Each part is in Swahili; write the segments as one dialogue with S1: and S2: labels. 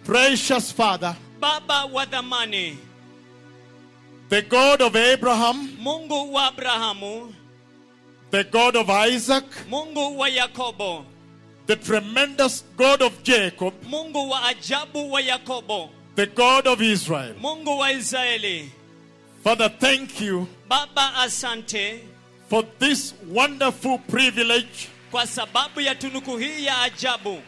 S1: Precious Father,
S2: baba wa dhamani
S1: the God of Abraham,
S2: mungu wa abrahamu
S1: the God of Isaac,
S2: mungu wa yakobo
S1: the tremendous God of Jacob,
S2: mungu wa ajabu wa yakobo
S1: the God of Israel.
S2: mungu wa israeli
S1: Father, thank you
S2: baba asante
S1: for this wonderful privilege
S2: kwa sababu ya tunuku hii ya ajabu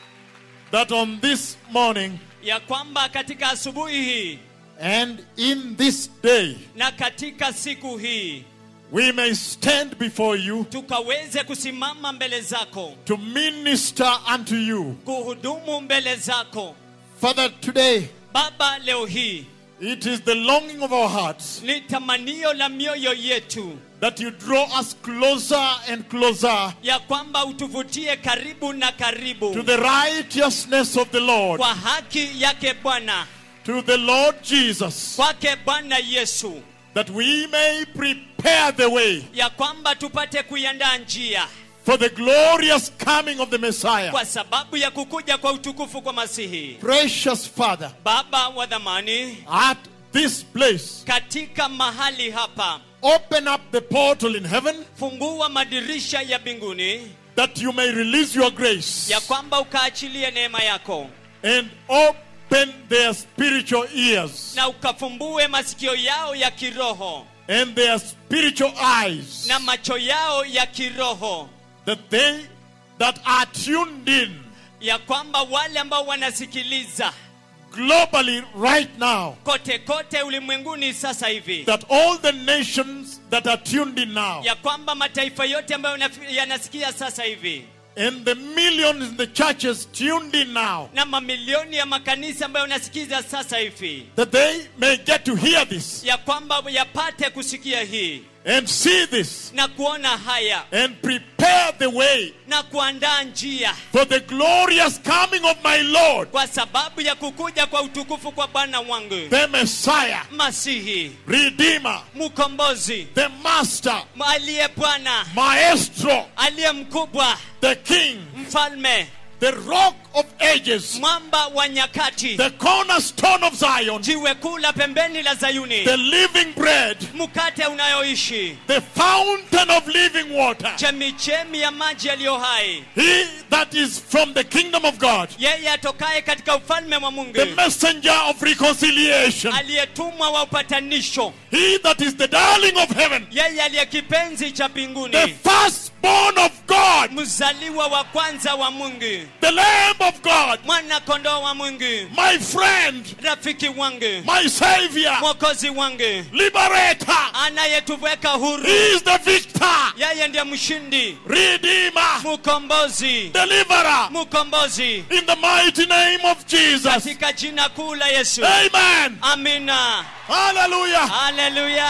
S1: that on this morning
S2: ya kwamba katika asubuhi hii
S1: and in this day
S2: na katika siku hii
S1: we may stand before you
S2: tukaweze kusimama mbele zako
S1: to minister unto you.
S2: kuhudumu mbele zako
S1: Father, today
S2: baba leo hii
S1: it is the longing of our hearts
S2: ni tamanio la mioyo yetu
S1: that you draw us closer and closer
S2: ya kwamba utuvutie karibu na karibu
S1: to the righteousness of the Lord,
S2: kwa haki yake bwana
S1: to the Lord Jesus,
S2: kwake bwana yesu
S1: that we may prepare the way
S2: ya kwamba tupate kuiandaa njia
S1: for the glorious coming of the Messiah.
S2: kwa sababu ya kukuja kwa utukufu kwa masihi
S1: Precious Father,
S2: baba wa dhamani
S1: at this place,
S2: katika mahali hapa
S1: open up the portal in heaven
S2: fungua madirisha ya mbinguni
S1: that you may release your grace
S2: ya kwamba ukaachilie neema yako
S1: and open their spiritual ears
S2: na ukafumbue masikio yao ya kiroho
S1: and their spiritual eyes
S2: na macho yao ya kiroho
S1: that they that are tuned in
S2: ya kwamba wale ambao wanasikiliza
S1: globally right now
S2: kote kote ulimwenguni sasa hivi
S1: that all the nations that are tuned in now
S2: ya kwamba mataifa yote ambayo yanaf- yanasikia sasa hivi
S1: and the millions in the churches tuned in now
S2: na mamilioni ya makanisa ambayo yanasikiza sasa hivi
S1: that they may get to hear this
S2: ya kwamba yapate kusikia hii
S1: and see this
S2: na kuona haya
S1: and prepare the way
S2: na kuandaa njia
S1: for the glorious coming of my Lord
S2: kwa sababu ya kukuja kwa utukufu kwa bwana wangu
S1: the Messiah
S2: masihi
S1: Redeemer
S2: mkombozi
S1: the Master
S2: aliye bwana
S1: Maestro
S2: aliye mkubwa
S1: the King
S2: mfalme
S1: the Rock of Ages
S2: mwamba wa nyakati
S1: the cornerstone of Zion
S2: jiwe kuu la pembeni la zayuni
S1: the living bread
S2: mkate unayoishi
S1: the fountain of living water
S2: chemichemi ya maji yaliyo hai
S1: he that is from the kingdom of God
S2: yeye atokaye katika ufalme wa mungu
S1: the messenger of reconciliation
S2: aliyetumwa wa upatanisho
S1: he that is the darling of heaven
S2: yeye aliye kipenzi cha
S1: the
S2: mbinguni
S1: firstborn of God
S2: mzaliwa wa kwanza wa mungu
S1: the lamb of God
S2: mwana kondoo wa mungu
S1: my friend
S2: rafiki wangu
S1: my savior
S2: mwokozi wangu
S1: liberator
S2: anayetuweka huru
S1: he is the victor
S2: yeye ndiye mshindi
S1: redeemer
S2: mkombozi
S1: deliverer
S2: mkombozi
S1: in the mighty name of Jesus
S2: katika jina kuu la yesu
S1: amen
S2: amina
S1: hallelujah
S2: haleluya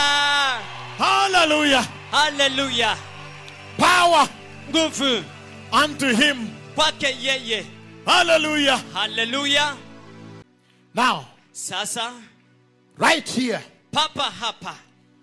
S1: hallelujah
S2: haleluya
S1: power
S2: nguvu
S1: unto him
S2: kwake yeye
S1: hallelujah
S2: haleluya
S1: now
S2: sasa
S1: right here
S2: papa hapa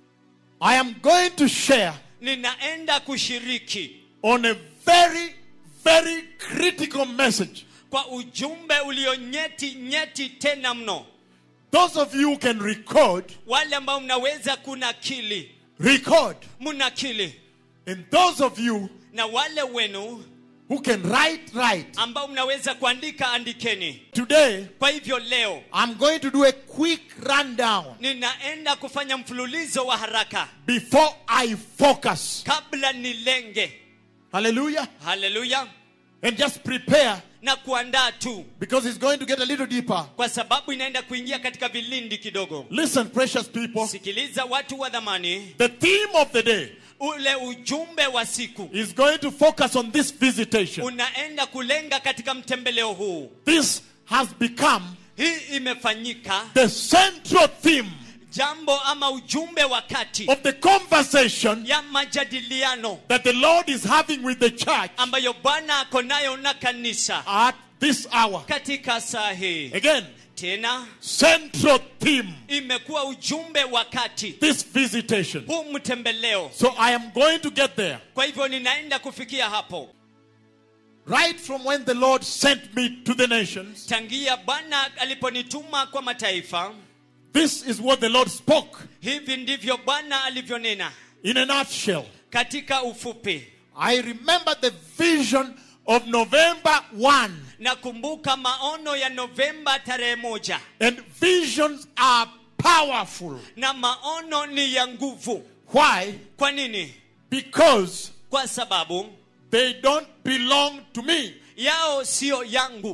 S1: I am going to share
S2: ninaenda kushiriki
S1: on a very very critical message
S2: kwa ujumbe ulio nyeti nyeti tena mno
S1: those of you who can record
S2: wale ambao mnaweza kunakili
S1: record
S2: mnakili
S1: and those of you
S2: na wale wenu
S1: who can write write
S2: ambao mnaweza kuandika andikeni
S1: today
S2: kwa hivyo leo
S1: I'm going to do a quick rundown
S2: ninaenda kufanya mfululizo wa haraka
S1: before I focus
S2: kabla nilenge
S1: hallelujah
S2: haleluya
S1: and just prepare
S2: na kuandaa tu
S1: because it's going to get a little deeper
S2: kwa sababu inaenda kuingia katika vilindi kidogo
S1: listen precious people
S2: sikiliza watu wa dhamani
S1: the theme of the day
S2: ule ujumbe wa siku
S1: is going to focus on this visitation
S2: unaenda kulenga katika mtembeleo huu
S1: this has become
S2: hii imefanyika
S1: the central theme
S2: jambo ama ujumbe wa kati
S1: of the conversation
S2: ya majadiliano
S1: that the Lord is having with the church
S2: ambayo bwana ako nayo na kanisa
S1: at this hour.
S2: katika saa hii
S1: Again,
S2: tena
S1: central theme,
S2: imekuwa ujumbe wa kati
S1: this visitation.
S2: huu mtembeleo
S1: So I am going to get there.
S2: kwa hivyo ninaenda kufikia hapo
S1: right from when the Lord sent me to the nations,
S2: tangia bwana aliponituma kwa mataifa
S1: this is what the Lord spoke
S2: hivi ndivyo bwana alivyonena
S1: in a nutshell.
S2: katika ufupi
S1: I remember the vision of November 1,
S2: nakumbuka maono ya novemba tarehe moja
S1: and visions are powerful.
S2: na maono ni ya nguvu
S1: Why?
S2: kwa nini
S1: Because
S2: kwa sababu
S1: they don't belong to me,
S2: yao siyo yangu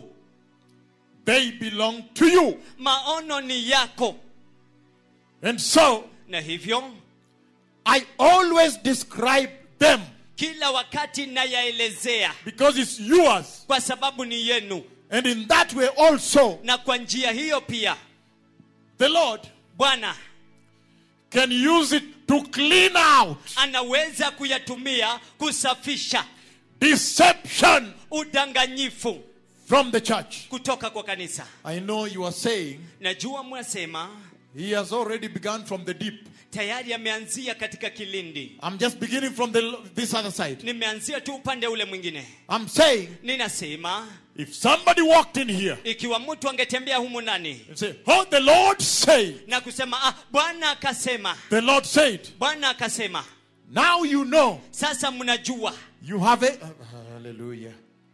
S1: they belong to you.
S2: maono ni yako
S1: And so
S2: na hivyo
S1: I always describe them
S2: kila wakati nayaelezea
S1: because it's yours.
S2: kwa sababu ni yenu
S1: And in that way, also,
S2: na kwa njia hiyo pia
S1: the Lord
S2: bwana
S1: can use it to clean out
S2: anaweza kuyatumia kusafisha
S1: deception
S2: udanganyifu
S1: from the church.
S2: kutoka kwa kanisa
S1: I know you are saying
S2: najua mwasema
S1: he has already begun from the deep.
S2: tayari ameanzia katika kilindi
S1: I'm just beginning from the this other side.
S2: nimeanzia tu upande ule mwingine
S1: I'm saying
S2: ninasema
S1: if somebody walked in here
S2: ikiwa mtu angetembea humu ndani
S1: and say, "Oh, the Lord said,"
S2: na kusema ah, bwana akasema
S1: the Lord said,
S2: bwana akasema
S1: now you know
S2: sasa mnajua
S1: you have a hallelujah.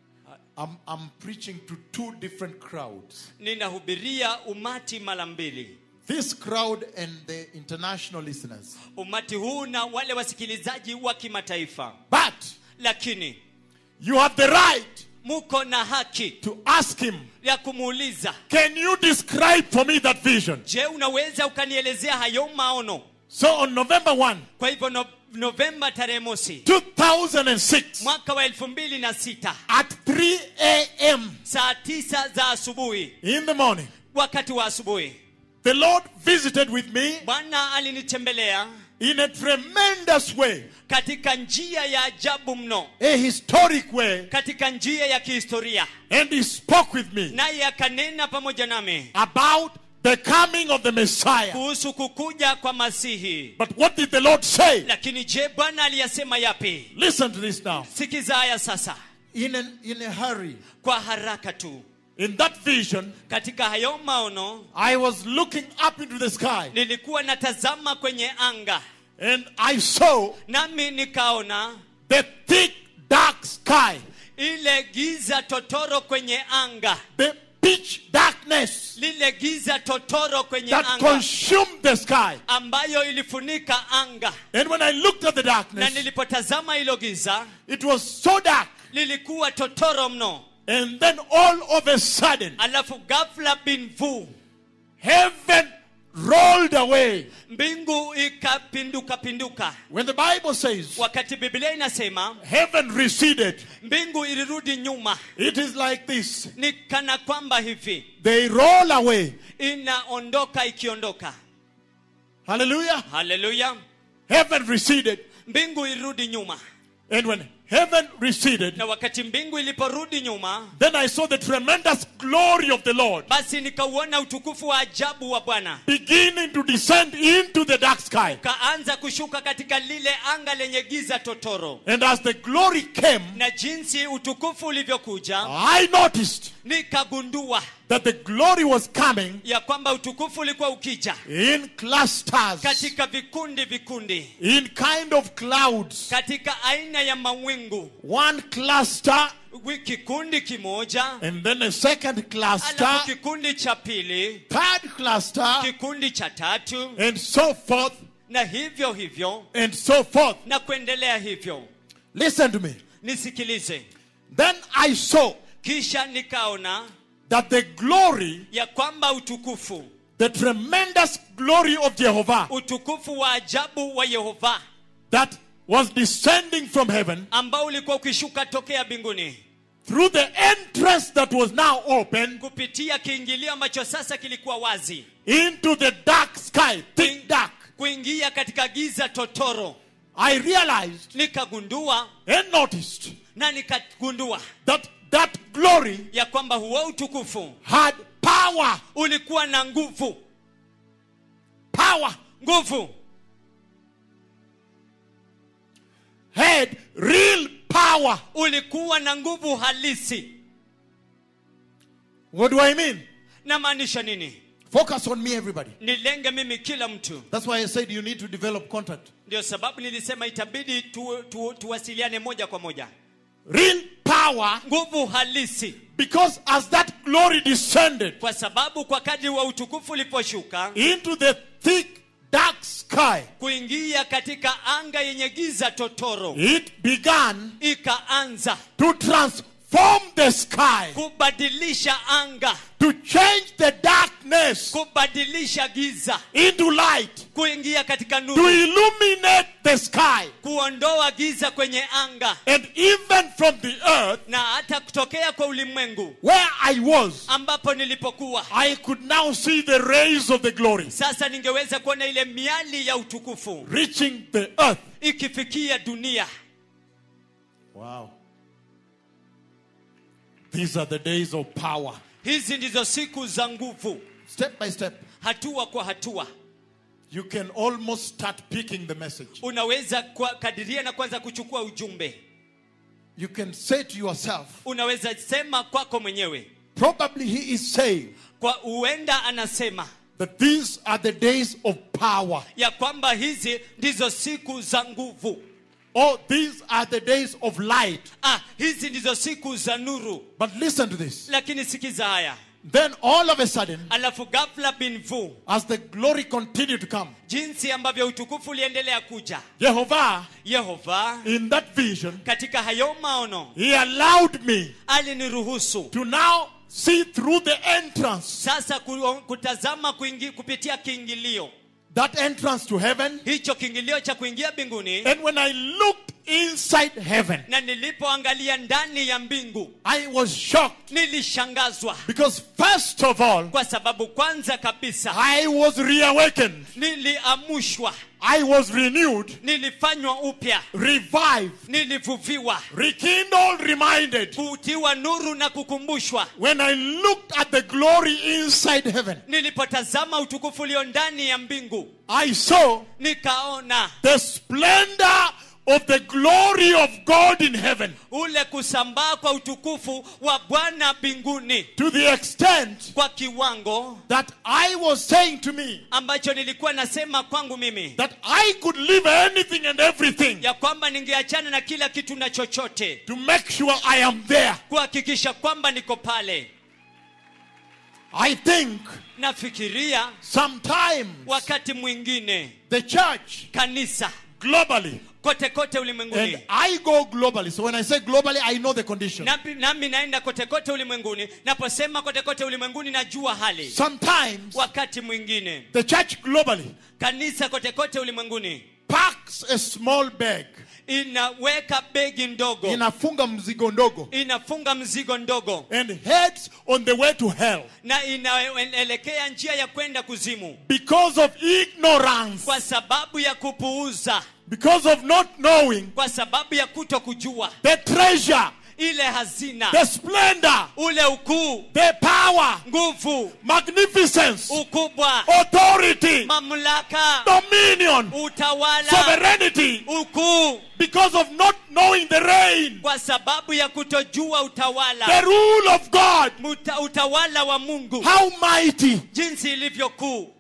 S1: I'm, I'm preaching to two different crowds.
S2: ninahubiria umati mara mbili
S1: This crowd and the international listeners.
S2: umati huu na wale wasikilizaji wa kimataifa
S1: But
S2: lakini
S1: you have the right
S2: muko na haki
S1: to ask him,
S2: ya kumuuliza
S1: Can you describe for me that vision?
S2: je unaweza ukanielezea hayo maono
S1: So on November 1,
S2: kwa hivyo no, novemba tarehe mosi
S1: 2006,
S2: mwaka wa elfu mbili na sita
S1: at 3 a.m.
S2: saa tisa za asubuhi
S1: in the morning,
S2: wakati wa asubuhi
S1: the Lord visited with me
S2: bwana alinitembelea
S1: in a tremendous way,
S2: katika njia ya ajabu mno
S1: a historic way,
S2: katika njia ya kihistoria
S1: and he spoke with me
S2: naye akanena pamoja nami
S1: about the coming of the Messiah.
S2: kuhusu kukuja kwa masihi
S1: But what did the Lord say?
S2: lakini je bwana aliyasema yapi
S1: Listen to this now.
S2: sikiza haya sasa
S1: In, an, in a hurry,
S2: kwa haraka tu
S1: in that vision,
S2: katika hayo maono
S1: I was looking up into the sky
S2: nilikuwa natazama kwenye anga
S1: and I saw
S2: nami nikaona
S1: the thick, dark sky,
S2: ile giza totoro kwenye anga
S1: the pitch darkness
S2: lile giza totoro kwenye
S1: that
S2: anga
S1: consumed the sky.
S2: ambayo ilifunika anga
S1: And when I looked at the
S2: na
S1: darkness,
S2: nilipotazama hilo giza
S1: it was so dark.
S2: lilikuwa totoro mno
S1: And then all of a sudden,
S2: alafu ghafla binvu
S1: heaven rolled away.
S2: mbingu ikapinduka pinduka
S1: When the Bible says
S2: wakati biblia inasema
S1: heaven receded,
S2: mbingu ilirudi nyuma
S1: it is like this
S2: ni kana kwamba hivi
S1: they roll away.
S2: inaondoka ikiondoka
S1: Hallelujah.
S2: haleluya
S1: Heaven receded.
S2: mbingu ilirudi nyuma
S1: And when heaven receded,
S2: na wakati mbingu iliporudi nyuma
S1: then I saw the tremendous glory of the Lord
S2: basi nikauona utukufu wa ajabu wa bwana
S1: beginning to descend into the dark sky.
S2: kaanza kushuka katika lile anga lenye giza totoro
S1: And as the glory came,
S2: na jinsi utukufu ulivyokuja
S1: I noticed
S2: nikagundua
S1: that the glory was coming
S2: ya kwamba utukufu ulikuwa ukija
S1: in clusters,
S2: katika vikundi vikundi
S1: in kind of clouds.
S2: katika aina ya mawingu
S1: One cluster,
S2: Wi- kikundi kimoja
S1: and then a second cluster,
S2: alafu kikundi cha pili
S1: third cluster,
S2: kikundi cha tatu
S1: and so forth,
S2: na hivyo hivyo
S1: and so forth.
S2: na kuendelea hivyo
S1: Listen to me.
S2: nisikilize
S1: Then I saw
S2: kisha nikaona
S1: that the glory,
S2: ya kwamba utukufu
S1: the tremendous glory of Jehovah
S2: utukufu wa ajabu wa yehova
S1: that was descending from heaven
S2: ambao ulikuwa ukishuka tokea mbinguni
S1: through the entrance that was now open
S2: kupitia kiingilio ambacho sasa kilikuwa wazi
S1: into the dark sky, thick dark.
S2: kuingia katika giza totoro
S1: I realized
S2: nikagundua
S1: and noticed
S2: na nikagundua
S1: that that glory
S2: ya kwamba huo utukufu
S1: had power.
S2: ulikuwa na nguvu
S1: Power.
S2: nguvu
S1: Had real power.
S2: ulikuwa na nguvu halisi
S1: What do I mean?
S2: namaanisha nini
S1: Focus on me, everybody.
S2: nilenge mimi kila mtu
S1: That's why I said you need to develop contact.
S2: ndio sababu nilisema itabidi tu, tu, tuwasiliane moja kwa moja
S1: Real power,
S2: nguvu halisi
S1: because as that glory descended
S2: kwa sababu kwa kadri wa utukufu uliposhuka
S1: into the thick, dark sky,
S2: kuingia katika anga yenye giza totoro
S1: it began
S2: ikaanza
S1: to transform the sky,
S2: kubadilisha anga
S1: to change the darkness
S2: kubadilisha giza
S1: into light,
S2: kuingia katika
S1: to
S2: nuru
S1: illuminate the sky.
S2: kuondoa giza kwenye anga
S1: And even from the earth
S2: na hata kutokea kwa ulimwengu
S1: where I was,
S2: ambapo nilipokuwa
S1: I could now see the rays of the glory
S2: sasa ningeweza kuona ile miali ya utukufu
S1: reaching the earth.
S2: ikifikia dunia
S1: Wow. These are the days of power.
S2: hizi ndizo siku za nguvu
S1: Step by step,
S2: hatua kwa hatua
S1: you can almost start picking the message.
S2: unaweza kwa kadiria na kwanza kuchukua ujumbe
S1: You can say to yourself,
S2: unaweza sema kwako mwenyewe
S1: probably he is saying
S2: kwa huenda anasema
S1: that these are the days of power.
S2: ya kwamba hizi ndizo siku za nguvu
S1: Or these are the days of light.
S2: ah, hizi ndizo siku za nuru
S1: But listen to this.
S2: lakini sikiza haya
S1: Then all of a sudden,
S2: alafu ghafla bin vu
S1: as the glory continued to come,
S2: jinsi ambavyo utukufu uliendelea kuja
S1: Jehovah,
S2: yehova
S1: in that vision,
S2: katika hayo maono
S1: he allowed me
S2: aliniruhusu
S1: to now see through the entrance,
S2: sasa ku- kutazama kuingi, kupitia kiingilio
S1: that entrance to heaven.
S2: hicho kiingilio cha kuingia mbinguni
S1: And when I looked inside heaven,
S2: na nilipoangalia ndani ya mbingu
S1: I was shocked
S2: nilishangazwa
S1: because, first of all,
S2: kwa sababu kwanza kabisa
S1: I was reawakened,
S2: niliamushwa
S1: I was renewed,
S2: nilifanywa upya
S1: revived,
S2: nilivuviwa
S1: rekindled, reminded.
S2: kutiwa nuru na kukumbushwa
S1: When I looked at the glory inside heaven,
S2: nilipotazama utukufu ulio ndani ya mbingu
S1: I saw
S2: nikaona
S1: the splendor of the glory of God in heaven
S2: ule kusambaa kwa utukufu wa bwana mbinguni
S1: to the extent
S2: kwa kiwango
S1: that I was saying to me
S2: ambacho nilikuwa nasema kwangu mimi
S1: that I could leave anything and everything
S2: ya kwamba ningeachana na kila kitu na chochote
S1: to make sure I am there.
S2: kuhakikisha kwamba niko pale
S1: I think
S2: nafikiria
S1: sometimes
S2: wakati mwingine
S1: the church
S2: kanisa
S1: globally,
S2: kote kote
S1: and
S2: ulimwenguni
S1: I go globally. So when I say globally, I know the condition.
S2: nami, nami naenda kote kote ulimwenguni naposema kote kote ulimwenguni najua hali
S1: Sometimes
S2: wakati mwingine
S1: the church globally
S2: kanisa kote kote ulimwenguni
S1: packs a small bag,
S2: inaweka begi ndogo
S1: inafunga mzigo ndogo,
S2: inafunga mzigo ndogo
S1: and heads on the way to hell
S2: na inaelekea njia ya kwenda kuzimu
S1: because of ignorance,
S2: kwa sababu ya kupuuza
S1: because of not knowing
S2: kwa sababu ya kuto kujua
S1: the treasure,
S2: ile hazina
S1: the splendor,
S2: ule ukuu
S1: the power,
S2: nguvu
S1: magnificence,
S2: ukubwa
S1: authority,
S2: mamlaka
S1: dominion,
S2: utawala
S1: sovereignty,
S2: ukuu
S1: because of not knowing the reign,
S2: kwa sababu ya kutojua
S1: the
S2: utawala
S1: rule of God,
S2: Muta, utawala wa mungu
S1: how mighty.
S2: jinsi ilivyo kuu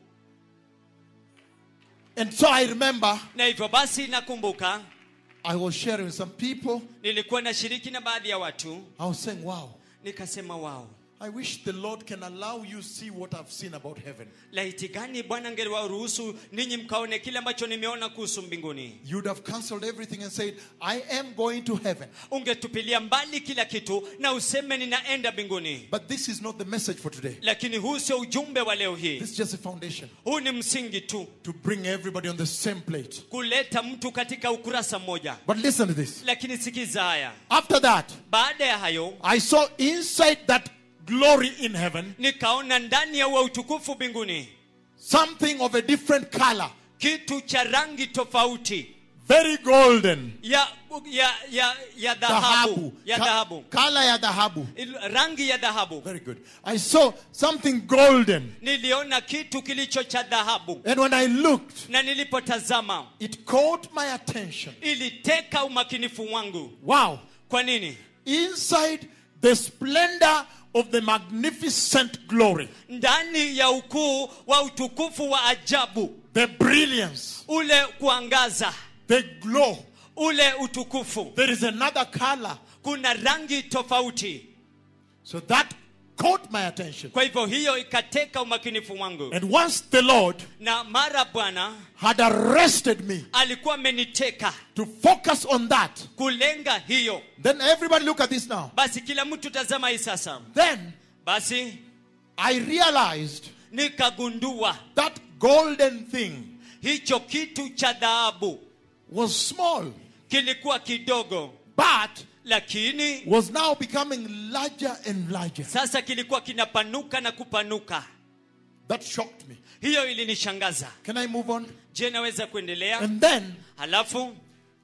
S1: And so I remember
S2: na hivyo basi nakumbuka
S1: I was sharing with some people.
S2: nilikuwa nashiriki na baadhi ya watu
S1: I was saying, wow,
S2: nikasema wao
S1: I wish the Lord can allow you see what I've seen about heaven.
S2: laiti gani bwana angeliwaruhusu ninyi mkaone kile ambacho nimeona kuhusu mbinguni
S1: You'd have cancelled everything and said, I am going to heaven.
S2: ungetupilia mbali kila kitu na useme ninaenda mbinguni
S1: But this is not the message for today.
S2: lakini huu sio ujumbe wa leo hii
S1: This is just a foundation
S2: huu ni msingi tu
S1: to bring everybody on the same plate.
S2: kuleta mtu katika ukurasa mmoja
S1: But listen to this.
S2: lakini sikiza haya
S1: After that,
S2: baada ya hayo
S1: I saw inside that glory in heaven
S2: nikaona ndani ya huo utukufu mbinguni
S1: something of a different color,
S2: kitu cha rangi tofauti
S1: very golden.
S2: ya ya ya ya dhahabu
S1: Dhahabu.
S2: ya
S1: Ka-
S2: dhahabu
S1: Color ya dhahabu.
S2: Il- rangi ya dhahabu
S1: Very good. I saw something golden.
S2: niliona kitu kilicho cha dhahabu
S1: And when I looked,
S2: na nilipotazama
S1: it caught my attention.
S2: iliteka umakinifu wangu
S1: Wow.
S2: kwa nini
S1: Inside the splendor of the magnificent glory,
S2: ndani ya ukuu wa utukufu wa ajabu
S1: the brilliance,
S2: ule kuangaza
S1: the glow,
S2: ule utukufu
S1: there is another color.
S2: kuna rangi tofauti
S1: So that caught my attention.
S2: kwa hivyo hiyo ikateka umakinifu wangu
S1: And once the Lord
S2: na mara bwana
S1: had arrested me
S2: alikuwa ameniteka
S1: to focus on that,
S2: kulenga hiyo
S1: then everybody look at this now.
S2: basi kila mtu tazama hii sasa
S1: Then
S2: basi
S1: I realized
S2: nikagundua
S1: that golden thing
S2: hicho kitu cha dhahabu
S1: was small,
S2: kilikuwa kidogo
S1: but
S2: lakini
S1: was now becoming larger and larger.
S2: sasa kilikuwa kinapanuka na kupanuka
S1: That shocked me.
S2: hiyo ilinishangaza
S1: Can I move on?
S2: je naweza kuendelea
S1: And then
S2: halafu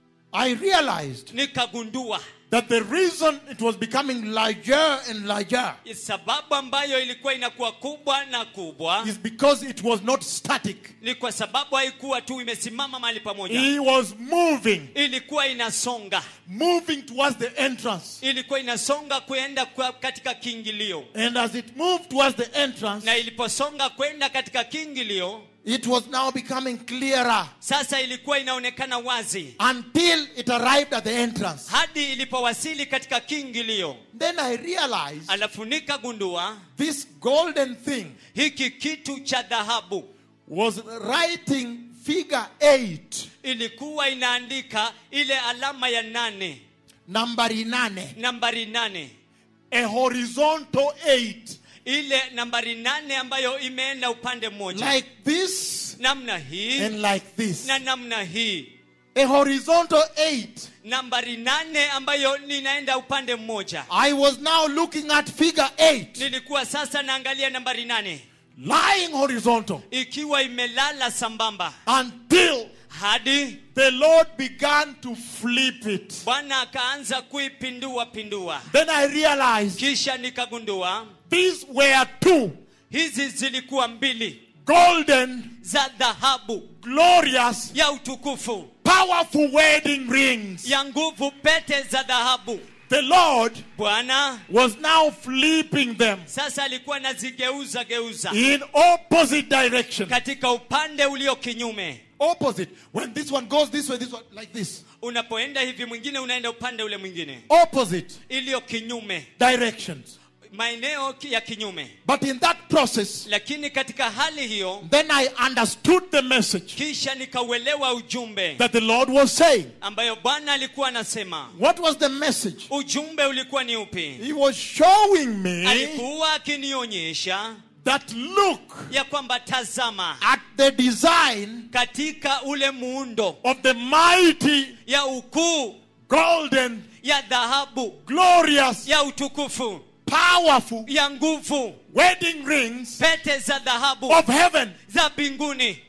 S1: I realized
S2: nikagundua
S1: that the reason it was becoming larger and larger
S2: sababu ambayo ilikuwa inakuwa kubwa na kubwa
S1: is because it was not static.
S2: ni kwa sababu haikuwa tu imesimama mahali pamoja
S1: He was moving,
S2: ilikuwa inasonga
S1: moving towards the entrance.
S2: ilikuwa inasonga kwenda kwa- katika kiingilio
S1: And as it moved towards the entrance,
S2: na iliposonga kwenda katika kiingilio
S1: it was now becoming clearer
S2: sasa ilikuwa inaonekana wazi
S1: until it arrived at the entrance.
S2: hadi ilipowasili katika kiingilio
S1: Then I realized
S2: alafu nikagundua
S1: this golden thing
S2: hiki kitu cha dhahabu
S1: was writing figure 8,
S2: ilikuwa inaandika ile alama ya nane
S1: nambari nane,
S2: nambari nane
S1: a horizontal 8,
S2: ile nambari nane ambayo imeenda upande mmoja
S1: like this
S2: namna hii
S1: and like this.
S2: na namna hii
S1: A horizontal 8.
S2: nambari nane ambayo ninaenda upande mmoja
S1: I was now looking at figure 8,
S2: nilikuwa sasa naangalia nambari nane
S1: lying horizontal,
S2: ikiwa imelala sambamba
S1: until
S2: hadi
S1: the Lord began to flip it.
S2: bwana akaanza kuipindua pindua
S1: Then I realized
S2: kisha nikagundua
S1: these were two
S2: hizi zilikuwa mbili
S1: golden,
S2: za dhahabu
S1: glorious,
S2: ya utukufu
S1: powerful wedding rings.
S2: ya nguvu pete za dhahabu
S1: The Lord
S2: bwana
S1: was now flipping them
S2: sasa alikuwa anazigeuza geuza
S1: in opposite direction.
S2: katika upande ulio kinyume
S1: Opposite. When this one goes this way, this one like this.
S2: unapoenda hivi mwingine unaenda upande ule mwingine
S1: Opposite
S2: iliyo kinyume
S1: directions.
S2: maeneo ki- ya kinyume
S1: But in that process,
S2: lakini katika hali hiyo
S1: then I understood the message
S2: kisha nikauelewa ujumbe
S1: that the Lord was saying.
S2: ambayo bwana alikuwa anasema
S1: What was the message?
S2: ujumbe ulikuwa ni upi
S1: He was showing me
S2: alikuwa akinionyesha
S1: that look
S2: ya kwamba tazama
S1: at the design
S2: katika ule muundo
S1: of the mighty,
S2: ya ukuu
S1: golden,
S2: ya dhahabu
S1: glorious,
S2: ya utukufu
S1: powerful
S2: ya nguvu
S1: wedding rings
S2: pete za dhahabu
S1: of heaven.
S2: za mbinguni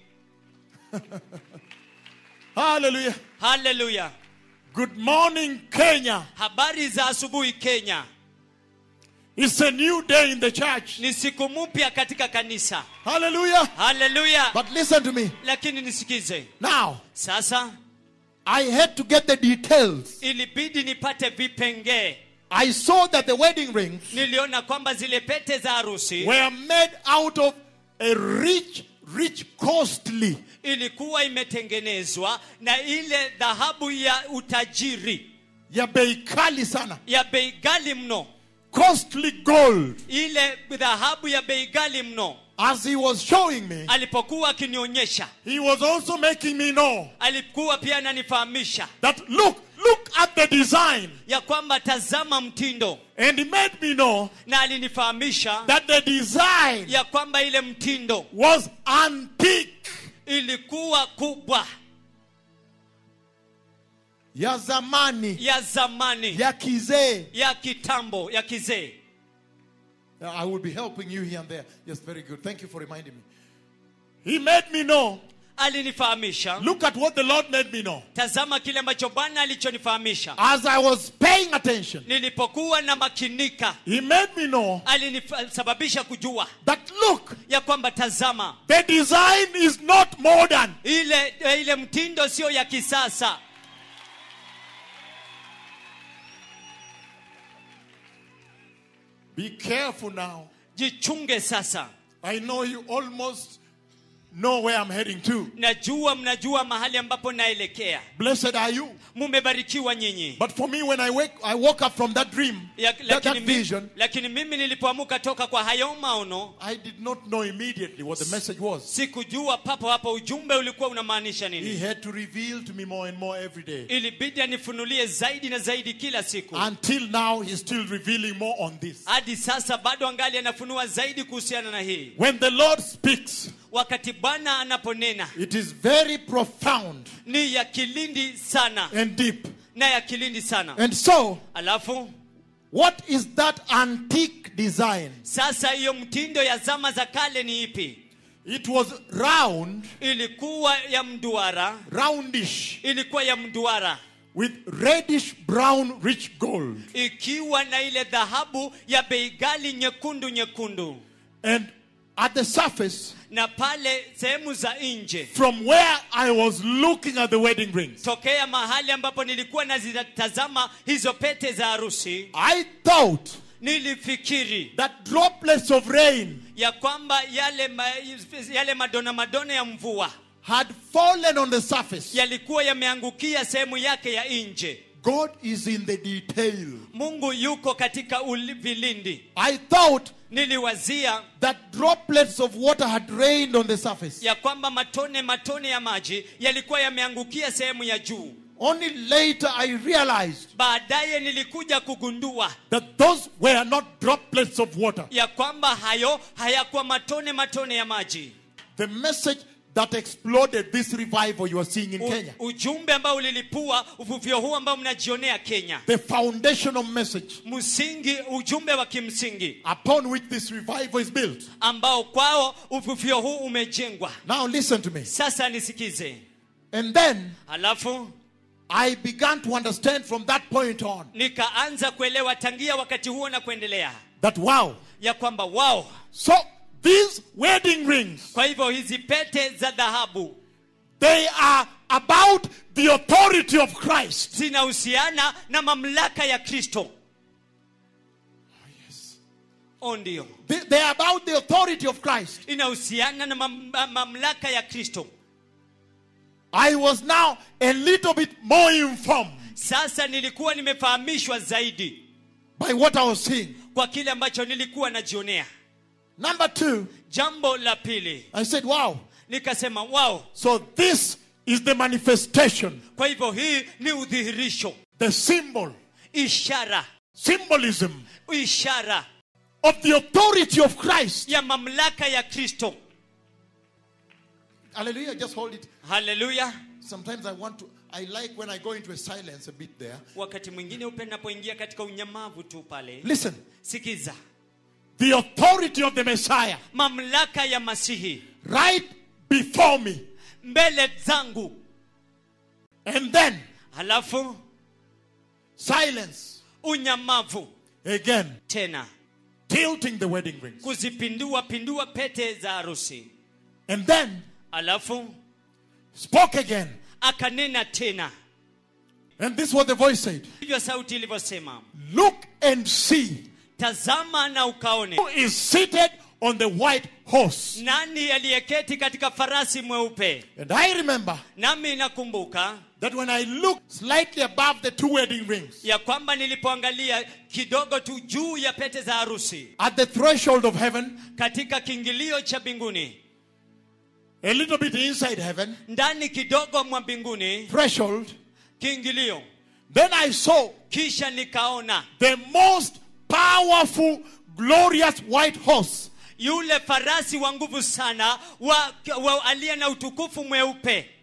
S1: Hallelujah.
S2: haleluya
S1: Good morning, Kenya.
S2: habari za asubuhi kenya
S1: It's a new day in the church.
S2: ni siku mpya katika kanisa
S1: Hallelujah.
S2: haleluya
S1: But listen to me.
S2: lakini nisikize
S1: Now,
S2: sasa
S1: I had to get the details.
S2: ilibidi nipate vipengee
S1: I saw that the wedding rings
S2: niliona kwamba zile pete za harusi
S1: were made out of a rich, rich, costly,
S2: ilikuwa imetengenezwa na ile dhahabu ya utajiri
S1: ya bei kali sana,
S2: ya bei ghali mno
S1: costly gold.
S2: ile dhahabu ya bei ghali mno
S1: As he was showing me,
S2: alipokuwa akinionyesha
S1: he was also making me know
S2: alikuwa pia ananifahamisha
S1: that look, look at the design.
S2: ya kwamba tazama mtindo
S1: And he made me know
S2: na alinifahamisha
S1: that the design
S2: ya kwamba ile mtindo
S1: was antique,
S2: ilikuwa kubwa
S1: ya zamani,
S2: ya zamani
S1: ya kizee.
S2: ya kitambo ya kizee
S1: Now, I will be helping you here and there. Yes, very good. Thank you for reminding me. He made me know
S2: alinifahamisha
S1: Look at what the Lord made me know.
S2: tazama kile ambacho bwana alichonifahamisha
S1: As I was paying attention,
S2: nilipokuwa na makinika
S1: He made me know
S2: alinisababisha kujua
S1: that look,
S2: ya kwamba tazama
S1: the design is not modern.
S2: ile ile mtindo sio ya kisasa
S1: Be careful now.
S2: jichunge sasa
S1: I know you almost know where I'm heading to.
S2: najua mnajua mahali ambapo naelekea
S1: Blessed are you.
S2: mumebarikiwa nyinyi
S1: But for me, when I wake, I woke up from that dream,
S2: ya,
S1: that,
S2: lakini,
S1: that
S2: mi,
S1: vision.
S2: lakini mimi nilipoamuka toka kwa hayo maono
S1: I did not know immediately what the message was.
S2: sikujua papo hapo ujumbe ulikuwa unamaanisha
S1: He
S2: nini
S1: had to reveal to me more and more every day.
S2: ilibidi anifunulie zaidi na zaidi kila siku
S1: Until now, he's still revealing more on this.
S2: hadi sasa bado angali anafunua zaidi kuhusiana na hii
S1: When the Lord speaks,
S2: wakati bwana anaponena
S1: it is very profound
S2: ni ya kilindi sana
S1: and deep.
S2: na ya kilindi sana
S1: And so,
S2: alafu
S1: what is that antique design?
S2: sasa hiyo mtindo ya zama za kale ni ipi
S1: It was round,
S2: ilikuwa ya mduara
S1: roundish,
S2: ilikuwa ya mduara
S1: with reddish brown rich gold.
S2: ikiwa na ile dhahabu ya bei ghali nyekundu nyekundu
S1: And at the surface,
S2: na pale sehemu za nje
S1: from where I was looking at the wedding rings,
S2: tokea mahali ambapo nilikuwa nazitazama hizo pete za harusi
S1: I thought
S2: nilifikiri
S1: that droplets of rain
S2: ya kwamba yale, ma, yale madona madona ya mvua
S1: had fallen on the surface.
S2: yalikuwa yameangukia sehemu yake ya nje
S1: God is in the detail.
S2: mungu yuko katika uli- vilindi
S1: I thought
S2: niliwazia
S1: that droplets of water had rained on the surface.
S2: ya kwamba matone matone ya maji yalikuwa yameangukia sehemu ya juu
S1: Only later I realized
S2: baadaye nilikuja kugundua
S1: that those were not droplets of water.
S2: ya kwamba hayo hayakuwa matone matone ya maji
S1: The message that exploded this revival you are seeing in
S2: U,
S1: Kenya.
S2: ujumbe ambao ulilipua uvuvio huu ambao mnajionea kenya
S1: The foundational message
S2: msingi ujumbe wa kimsingi
S1: upon which this revival is built.
S2: ambao kwao uvuvio huu umejengwa
S1: Now listen to me.
S2: sasa nisikize
S1: And then
S2: halafu
S1: I began to understand from that point on
S2: nikaanza kuelewa tangia wakati huo na kuendelea
S1: that wow.
S2: ya kwamba wao
S1: So these wedding rings,
S2: kwa hivyo hizi pete za dhahabu
S1: they are about the authority of Christ.
S2: zinahusiana na mamlaka ya kristo o ndio
S1: They, they are about the authority of Christ.
S2: inahusiana na mam, ma- mamlaka ya kristo
S1: I was now a little bit more informed
S2: sasa nilikuwa nimefahamishwa zaidi
S1: by what I was seeing.
S2: kwa kile ambacho nilikuwa najionea
S1: Number two,
S2: jambo la pili
S1: I said, wow.
S2: nikasema wao
S1: So this is the manifestation,
S2: kwa hivyo hii ni udhihirisho
S1: the symbol,
S2: ishara
S1: symbolism
S2: ishara
S1: of the authority of Christ.
S2: ya mamlaka ya kristo
S1: Hallelujah. Just hold it.
S2: haleluya
S1: Sometimes I want to, I like when I go into a silence a bit there.
S2: wakati mwingine upe napoingia katika unyamavu tu pale
S1: Listen,
S2: sikiza
S1: the authority of the Messiah
S2: mamlaka ya masihi
S1: right before me.
S2: mbele zangu
S1: And then
S2: halafu
S1: silence
S2: unyamavu
S1: again,
S2: tena
S1: tilting the wedding rings.
S2: kuzipindua pindua pete za harusi
S1: And then
S2: alafu
S1: spoke again.
S2: akanena tena
S1: And this is what the voice said
S2: hivyo sauti ilivyosema
S1: Look and see
S2: tazama na ukaone
S1: who is seated on the white horse.
S2: nani aliyeketi katika farasi mweupe
S1: And I remember
S2: nami nakumbuka
S1: that when I looked slightly above the two wedding rings,
S2: ya kwamba nilipoangalia kidogo tu juu ya pete za harusi
S1: at the threshold of heaven,
S2: katika kiingilio cha mbinguni
S1: a little bit inside heaven,
S2: ndani kidogo mwa mbinguni
S1: threshold,
S2: kiingilio
S1: then I saw
S2: kisha nikaona
S1: the most powerful, glorious white horse.
S2: yule farasi wa nguvu sana wa, wa aliye na utukufu mweupe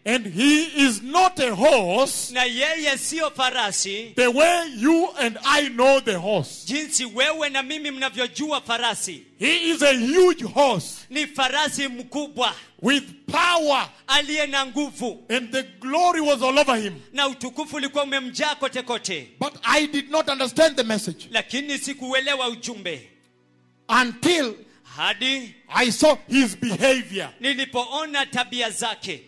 S1: And he is not a horse
S2: na yeye siyo farasi
S1: the way you and I know the horse.
S2: jinsi wewe na mimi mnavyojua farasi
S1: He is a huge horse
S2: ni farasi mkubwa
S1: with power,
S2: aliye na nguvu
S1: and the glory was all over him.
S2: na utukufu ulikuwa umemjaa kote kote
S1: But I did not understand the message
S2: lakini sikuuelewa ujumbe
S1: until
S2: hadi
S1: I saw his behavior.
S2: nilipoona tabia zake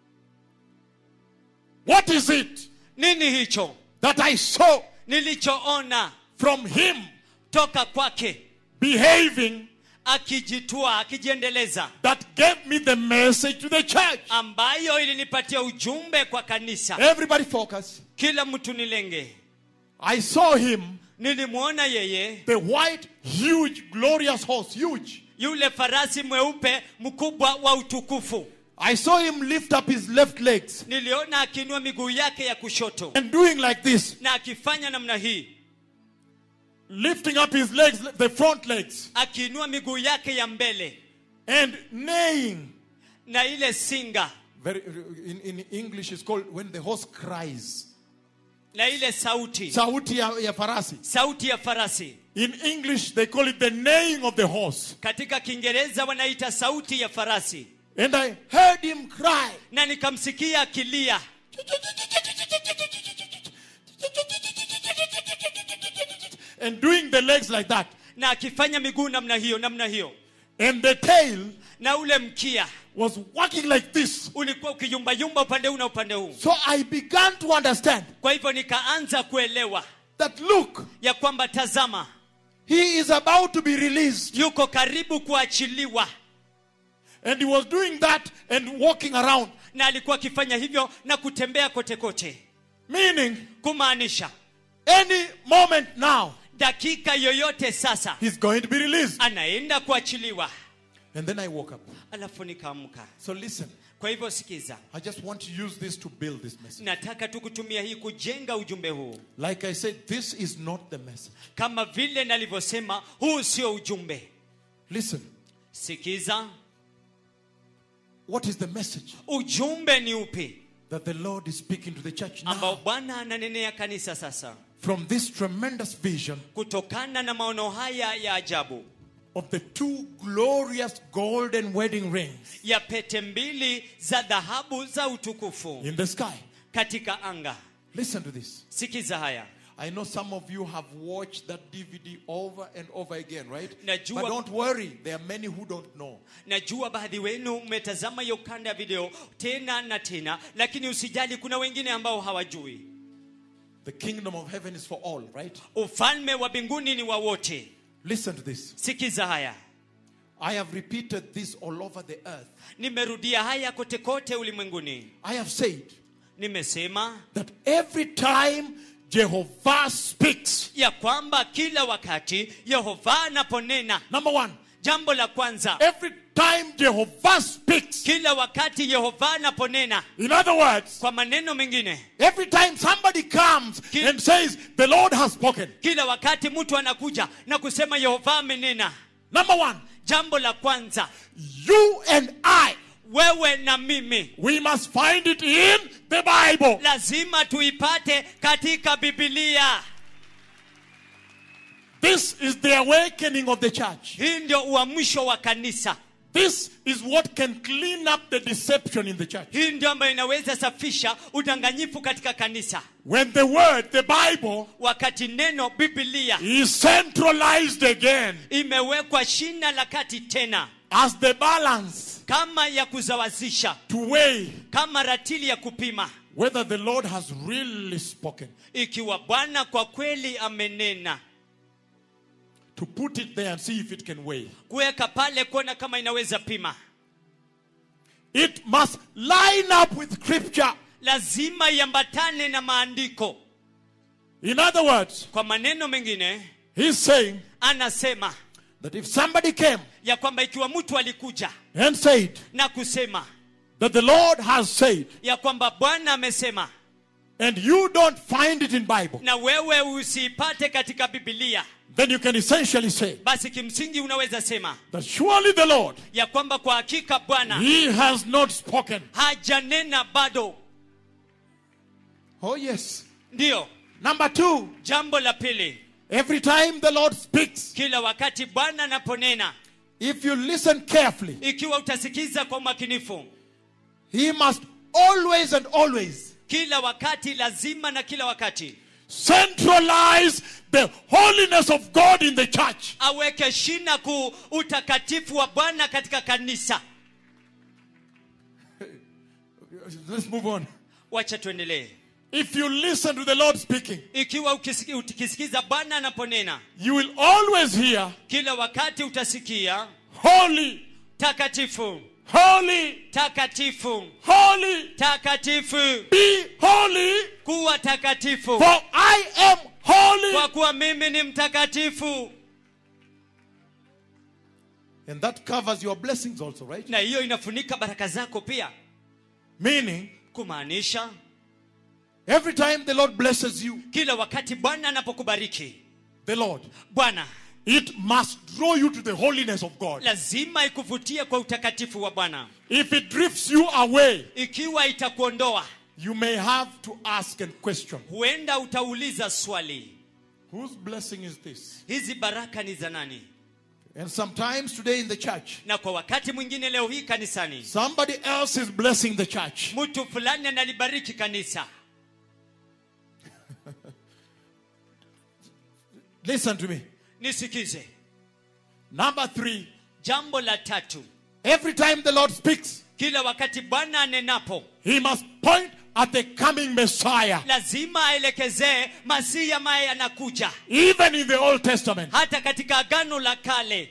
S1: What is it
S2: nini hicho
S1: that I saw
S2: nilichoona
S1: from him
S2: toka kwake
S1: behaving
S2: akijitua akijiendeleza
S1: that gave me the message to the church?
S2: ambayo ilinipatia ujumbe kwa kanisa
S1: Everybody focus.
S2: kila mtu nilenge
S1: I saw him,
S2: nilimwona yeye
S1: the white, huge, glorious horse, huge.
S2: yule farasi mweupe mkubwa wa utukufu
S1: I saw him lift up his left legs
S2: niliona akiinua miguu yake ya kushoto
S1: and doing like this,
S2: na akifanya namna hii
S1: lifting up his legs, the front legs,
S2: akiinua miguu yake ya mbele
S1: and neighing.
S2: na ile singa
S1: Very, in, in English, it's called when the horse cries.
S2: na ile sauti
S1: Sauti ya, ya farasi.
S2: sauti ya farasi
S1: In English, they call it the neighing of the horse.
S2: katika kiingereza wanaita sauti ya farasi
S1: And I heard him cry.
S2: na nikamsikia akilia
S1: And doing the legs like that.
S2: na akifanya miguu namna hiyo namna hiyo
S1: And the tail
S2: na ule mkia
S1: was working like this.
S2: ulikuwa ukiyumbayumba upande huu na upande huu
S1: So I began to understand
S2: kwa hivyo nikaanza kuelewa
S1: that look,
S2: ya kwamba tazama
S1: he is about to be released.
S2: yuko karibu kuachiliwa
S1: And he was doing that and walking around.
S2: na alikuwa akifanya hivyo na kutembea kote kote
S1: Meaning,
S2: kumaanisha
S1: any moment now,
S2: dakika yoyote sasa
S1: he's going to be released.
S2: anaenda kuachiliwa
S1: And then I woke up.
S2: alafu nikaamka
S1: So listen,
S2: kwa hivyo sikiza
S1: I just want to use this to build this message.
S2: nataka tu kutumia hii kujenga ujumbe huu
S1: Like I said, this is not the message.
S2: kama vile nalivyosema huu sio ujumbe
S1: Listen,
S2: sikiza
S1: what is the message
S2: ujumbe ni upi
S1: that the Lord is speaking to the church
S2: ambao
S1: now
S2: bwana ananenea kanisa sasa
S1: from this tremendous vision
S2: kutokana na maono haya ya ajabu
S1: of the two glorious golden wedding rings
S2: ya pete mbili za dhahabu za utukufu
S1: in the sky?
S2: katika anga
S1: Listen to this.
S2: sikiza haya
S1: I know some of you have watched that DVD over and over again, right?
S2: Najua-
S1: But don't worry, there are many who don't know.
S2: najua baadhi wenu mmetazama hiyo kanda ya video tena na tena lakini usijali kuna wengine ambao hawajui
S1: The kingdom of heaven is for all, right?
S2: ufalme wa mbinguni ni wa wote
S1: Listen to this.
S2: sikiza haya
S1: I have repeated this all over the earth.
S2: nimerudia haya kote kote ulimwenguni
S1: I have said
S2: nimesema
S1: that every time Jehovah speaks,
S2: ya kwamba kila wakati yehova anaponena
S1: number one,
S2: jambo la kwanza
S1: every time Jehovah speaks,
S2: kila wakati yehova anaponena
S1: in other words,
S2: kwa maneno mengine
S1: every time somebody comes
S2: Ki-
S1: and says, The Lord has spoken,
S2: kila wakati mtu anakuja na kusema yehova amenena
S1: number one,
S2: jambo la kwanza
S1: you and I,
S2: wewe na mimi
S1: we must find it in the Bible.
S2: lazima tuipate katika bibilia
S1: This is the awakening of the church.
S2: hii ndio uamsho wa kanisa
S1: This is what can clean up the deception in the church.
S2: hii ndio ambayo inaweza safisha udanganyifu katika kanisa
S1: When the word, the Bible,
S2: wakati neno bibilia
S1: is centralized again
S2: imewekwa shina la kati tena
S1: as the balance
S2: kama ya kuzawazisha
S1: to weigh
S2: kama ratili ya kupima
S1: whether the Lord has really spoken.
S2: ikiwa bwana kwa kweli amenena
S1: To put it there and see if it can weigh.
S2: kuweka pale kuona kama inaweza pima
S1: It must line up with scripture.
S2: lazima iambatane na maandiko
S1: In other words,
S2: kwa maneno mengine
S1: he's saying
S2: anasema
S1: that if somebody came
S2: ya kwamba ikiwa mtu alikuja
S1: and said
S2: na kusema
S1: that the Lord has said,
S2: ya kwamba bwana amesema
S1: and you don't find it in Bible,
S2: na wewe usiipate katika bibilia
S1: then you can essentially say
S2: basi kimsingi unaweza sema
S1: that surely the Lord,
S2: ya kwamba kwa hakika bwana
S1: He has not spoken.
S2: hajanena bado
S1: Oh, yes.
S2: ndiyo
S1: Number two,
S2: jambo la pili
S1: every time the Lord speaks,
S2: kila wakati bwana anaponena
S1: if you listen carefully,
S2: ikiwa utasikiza kwa umakinifu
S1: He must always and always
S2: kila wakati lazima na kila wakati
S1: centralize the holiness of God in the church.
S2: aweke shina kuu utakatifu wa bwana katika kanisa
S1: Let's move on.
S2: wacha tuendelee
S1: If you listen to the Lord speaking,
S2: ikiwa ukisiki- ukisikiza bwana anaponena
S1: you will always hear,
S2: kila wakati utasikia
S1: Holy,
S2: takatifu
S1: holy,
S2: takatifu
S1: holy,
S2: takatifu
S1: be holy,
S2: kuwa takatifu
S1: for I am holy.
S2: kwa kuwa mimi ni mtakatifu
S1: And that covers your blessings also, right?
S2: na hiyo inafunika baraka zako pia
S1: Meaning,
S2: kumaanisha
S1: every time the Lord blesses you,
S2: kila wakati bwana anapokubariki
S1: the Lord,
S2: bwana
S1: it must draw you to the holiness of God.
S2: lazima ikuvutie kwa utakatifu wa bwana
S1: If it drifts you away,
S2: ikiwa itakuondoa
S1: you may have to ask and question
S2: huenda utauliza swali
S1: whose blessing is this?
S2: hizi baraka ni za nani
S1: And sometimes today in the church,
S2: na kwa wakati mwingine leo hii kanisani
S1: somebody else is blessing the church.
S2: mtu fulani analibariki kanisa
S1: Listen to me.
S2: nisikize
S1: Number three,
S2: jambo la tatu
S1: every time the Lord speaks,
S2: kila wakati bwana anenapo
S1: he must point at the coming Messiah.
S2: lazima aelekezee masihi ambaye anakuja
S1: Even in the Old Testament.
S2: hata katika agano la kale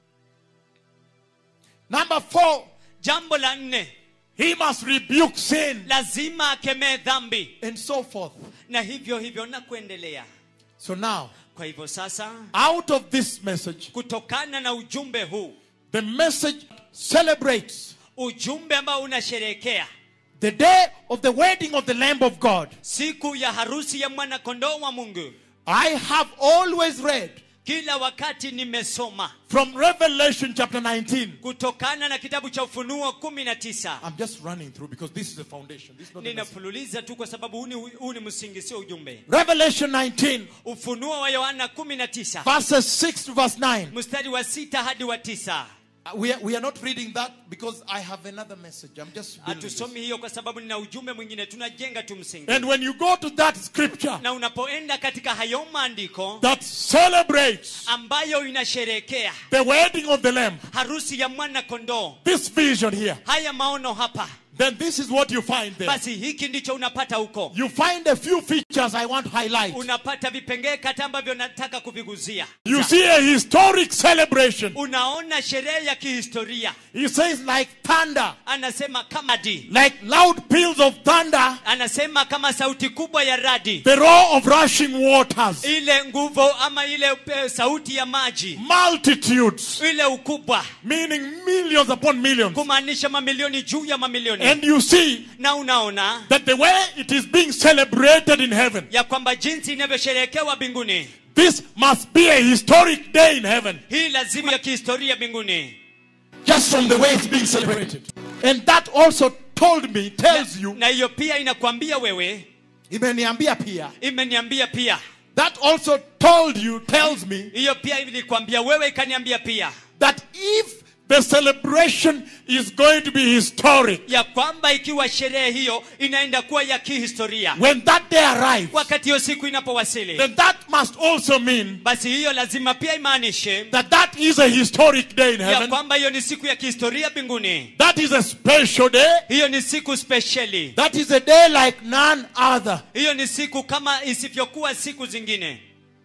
S1: Number four,
S2: jambo la nne
S1: he must rebuke sin
S2: lazima akemee dhambi
S1: and so forth.
S2: na hivyo hivyo na kuendelea
S1: So now,
S2: kwa hivyo sasa
S1: out of this message,
S2: kutokana na ujumbe huu
S1: the message celebrates
S2: ujumbe ambao unasherehekea
S1: the day of the wedding of the Lamb of God.
S2: siku ya harusi ya mwana kondoo wa mungu
S1: I have always read
S2: kila wakati nimesoma
S1: from Revelation chapter 19.
S2: kutokana na kitabu cha ufunuo 19
S1: I'm just running through because this is the foundation. This is not the message.
S2: ninafululiza tu kwa sababu huu ni, huu ni msingi sio ujumbe
S1: Revelation 19,
S2: ufunuo wa yohana 19
S1: verses 6 to verse 9.
S2: mstari wa sita hadi wa tisa
S1: Uh, We are, we are not reading that because I have another message. I'm just building this.
S2: hatusomi hiyo kwa sababu nina ujumbe mwingine tunajenga tu msingi
S1: And when you go to that scripture
S2: na unapoenda katika hayo maandiko
S1: that celebrates
S2: ambayo inasherehekea
S1: the wedding of the Lamb,
S2: harusi ya mwana kondoo
S1: this vision here,
S2: haya maono hapa
S1: then this is what you find there.
S2: basi hiki ndicho unapata huko
S1: You find a few features I want to highlight.
S2: unapata vipengee kata ambavyo nataka kuviguzia
S1: You see a historic celebration.
S2: unaona sherehe ya kihistoria
S1: He says, like thunder,
S2: anasema kama di
S1: like loud peals of thunder,
S2: anasema kama sauti kubwa ya radi
S1: the roar of rushing waters,
S2: ile nguvu ama ile eh, sauti ya maji
S1: multitudes,
S2: ile ukubwa
S1: meaning millions upon millions.
S2: kumaanisha mamilioni juu ya mamilioni
S1: And you see
S2: na unaona
S1: that the way it is being celebrated in heaven,
S2: ya kwamba jinsi inavyosherehekewa mbinguni
S1: this must be a historic day in heaven,
S2: hii lazima ya kihistoria mbinguni
S1: just from the way it's being celebrated. And that also told me, tells you,
S2: na hiyo pia inakwambia wewe
S1: imeniambia pia,
S2: imeniambia pia
S1: that also told you, tells me,
S2: hiyo pia ilikwambia wewe ikaniambia pia
S1: that if the celebration is going to be historic,
S2: ya kwamba ikiwa sherehe hiyo inaenda kuwa ya kihistoria
S1: when that day arrives,
S2: wakati hiyo siku inapowasili
S1: then that must also mean
S2: basi hiyo lazima pia imaanishe
S1: that that is a historic day in
S2: ya
S1: heaven.
S2: kwamba hiyo ni siku ya kihistoria mbinguni
S1: That is a special day.
S2: hiyo ni siku spesheli
S1: That is a day like none other.
S2: hiyo ni siku kama isivyokuwa siku zingine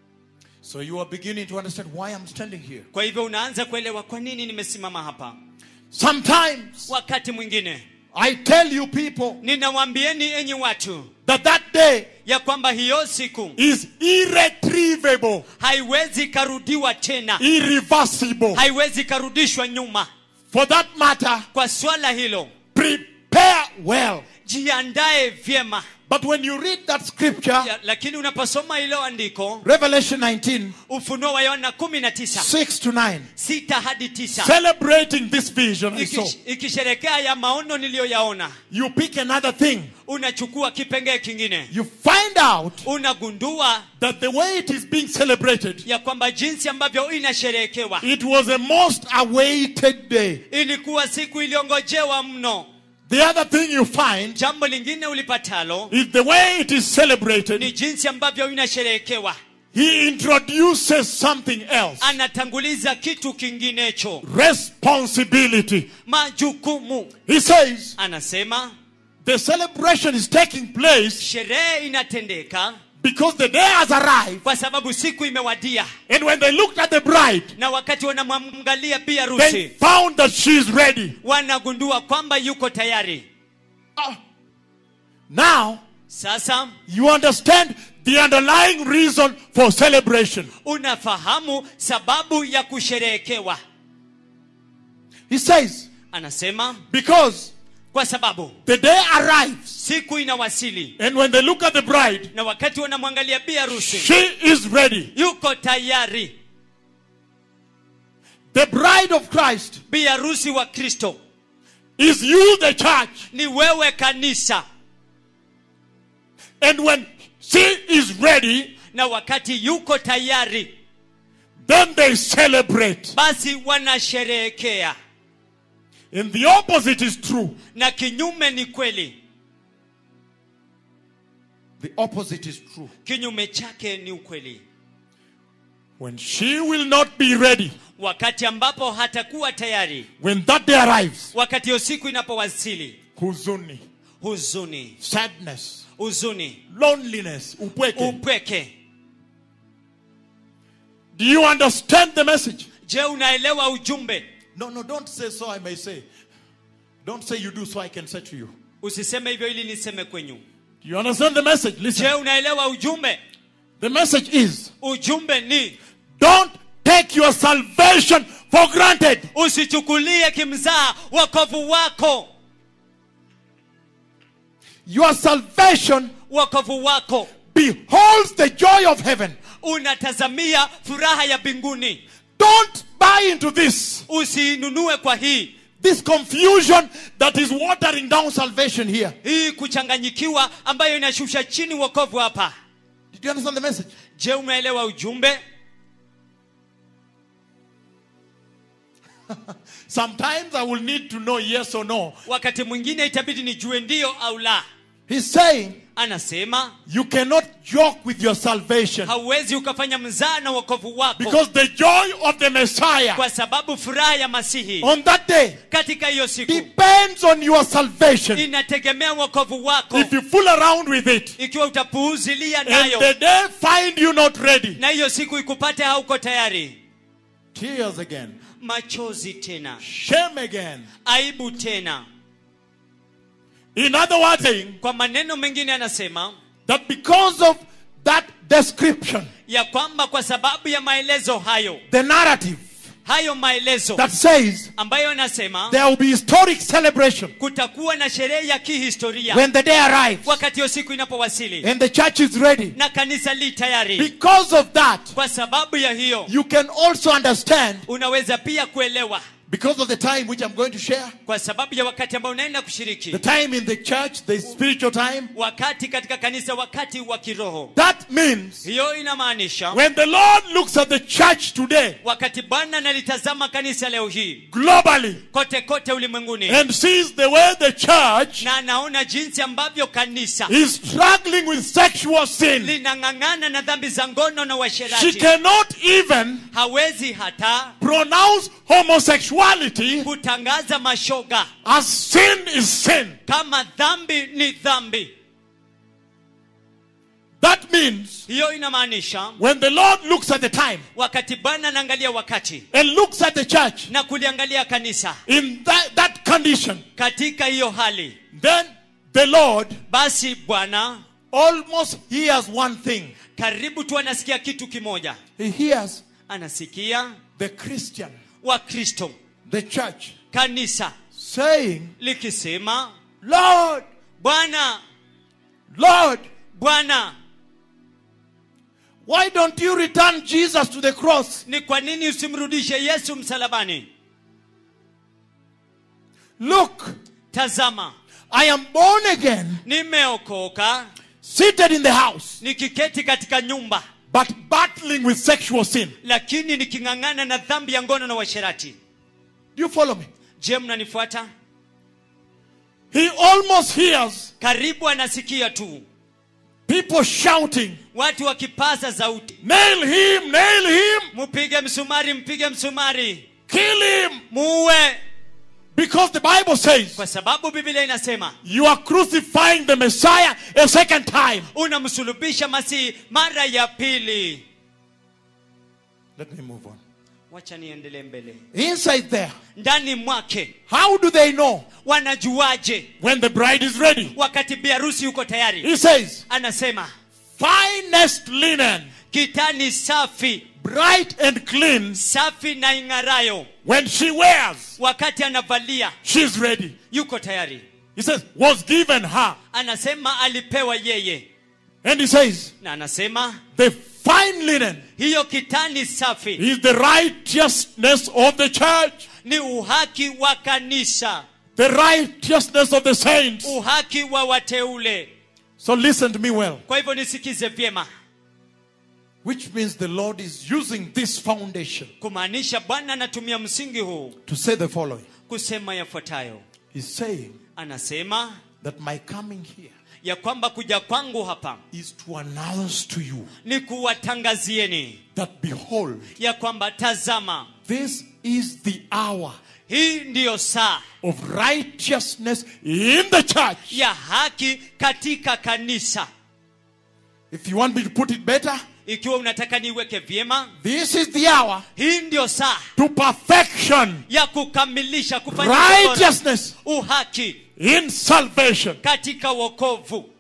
S1: So you are beginning to understand why I'm standing here.
S2: kwa hivyo unaanza kuelewa kwa nini nimesimama hapa
S1: Sometimes
S2: wakati mwingine
S1: I tell you people
S2: ninawaambieni enyi watu
S1: that that day
S2: ya kwamba hiyo siku
S1: is irretrievable,
S2: haiwezi karudiwa tena
S1: irreversible.
S2: haiwezi karudishwa nyuma
S1: For that matter,
S2: kwa swala hilo
S1: prepare well
S2: jiandae vyema
S1: But when you read that scripture,
S2: ya, lakini unaposoma hilo andiko
S1: Revelation 19,
S2: ufunuo wa yohana 19
S1: 6 to 9,
S2: sita hadi tisa
S1: celebrating this vision I saw,
S2: Ikish- ikisherekea ya maono niliyoyaona
S1: you pick another thing.
S2: unachukua kipengee kingine
S1: You find out
S2: unagundua
S1: that the way it is being celebrated,
S2: ya kwamba jinsi ambavyo inasherehekewa
S1: it was a most awaited day.
S2: ilikuwa siku iliyongojewa mno
S1: The other thing you find
S2: jambo lingine ulipatalo
S1: is the way it is
S2: ni
S1: celebrated,
S2: jinsi ambavyo inasherehekewa
S1: he introduces something else
S2: anatanguliza kitu kinginecho
S1: responsibility.
S2: majukumu
S1: He says
S2: anasema
S1: the celebration is taking place
S2: sherehe inatendeka
S1: because the day has arrived.
S2: kwa sababu siku imewadia
S1: And when they looked at the bride,
S2: na wakati wanamwangalia bi
S1: they
S2: harusi
S1: found that she is ready.
S2: wanagundua kwamba yuko tayari
S1: Ah. Now,
S2: sasa
S1: you understand the underlying reason for celebration.
S2: unafahamu sababu ya kusherehekewa
S1: He says,
S2: anasema
S1: because
S2: kwa sababu
S1: the day arrives,
S2: siku inawasili
S1: and when they look at the bride,
S2: na wakati wanamwangalia bi harusi
S1: she is ready.
S2: yuko tayari
S1: The bride of Christ
S2: bi harusi wa kristo
S1: is you, the church.
S2: ni wewe kanisa
S1: And when she is ready,
S2: na wakati yuko tayari
S1: then they celebrate.
S2: basi wanasherehekea
S1: And the opposite is true.
S2: na kinyume ni kweli
S1: The opposite is true.
S2: kinyume chake ni ukweli
S1: When she will not be ready,
S2: wakati ambapo hatakuwa tayari
S1: when that day arrives,
S2: wakati hiyo siku inapowasili
S1: huzuni,
S2: huzuni
S1: sadness,
S2: huzuni
S1: loneliness, upweke.
S2: upweke
S1: Do you understand the message?
S2: je unaelewa ujumbe
S1: No, no, don't say so, I may say. Don't say you do so, I can say to you.
S2: usiseme hivyo ili niseme kwenyu
S1: Do you understand the message?
S2: je
S1: Listen.
S2: unaelewa ujumbe
S1: The message is
S2: ujumbe ni
S1: don't take your salvation for granted.
S2: usichukulie kimzaa wokovu wako
S1: Your salvation
S2: wokovu wako
S1: beholds the joy of heaven.
S2: unatazamia furaha ya mbinguni
S1: Don't buy into this.
S2: usiinunue kwa hii
S1: This confusion that is watering down salvation here.
S2: hii kuchanganyikiwa ambayo inashusha chini wokovu hapa
S1: Did you understand the message?
S2: je umeelewa ujumbe
S1: Sometimes I will need to know yes or no.
S2: wakati mwingine itabidi nijue ndio au la
S1: He's saying
S2: anasema
S1: you cannot joke with your salvation
S2: hauwezi ukafanya mzaa na wokovu wako
S1: because the joy of the Messiah
S2: kwa sababu furaha ya masihi
S1: on that day
S2: katika hiyo siku
S1: depends on your salvation.
S2: inategemea wokovu wako
S1: If you fool around with it
S2: ikiwa utapuuzilia
S1: and
S2: nayo
S1: the day find you not ready,
S2: na hiyo siku ikupate hauko tayari
S1: tears again,
S2: machozi tena
S1: shame again.
S2: aibu tena
S1: In other words, saying
S2: kwa maneno mengine anasema
S1: that because of that description,
S2: ya kwamba kwa sababu ya maelezo hayo
S1: the narrative
S2: hayo maelezo
S1: that says
S2: ambayo anasema
S1: there will be historic celebration
S2: kutakuwa na sherehe ya kihistoria
S1: when the day arrives
S2: wakati hiyo siku inapowasili
S1: and the church is ready.
S2: na kanisa li tayari
S1: Because of that,
S2: kwa sababu ya hiyo
S1: you can also understand
S2: unaweza pia kuelewa
S1: because of the time which I'm going to share,
S2: kwa sababu ya wakati ambao unaenda
S1: the
S2: kushiriki
S1: time in the church, the spiritual time.
S2: wakati katika kanisa wakati wa kiroho
S1: That means
S2: hiyo inamaanisha
S1: when the Lord looks at the church today,
S2: wakati bwana analitazama kanisa leo hii
S1: globally,
S2: kote kote ulimwenguni
S1: and sees the way the church
S2: na anaona jinsi ambavyo kanisa
S1: is struggling with sexual sin,
S2: linang'ang'ana na dhambi za ngono na
S1: she
S2: uasherati
S1: cannot even
S2: hawezi hata
S1: pronounce homosexuality
S2: kutangaza mashoga
S1: as sin is sin.
S2: kama dhambi ni dhambi
S1: That means
S2: hiyo inamaanisha
S1: when the Lord looks at the time
S2: wakati bwana anaangalia wakati
S1: and looks at the church
S2: na kuliangalia kanisa
S1: in that, that condition,
S2: katika hiyo hali
S1: then the Lord
S2: basi bwana
S1: almost hears one thing.
S2: karibu tu anasikia kitu kimoja
S1: He hears
S2: anasikia
S1: the Christian,
S2: wakristo
S1: the church,
S2: kanisa
S1: saying,
S2: likisema
S1: Lord,
S2: bwana
S1: Lord,
S2: bwana
S1: why don't you return Jesus to the cross?
S2: ni kwa nini usimrudishe yesu msalabani
S1: Look,
S2: tazama
S1: I am born again,
S2: nimeokoka
S1: seated in the house,
S2: nikiketi katika nyumba
S1: but battling with sexual sin.
S2: lakini niking'ang'ana na dhambi ya ngono na uasherati
S1: Do you follow me?
S2: je mnanifuata
S1: He almost hears
S2: karibu anasikia tu
S1: people shouting,
S2: watu wakipaza sauti
S1: Nail him, nail him,
S2: mpige msumari mpige msumari
S1: kill him.
S2: muue
S1: Because the Bible says
S2: kwa sababu biblia inasema
S1: you are crucifying the Messiah a second time.
S2: unamsulubisha masihi mara ya pili
S1: Let me move on.
S2: wacha niendelee mbele
S1: Inside there,
S2: ndani mwake
S1: how do they know
S2: wanajuaje
S1: when the bride is ready?
S2: wakati biharusi yuko tayari
S1: He says,
S2: anasema
S1: finest linen,
S2: kitani safi
S1: bright and clean.
S2: safi na ing'arayo
S1: When she wears,
S2: wakati anavalia
S1: she's ready.
S2: yuko tayari
S1: He says, was given her.
S2: anasema alipewa yeye
S1: And he says,
S2: na anasema
S1: the fine linen
S2: hiyo kitani safi
S1: is the righteousness of the church,
S2: ni uhaki wa kanisa
S1: the righteousness of the saints.
S2: uhaki wa wateule
S1: So listen to me well.
S2: kwa hivyo nisikize vyema
S1: Which means the Lord is using this foundation
S2: kumaanisha bwana anatumia msingi huu
S1: to say the following.
S2: kusema yafuatayo
S1: He's saying
S2: anasema
S1: that my coming here
S2: ya kwamba kuja kwangu hapa
S1: is to announce to you
S2: ni kuwatangazieni
S1: that behold,
S2: ya kwamba tazama
S1: this is the hour
S2: hii ndiyo saa
S1: of righteousness in the church.
S2: ya haki katika kanisa
S1: If you want me to put it better,
S2: ikiwa unataka niiweke vyema
S1: this is the hour
S2: hii ndiyo saa
S1: to perfection,
S2: ya kukamilisha kufanya bora,
S1: righteousness
S2: uhaki
S1: in salvation.
S2: katika wokovu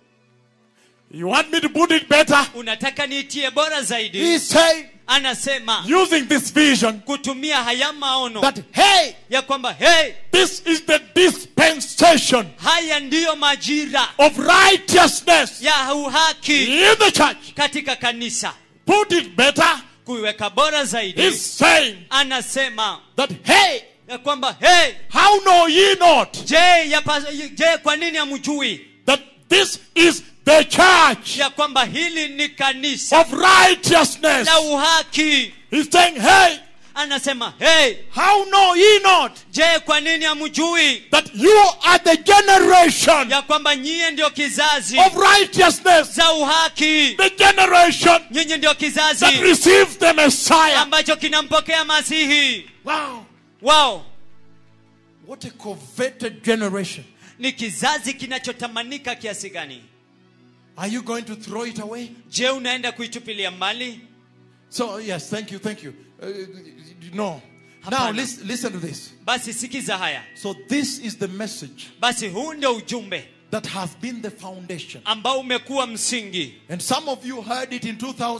S1: You want me to put it better?
S2: unataka niitie bora zaidi
S1: He's saying,
S2: anasema
S1: using this vision,
S2: kutumia haya maono
S1: that hey,
S2: ya kwamba hey
S1: this is the dispensation
S2: haya ndiyo majira
S1: of righteousness
S2: ya uhaki
S1: in the church.
S2: katika kanisa
S1: Put it better.
S2: kuiweka bora zaidi
S1: He's saying
S2: anasema
S1: that hey,
S2: ya kwamba hey
S1: how know ye not
S2: je yapa, je kwa nini hamjui
S1: that this is the church
S2: ya kwamba hili ni kanisa
S1: of righteousness?
S2: la uhaki
S1: He's saying, hey,
S2: anasema hey
S1: how know ye not
S2: je kwa nini hamjui
S1: that you are the generation
S2: ya kwamba nyie ndio kizazi
S1: of righteousness,
S2: za uhaki
S1: the generation
S2: nyinyi ndio
S1: that
S2: kizazi
S1: receives the Messiah?
S2: ambacho kinampokea masihi
S1: Wow,
S2: wao
S1: what a coveted generation.
S2: ni kizazi kinachotamanika kiasi gani
S1: Are you going to throw it away?
S2: je unaenda kuitupilia mbali
S1: So, yes, thank you, thank you. Uh, no. Now,
S2: Hapana.
S1: listen, listen to this.
S2: basi sikiza haya
S1: So, this is the message
S2: basi huu ndio ujumbe
S1: that has been the foundation.
S2: ambao umekuwa msingi
S1: And some of you heard it in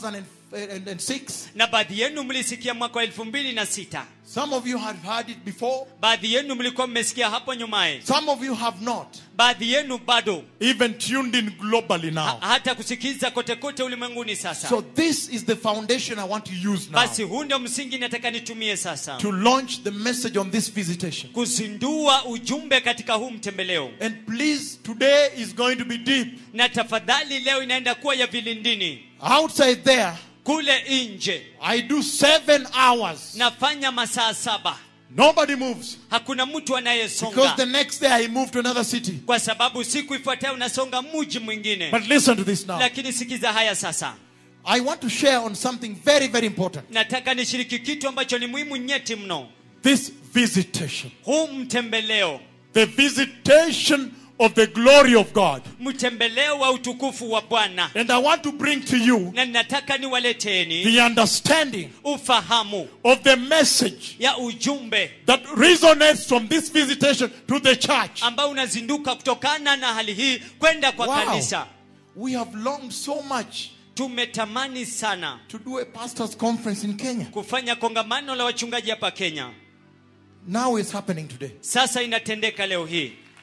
S1: 2006.
S2: na baadhi yenu mlisikia mwaka wa elfu mbili na sita
S1: Some of you have heard it before.
S2: baadhi yenu mlikuwa mmesikia hapo nyumaye
S1: Some of you have not
S2: baadhi yenu bado
S1: even tuned in globally
S2: ha,
S1: now.
S2: hata kusikiza kote kote ulimwenguni sasa
S1: So, this is the foundation I want to use now
S2: basi huu ndio msingi nataka nitumie sasa
S1: to launch the message on this visitation.
S2: kuzindua ujumbe katika huu mtembeleo
S1: And please, today is going to be deep.
S2: na tafadhali leo inaenda kuwa ya vilindini
S1: Outside there,
S2: kule nje
S1: I do seven hours.
S2: nafanya masaa saba
S1: Nobody moves.
S2: hakuna mtu
S1: Because
S2: anayesonga
S1: the next day I move to another city.
S2: kwa sababu siku ifuatayo unasonga mji mwingine
S1: But listen to this now.
S2: lakini sikiza haya sasa
S1: I want to share on something very, very important.
S2: nataka nishiriki kitu ambacho ni muhimu nyeti mno
S1: This visitation.
S2: huu mtembeleo
S1: The visitation of the glory of God.
S2: mtembeleo wa utukufu wa bwana
S1: And I want to bring to you
S2: na ninataka niwaleteni
S1: the understanding
S2: ufahamu
S1: of the message
S2: ya ujumbe
S1: that resonates from this visitation to the church.
S2: ambao unazinduka kutokana na hali hii kwenda kwa
S1: Wow.
S2: kanisa
S1: We have longed so much
S2: tumetamani sana
S1: to do a pastor's conference in Kenya.
S2: kufanya kongamano la wachungaji hapa kenya
S1: Now it's happening today.
S2: sasa inatendeka leo hii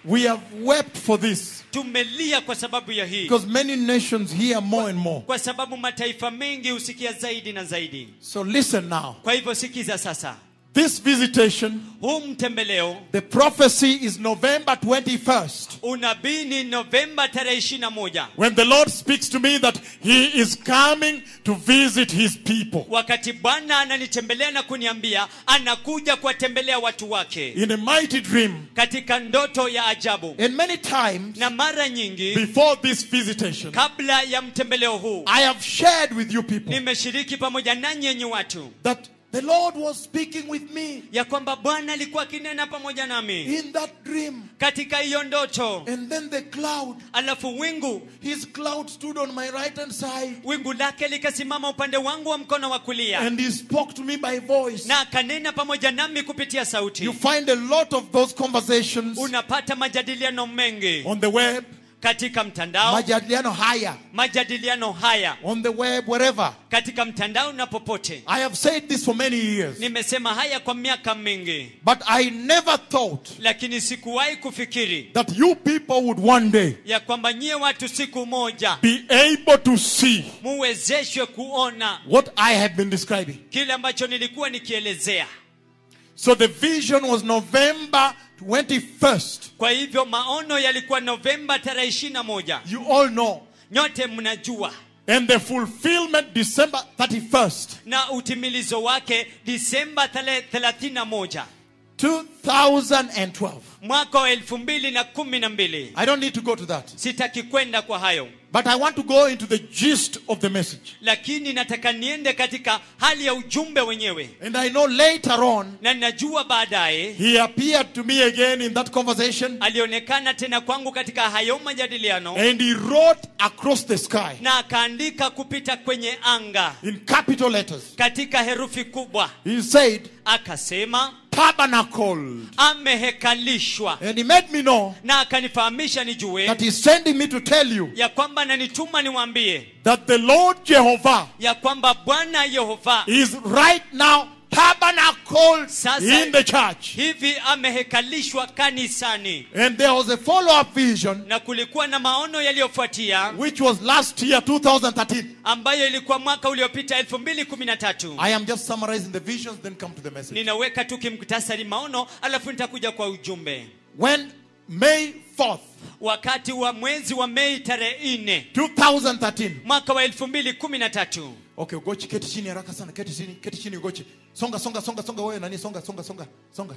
S1: We have wept for this
S2: tumelia kwa sababu ya hii
S1: because many nations hear more and more.
S2: kwa sababu mataifa mengi husikia zaidi na zaidi
S1: So listen now.
S2: kwa hivyo sikiza sasa
S1: This visitation,
S2: huu mtembeleo
S1: the prophecy is November 21st.
S2: unabii ni novemba tarehe ishiri na moja
S1: When the Lord speaks to me that He is coming to visit His people
S2: wakati bwana ananitembelea na kuniambia anakuja kuwatembelea watu wake
S1: in a mighty dream.
S2: katika ndoto ya ajabu
S1: And many times
S2: na mara nyingi
S1: before this visitation,
S2: kabla ya mtembeleo huu
S1: I have shared with you people
S2: nimeshiriki pamoja nanyi yenye watu
S1: that the Lord was speaking with me
S2: ya kwamba bwana alikuwa akinena pamoja nami
S1: in that dream.
S2: katika hiyo ndoto
S1: And then the cloud,
S2: alafu wingu
S1: His cloud stood on my right hand side
S2: wingu lake likasimama upande wangu wa mkono wa kulia
S1: and He spoke to me by voice.
S2: na akanena pamoja nami kupitia
S1: You
S2: sauti
S1: find a lot of those conversations
S2: unapata majadiliano mengi
S1: on the web,
S2: katika mtandao
S1: majadiliano haya,
S2: majadiliano haya
S1: on the web, wherever.
S2: katika mtandao na popote
S1: I have said this for many years,
S2: nimesema haya kwa miaka mingi
S1: but I never thought
S2: lakini sikuwahi kufikiri
S1: that you people would one day
S2: ya kwamba nyie watu siku moja
S1: be able to see
S2: muwezeshwe kuona
S1: what I have been describing.
S2: kile ambacho nilikuwa nikielezea
S1: So the vision was November 21st.
S2: kwa hivyo maono yalikuwa novemba tarehe ishiri na moja
S1: You all know.
S2: nyote mnajua
S1: And the fulfillment December 31st,
S2: na utimilizo wake disemba tarehe thelathini na moja
S1: 2012.
S2: mwaka wa elfu mbili na kumi na mbili
S1: I don't need to go to that.
S2: sitaki kwenda kwa hayo
S1: But I want to go into the gist of the message.
S2: lakini nataka niende katika hali ya ujumbe wenyewe
S1: And I know later on,
S2: na najua baadaye
S1: he appeared to me again in that conversation
S2: alionekana tena kwangu katika hayo majadiliano
S1: and he wrote across the sky
S2: na akaandika kupita kwenye anga
S1: in capital letters.
S2: katika herufi kubwa
S1: He said,
S2: akasema
S1: Tabernacled.
S2: amehekalishwa
S1: And he made me know
S2: na akanifahamisha nijue
S1: that he's sending me to tell you
S2: ya kwamba nanituma niwaambie
S1: that the Lord Jehovah
S2: ya kwamba bwana yehova
S1: is right now tabernacled
S2: Sasa-
S1: in the church.
S2: hivi amehekalishwa kanisani
S1: And there was a follow up vision
S2: na kulikuwa na maono yaliyofuatia
S1: which was last year, 2013.
S2: ambayo ilikuwa mwaka uliopita 2013
S1: I am just summarizing the visions, then come to the message.
S2: ninaweka tu kimkutasari maono alafu nitakuja kwa ujumbe
S1: When May 4th,
S2: wakati wa mwezi wa mei tarehe 4
S1: 2013.
S2: mwaka wa 2013
S1: Okay, ugochi keti chini haraka sana, keti chini, keti chini ugochi. Songa, songa, songa, songa wewe nani, songa, songa, songa, songa.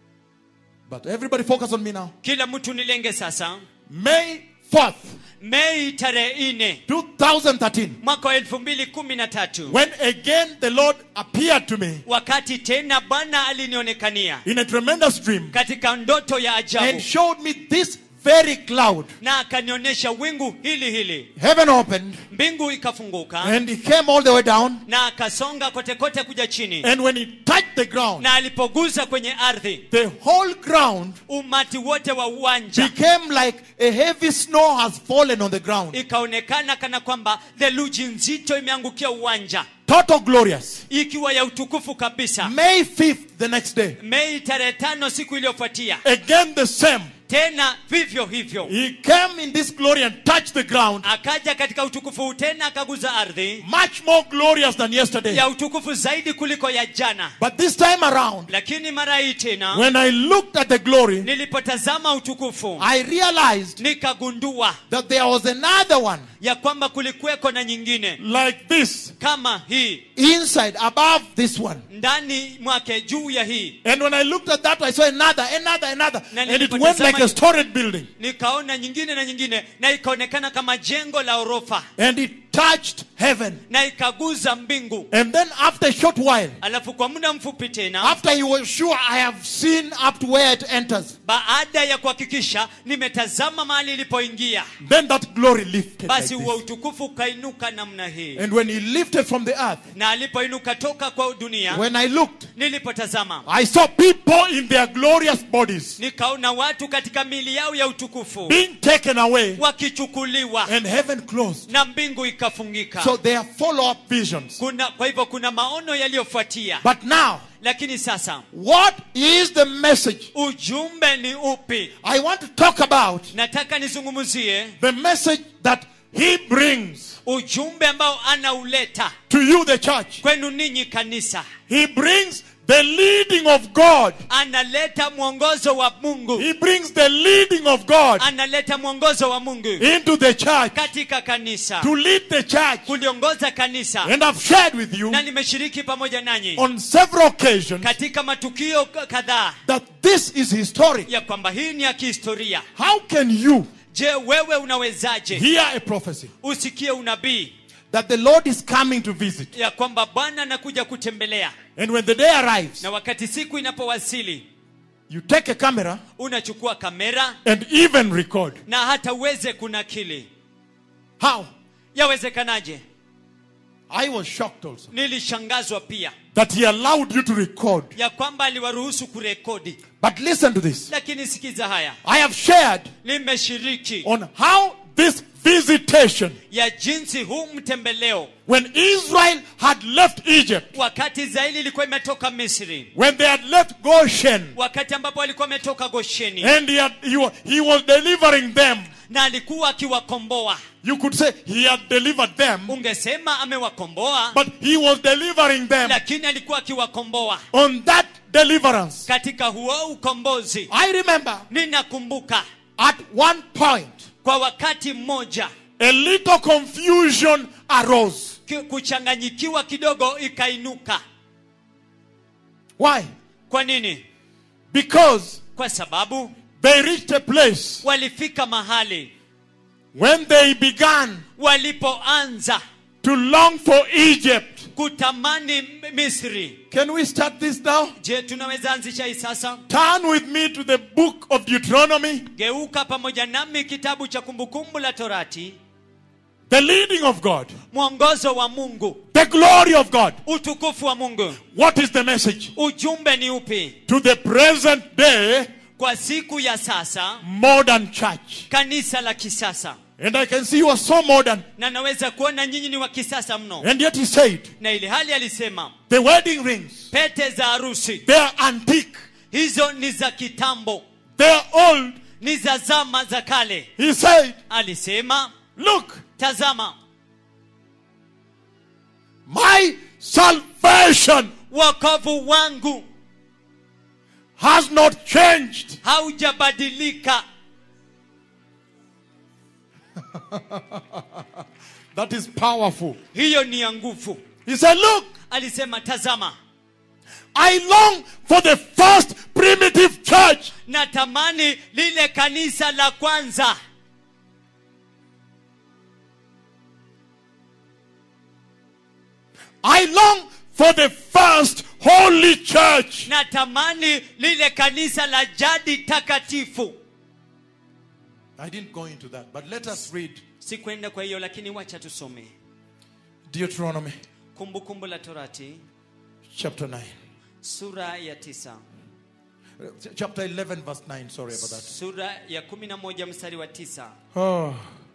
S1: But everybody focus on me now.
S2: kila mtu nilenge sasa
S1: May 4th,
S2: mei tarehe 4
S1: 2013.
S2: mwaka wa 2013
S1: When again the Lord appeared to me
S2: wakati tena bwana alinionekania
S1: in a tremendous dream
S2: katika ndoto ya
S1: and
S2: ajabu
S1: showed me this very cloud.
S2: na akanionyesha wingu hili hili
S1: Heaven opened
S2: mbingu ikafunguka
S1: and he came all the way down.
S2: na akasonga kote kote kuja chini
S1: And when he touched the ground,
S2: na alipogusa kwenye ardhi
S1: the whole ground
S2: umati wote wa uwanja
S1: became like a heavy snow has fallen on the ground.
S2: ikaonekana kana kwamba theluji nzito imeangukia uwanja
S1: Total glorious.
S2: ikiwa ya utukufu kabisa
S1: May 5th, the next day.
S2: mei tarehe tano siku iliyofuatia
S1: Again the same.
S2: tena vivyo hivyo
S1: He came in this glory and touched the ground.
S2: akaja katika utukufu huu tena akaguza ardhi
S1: Much more glorious than yesterday.
S2: ya utukufu zaidi kuliko ya jana
S1: But this time around,
S2: lakini mara hii tena
S1: when I looked at the glory,
S2: nilipotazama utukufu
S1: I realized
S2: nikagundua
S1: that there was another one
S2: ya kwamba kulikuweko na nyingine
S1: like this
S2: kama hii
S1: inside, above this one.
S2: ndani mwake juu ya hii
S1: And when I looked at that, I saw another, another, another.
S2: Na
S1: And it
S2: nilipotazama
S1: went like a
S2: hiyo-
S1: storage building.
S2: nikaona nyingine na nyingine na ikaonekana kama jengo la orofa
S1: And it touched heaven.
S2: na ikaguza mbingu
S1: And then after a short while,
S2: alafu kwa muda mfupi tena
S1: after he was sure I have seen up to where it enters,
S2: baada ya kuhakikisha nimetazama mahali ilipoingia
S1: then that glory lifted. Like
S2: basi huo
S1: this.
S2: utukufu ukainuka namna hii
S1: And when he lifted from the earth,
S2: na alipoinuka toka kwa dunia
S1: when I looked,
S2: nilipotazama
S1: I saw people in their glorious bodies
S2: nikaona watu katika mili yao ya utukufu
S1: being taken away
S2: wakichukuliwa
S1: and heaven closed.
S2: na mbingu ikafungika
S1: So there are follow up visions.
S2: kuna, kwa hivyo kuna maono yaliyofuatia
S1: But now,
S2: lakini sasa
S1: what is the message?
S2: ujumbe ni upi
S1: I want to talk about
S2: nataka nizungumzie
S1: the message that he brings
S2: ujumbe ambao anauleta
S1: to you, the church.
S2: kwenu ninyi kanisa
S1: He brings the leading of God.
S2: analeta mwongozo wa mungu
S1: He brings the leading of God
S2: analeta mwongozo wa mungu
S1: into the church
S2: katika kanisa
S1: to lead the church.
S2: kuliongoza kanisa
S1: And I've shared with you
S2: na nimeshiriki pamoja nanyi
S1: on several occasions
S2: katika matukio k- kadhaa
S1: that this is historic.
S2: ya kwamba hii ni ya kihistoria
S1: How can you
S2: je wewe unawezaje
S1: hear a prophecy
S2: usikie unabii
S1: that the Lord is coming to visit?
S2: ya kwamba bwana anakuja kutembelea
S1: And when the day arrives,
S2: na wakati siku inapowasili
S1: you take a camera
S2: unachukua kamera
S1: and even record.
S2: na hata uweze kunakili
S1: How?
S2: yawezekanaje
S1: I was shocked also
S2: nilishangazwa pia
S1: that He allowed you to record.
S2: ya kwamba aliwaruhusu kurekodi
S1: But listen to this.
S2: lakini sikiza haya
S1: I have shared
S2: nimeshiriki
S1: on how this visitation,
S2: ya jinsi huu mtembeleo
S1: when Israel had left Egypt,
S2: wakati israeli ilikuwa imetoka misri
S1: when they had left Goshen,
S2: wakati ambapo alikuwa ametoka gosheni
S1: and he, had, he, wa- he was delivering them,
S2: na alikuwa akiwakomboa
S1: you could say he had delivered them,
S2: ungesema amewakomboa
S1: but he was delivering them
S2: lakini alikuwa akiwakomboa
S1: on that deliverance.
S2: katika huo ukombozi
S1: I remember
S2: ninakumbuka
S1: at one point,
S2: kwa wakati mmoja
S1: a little confusion arose.
S2: ki- kuchanganyikiwa kidogo ikainuka
S1: Why?
S2: kwa nini
S1: Because
S2: kwa sababu
S1: they reached a place
S2: walifika mahali
S1: when they began
S2: walipoanza
S1: to long for Egypt.
S2: kutamani M- misri
S1: Can we start this now?
S2: je tunaweza anzisha hii sasa
S1: Turn with me to the book of Deuteronomy,
S2: geuka pamoja nami kitabu cha kumbukumbu la torati
S1: the leading of God,
S2: mwongozo wa mungu
S1: the glory of God.
S2: utukufu wa mungu
S1: What is the message?
S2: ujumbe ni upi
S1: To the present day
S2: kwa siku ya sasa
S1: modern church.
S2: kanisa la kisasa
S1: And I can see you are so modern.
S2: na naweza kuona nyinyi ni wa kisasa mno
S1: And yet he said,
S2: na ili hali alisema
S1: the wedding rings,
S2: pete za harusi
S1: they are antique,
S2: hizo ni za kitambo
S1: they are old.
S2: ni za zama za kale
S1: He said,
S2: alisema
S1: look,
S2: tazama
S1: my salvation
S2: wokovu wangu
S1: has not changed.
S2: haujabadilika
S1: That is powerful.
S2: hiyo ni ya nguvu
S1: He said, look,
S2: alisema tazama
S1: I long for the first primitive church.
S2: natamani lile kanisa la kwanza
S1: I long for the first holy church.
S2: natamani lile kanisa la jadi takatifu
S1: I didn't go into that, but let us read
S2: sikwenda kwa hiyo lakini wacha tusome
S1: Deuteronomy
S2: kumbukumbu la torati
S1: chapter 9.
S2: sura ya tisa
S1: Uh, Chapter 11, verse 9. Sorry about that.
S2: sura ya kumi na moja mstari wa tisa
S1: Oh.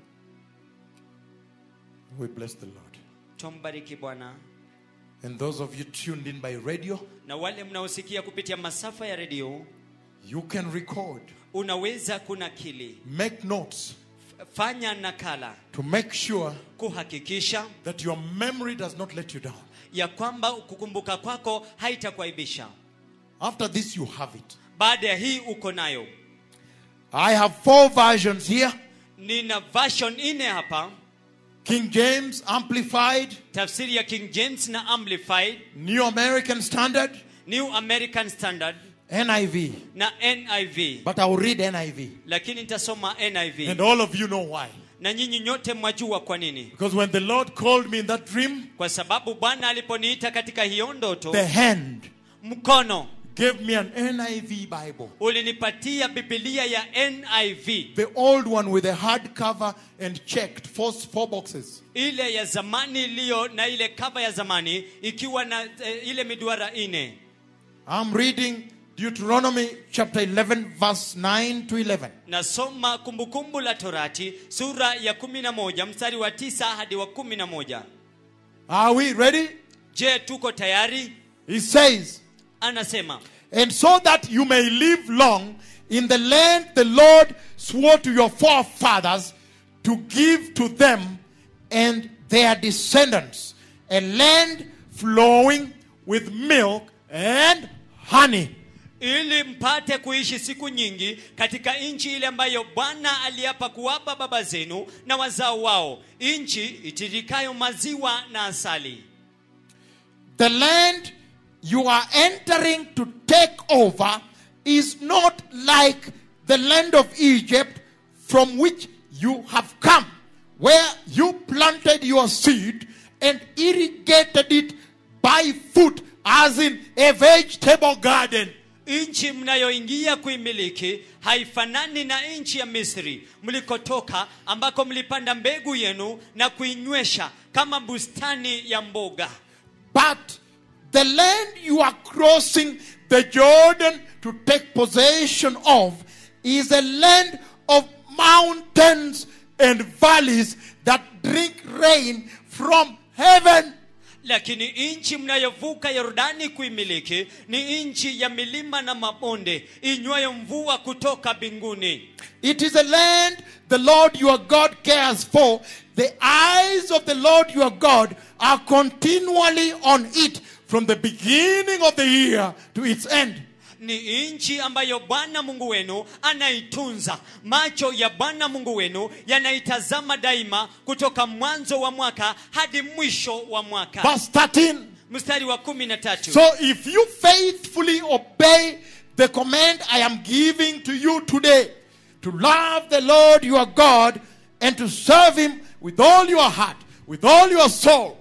S1: We bless the Lord.
S2: tumbariki bwana
S1: And those of you tuned in by radio,
S2: na wale mnaosikia kupitia masafa ya redio
S1: you can record,
S2: unaweza kunakili
S1: make notes
S2: F- fanya nakala
S1: to make sure
S2: kuhakikisha
S1: that your memory does not let you down.
S2: ya kwamba kukumbuka kwako haitakuaibisha
S1: After this, you have it.
S2: baada ya hii uko nayo
S1: I have four versions here
S2: nina version nne hapa
S1: King James, Amplified,
S2: tafsiri ya king james na amplified
S1: New American Standard,
S2: new american standard
S1: NIV.
S2: na niv
S1: But I will read NIV.
S2: lakini nitasoma niv
S1: And all of you know why.
S2: na nyinyi nyote mwajua kwa nini
S1: Because when the Lord called me in that dream,
S2: kwa sababu bwana aliponiita katika hiyo ndoto
S1: the hand
S2: mkono
S1: gave me an NIV Bible.
S2: ulinipatia bibilia ya niv
S1: The old one with a hardcover and checked, four, four boxes.
S2: ile ya zamani iliyo na ile kava ya zamani ikiwa na eh, ile miduara ine
S1: I'm reading Deuteronomy chapter 11, verse 9 to 11.
S2: nasoma kumbukumbu la torati sura ya kumi na moja mstari wa tisa hadi wa kumi na moja
S1: Are we ready?
S2: je tuko tayari
S1: He says,
S2: anasema
S1: and so that you may live long in the land the Lord swore to your forefathers to give to them and their descendants, a land flowing with milk and honey.
S2: ili mpate kuishi siku nyingi katika nchi ile ambayo bwana aliapa kuwapa baba zenu na wazao wao nchi itirikayo maziwa na asali
S1: The land you are entering to take over is not like the land of Egypt from which you have come, where you planted your seed and irrigated it by foot, as in a vegetable garden.
S2: nchi mnayoingia kuimiliki haifanani na nchi ya misri mlikotoka ambako mlipanda mbegu yenu na kuinywesha kama bustani ya mboga
S1: But the land you are crossing the Jordan to take possession of is a land of mountains and valleys that drink rain from heaven.
S2: lakini nchi mnayovuka yordani kuimiliki ni nchi ya milima na mabonde inywayo mvua kutoka mbinguni
S1: It is a land the Lord your God cares for. The eyes of the Lord your God are continually on it from the beginning of the year to its end.
S2: ni nchi ambayo bwana mungu wenu anaitunza macho ya bwana mungu wenu yanaitazama daima kutoka mwanzo wa mwaka hadi mwisho wa mwaka
S1: Verse 13.
S2: mstari wa kumi na tatu
S1: So if you faithfully obey the command I am giving to you today to love the Lord your God and to serve him with all your heart, with all your soul,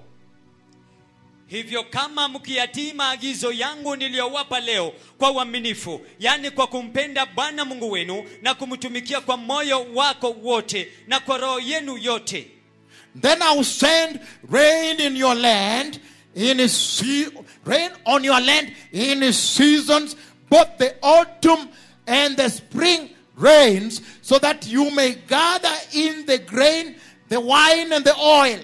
S2: hivyo kama mkiyatii maagizo yangu niliyowapa leo kwa uaminifu yaani kwa kumpenda bwana mungu wenu na kumtumikia kwa moyo wako wote na kwa roho yenu yote
S1: then I'll send rain in your land in his se- rain on your land in his seasons, both the autumn and the spring rains, so that you may gather in the grain, the wine, and the oil.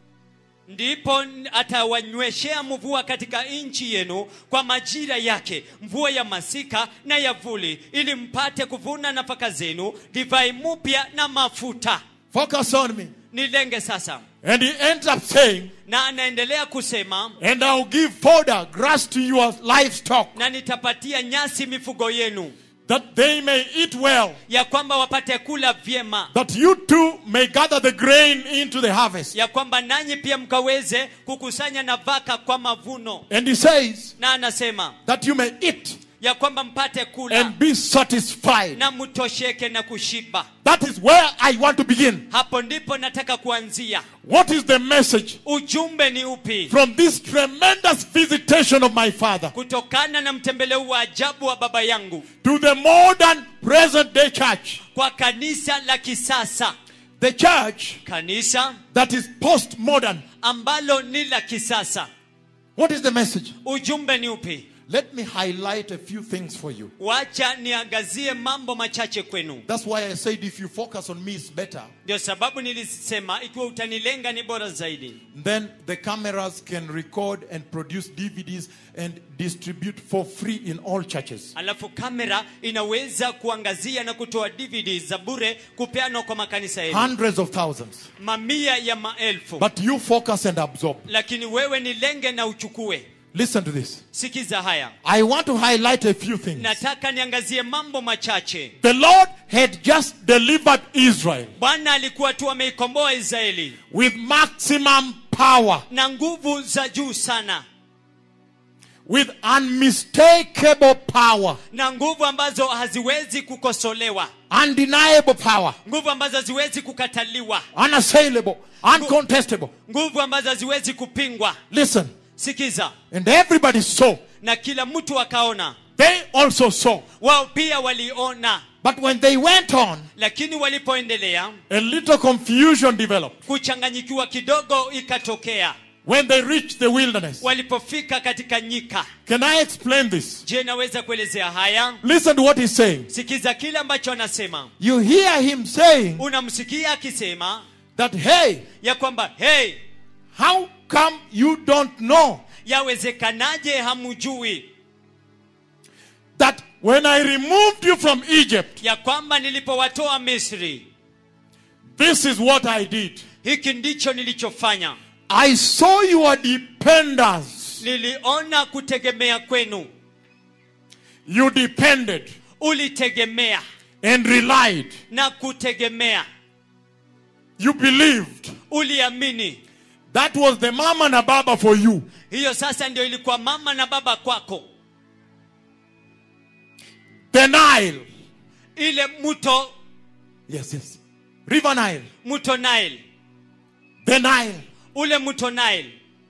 S2: ndipo atawanyweshea mvua katika nchi yenu kwa majira yake mvua ya masika na ya vuli ili mpate kuvuna nafaka zenu divai mupya na mafuta
S1: Focus on me.
S2: nilenge sasa
S1: And he ends up saying,
S2: na anaendelea kusema
S1: And I'll give fodder, grass to your livestock,
S2: na nitapatia nyasi mifugo yenu
S1: that they may eat well,
S2: ya kwamba wapate kula vyema
S1: that you too may gather the grain into the harvest.
S2: ya kwamba nanyi pia mkaweze kukusanya nafaka kwa mavuno
S1: And he says,
S2: na anasema
S1: That you may eat
S2: ya kwamba mpate kula
S1: and be satisfied.
S2: na mtosheke na kushiba
S1: That is where I want to begin.
S2: hapo ndipo nataka kuanzia
S1: What is the message
S2: ujumbe ni upi
S1: from this tremendous visitation of my father
S2: kutokana na mtembeleo wa ajabu wa baba yangu
S1: to the modern present day church?
S2: kwa kanisa la kisasa
S1: The church
S2: kanisa
S1: that is postmodern.
S2: ambalo ni la kisasa
S1: What is the message?
S2: ujumbe ni upi
S1: Let me highlight a few things for you.
S2: wacha niangazie mambo machache kwenu
S1: That's why I said if you focus on me, it's better.
S2: ndio sababu nilisema ikiwa utanilenga ni bora zaidi
S1: Then the cameras can record and produce DVDs and distribute for free in all churches.
S2: alafu kamera inaweza kuangazia na kutoa dvd za bure kupeanwa kwa makanisa yenu
S1: Hundreds of thousands.
S2: mamia ya maelfu
S1: But you focus and absorb.
S2: lakini wewe ni lenge na uchukue
S1: Listen to this.
S2: sikiza haya
S1: I want to highlight a few things.
S2: nataka niangazie mambo machache
S1: The Lord had just delivered Israel
S2: bwana alikuwa tu ameikomboa israeli
S1: with maximum power,
S2: na nguvu za juu sana
S1: with unmistakable power,
S2: na nguvu ambazo haziwezi kukosolewa
S1: undeniable power,
S2: nguvu ambazo haziwezi kukataliwa
S1: unassailable, uncontestable.
S2: nguvu ambazo haziwezi kupingwa
S1: Listen,
S2: sikiza
S1: and everybody saw.
S2: na kila mtu akaona
S1: They also saw.
S2: wao pia waliona
S1: But when they went on,
S2: lakini walipoendelea
S1: a little confusion developed.
S2: kuchanganyikiwa kidogo ikatokea
S1: When they reached the wilderness.
S2: walipofika katika nyika
S1: Can I explain this?
S2: je naweza kuelezea haya
S1: Listen to what he's saying.
S2: sikiza kile ambacho anasema
S1: You hear him saying
S2: unamsikia akisema
S1: that, hey,
S2: ya kwamba hey
S1: how come you don't know?
S2: yawezekanaje hamujui
S1: when I removed you from Egypt,
S2: ya kwamba nilipowatoa misri
S1: this is what I did.
S2: hiki ndicho nilichofanya
S1: I saw your dependence.
S2: niliona kutegemea kwenu
S1: You depended
S2: ulitegemea
S1: and relied.
S2: na kutegemea
S1: You believed.
S2: uliamini
S1: That was the mama na baba for you.
S2: hiyo sasa ndio ilikuwa mama na baba kwako
S1: The Nile.
S2: ile mto
S1: Yes, yes. River Nile.
S2: mto nile
S1: The Nile.
S2: ule mto nile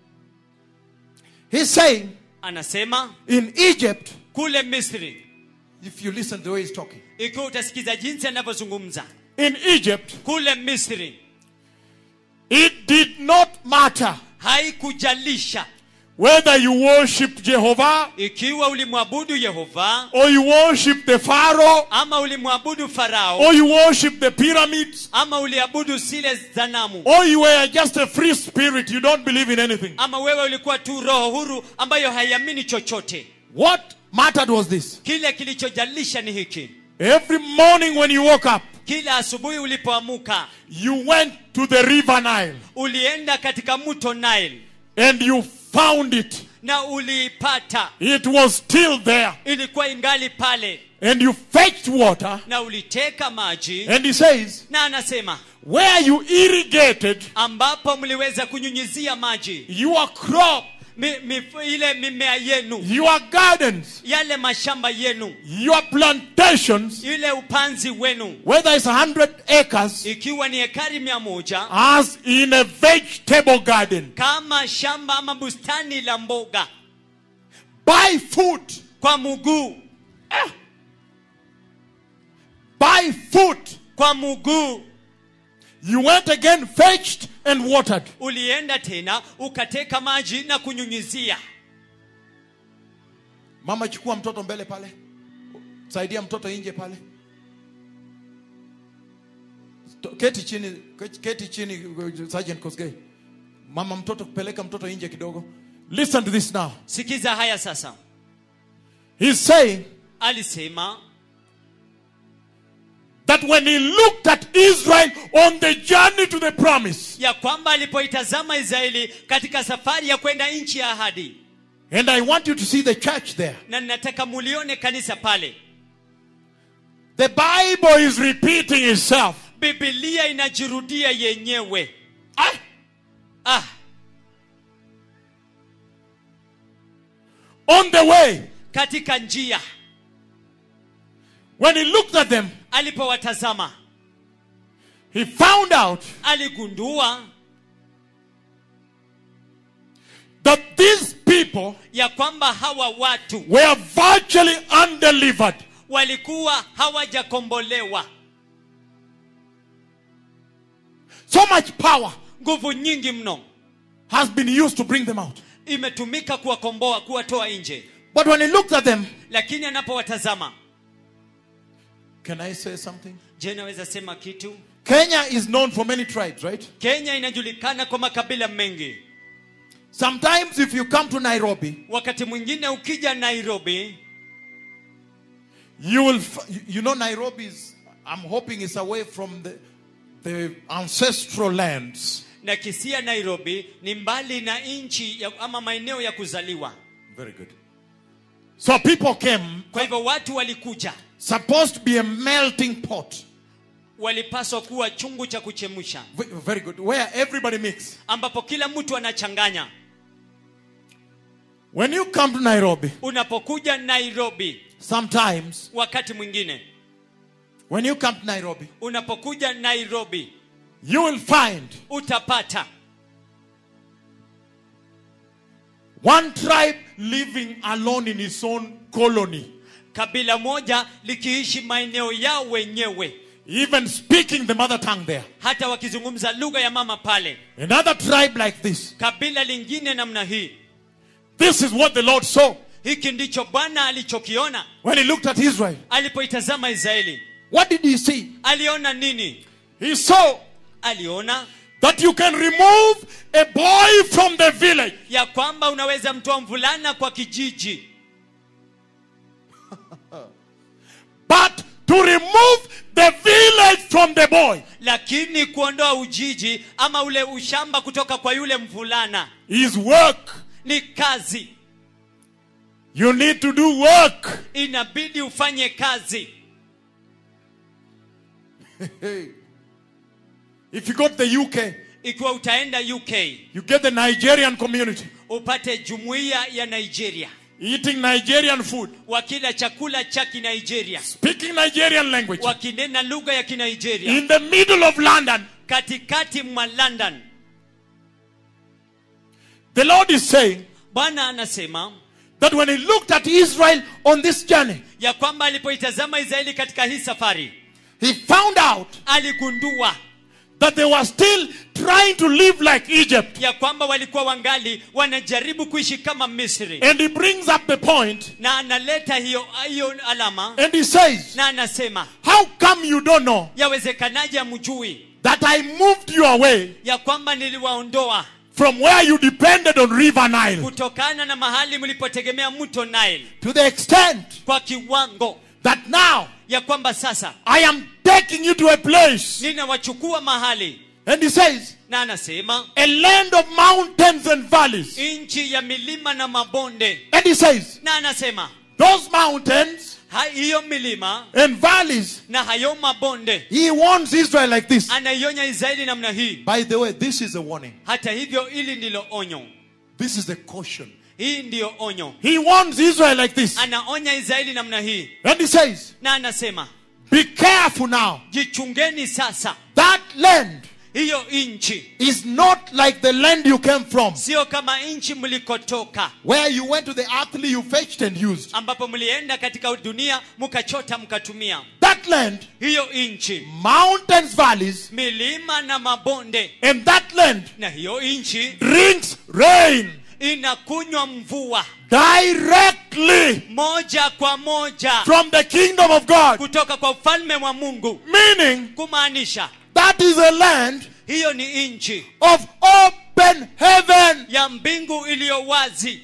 S1: He's saying
S2: anasema
S1: in Egypt,
S2: kule misri
S1: if you listen to the way he's talking,
S2: ikiwa utasikiza jinsi anavyozungumza
S1: in Egypt,
S2: kule misri
S1: it did not matter
S2: haikujalisha
S1: whether you worship Jehovah
S2: ikiwa ulimwabudu yehova
S1: or you worship the Pharaoh
S2: ama ulimwabudu farao
S1: or you worship the pyramids
S2: ama uliabudu zile zanamu
S1: or you were just a free spirit, you don't believe in anything.
S2: ama wewe ulikuwa tu roho huru ambayo haiamini chochote
S1: What mattered was this.
S2: kile kilichojalisha ni hiki
S1: Every morning when you woke up,
S2: kila asubuhi ulipoamuka
S1: you went to the river Nile
S2: ulienda katika mto nile
S1: and you found it.
S2: na uliipata
S1: It was still there.
S2: ilikuwa ingali pale
S1: And you fetched water.
S2: na uliteka maji
S1: And he says,
S2: na anasema
S1: where you irrigated
S2: ambapo mliweza kunyunyizia maji
S1: your crop,
S2: mi, mi, ile mimea yenu
S1: your gardens,
S2: yale mashamba yenu
S1: your plantations,
S2: ile upanzi wenu
S1: whether it's a hundred acres,
S2: ikiwa ni ekari mia moja
S1: as in a vegetable garden,
S2: kama shamba ama bustani la mboga
S1: by foot,
S2: kwa mguu
S1: by foot,
S2: kwa mguu
S1: you went again, fetched and watered.
S2: ulienda tena ukateka maji na kunyunyizia
S1: Mama, chukua mtoto mbele pale, saidia mtoto nje pale. Sto- Keti chini, keti chini, Sergeant Kosgei. Mama, mtoto peleka mtoto nje kidogo. Listen to this now.
S2: sikiza haya sasa
S1: He's saying
S2: alisema
S1: that when he looked at Israel on the journey to the promise,
S2: ya kwamba alipoitazama israeli katika safari ya kwenda nchi ya ahadi
S1: and I want you to see the church there.
S2: na ninataka mulione kanisa pale
S1: The Bible is repeating itself.
S2: bibilia inajirudia yenyewe
S1: Ah,
S2: ah,
S1: on the way,
S2: katika njia
S1: when he looked at them,
S2: alipowatazama
S1: he found out
S2: aligundua
S1: that these people
S2: ya kwamba hawa watu
S1: were virtually undelivered.
S2: walikuwa hawajakombolewa
S1: So much power
S2: nguvu nyingi mno
S1: has been used to bring them out.
S2: imetumika kuwakomboa kuwatoa nje
S1: But when he looked at them,
S2: lakini anapowatazama
S1: can I say something?
S2: je naweza sema kitu
S1: Kenya is known for many tribes, right?
S2: kenya inajulikana kwa makabila mengi
S1: Sometimes, if you come to Nairobi,
S2: wakati mwingine ukija nairobi
S1: you will, f- you- you know, Nairobi is, I'm hoping it's away from the, the ancestral lands.
S2: na kisia nairobi ni mbali na nchi ya- ama maeneo ya kuzaliwa
S1: Very good. So people came,
S2: kwa hivyo watu walikuja
S1: supposed to be a melting pot.
S2: walipaswa kuwa chungu cha kuchemsha
S1: V- Very good. Where everybody mix.
S2: ambapo kila mtu anachanganya
S1: When you come to Nairobi,
S2: unapokuja nairobi
S1: sometimes,
S2: wakati mwingine
S1: when you come to Nairobi,
S2: unapokuja nairobi
S1: you will find
S2: utapata
S1: one tribe living alone in its own colony,
S2: kabila moja likiishi maeneo yao wenyewe
S1: even speaking the mother tongue there.
S2: hata wakizungumza lugha ya mama pale
S1: Another tribe like this.
S2: kabila lingine namna hii
S1: This is what the Lord saw
S2: hiki ndicho bwana alichokiona
S1: when He looked at Israel.
S2: alipoitazama israeli
S1: What did He see?
S2: aliona nini
S1: He saw
S2: aliona
S1: that you can remove a boy from the village
S2: ya kwamba unaweza mtoa mvulana kwa kijiji
S1: from the boy
S2: lakini kuondoa ujiji ama ule ushamba kutoka kwa yule mvulana
S1: is work.
S2: ni kazi
S1: You need to do work.
S2: inabidi ufanye kazi
S1: If you go to the UK,
S2: ikiwa utaenda uk
S1: you get the Nigerian community
S2: upate jumuiya ya nigeria
S1: eating Nigerian food,
S2: wakila chakula cha kinigeria
S1: speaking Nigerian language
S2: wakinena lugha ya kinigeria
S1: in the middle of London.
S2: katikati mwa london
S1: The Lord is saying
S2: bwana anasema
S1: that when He looked at Israel on this journey,
S2: ya kwamba alipoitazama israeli katika hii safari
S1: He found out
S2: aligundua
S1: that they were still trying to live like Egypt.
S2: ya kwamba walikuwa wangali wanajaribu kuishi kama misri
S1: And He brings up the point
S2: na analeta hiyo hiyo alama
S1: and He says,
S2: na anasema
S1: How come you don't know
S2: yawezekanaje amjui
S1: that I moved you away
S2: ya kwamba niliwaondoa
S1: from where you depended on River Nile
S2: kutokana na mahali mlipotegemea mto Nile
S1: to the extent
S2: kwa kiwango
S1: that now
S2: ya kwamba sasa
S1: I am taking you to a place.
S2: ninawachukua mahali
S1: And He says,
S2: na anasema
S1: a land of mountains and valleys.
S2: nchi ya milima na mabonde
S1: And He says,
S2: na anasema
S1: those mountains
S2: ha- hiyo milima
S1: and valleys,
S2: na hayo mabonde
S1: He warns Israel like this.
S2: anaionya israeli namna hii
S1: By the way, this is a warning.
S2: hata hivyo hili ndilo onyo
S1: This is a caution.
S2: hii ndiyo onyo
S1: He warns Israel like this.
S2: anaonya israeli namna hii
S1: And He says,
S2: na anasema
S1: Be careful now.
S2: jichungeni sasa
S1: That land
S2: hiyo nchi
S1: is not like the land you came from,
S2: sio kama nchi mlikotoka
S1: where you went to the earthly you fetched and used.
S2: ambapo mlienda katika dunia mkachota mkatumia
S1: That land,
S2: hiyo nchi
S1: mountains, valleys,
S2: milima na mabonde
S1: and that land
S2: na hiyo nchi
S1: drinks rain
S2: inakunywa mvua
S1: directly
S2: moja kwa moja
S1: from the kingdom of God.
S2: kutoka kwa ufalme wa mungu
S1: Meaning,
S2: kumaanisha
S1: that is a land
S2: hiyo ni nchi
S1: of open heaven.
S2: ya mbingu iliyo wazi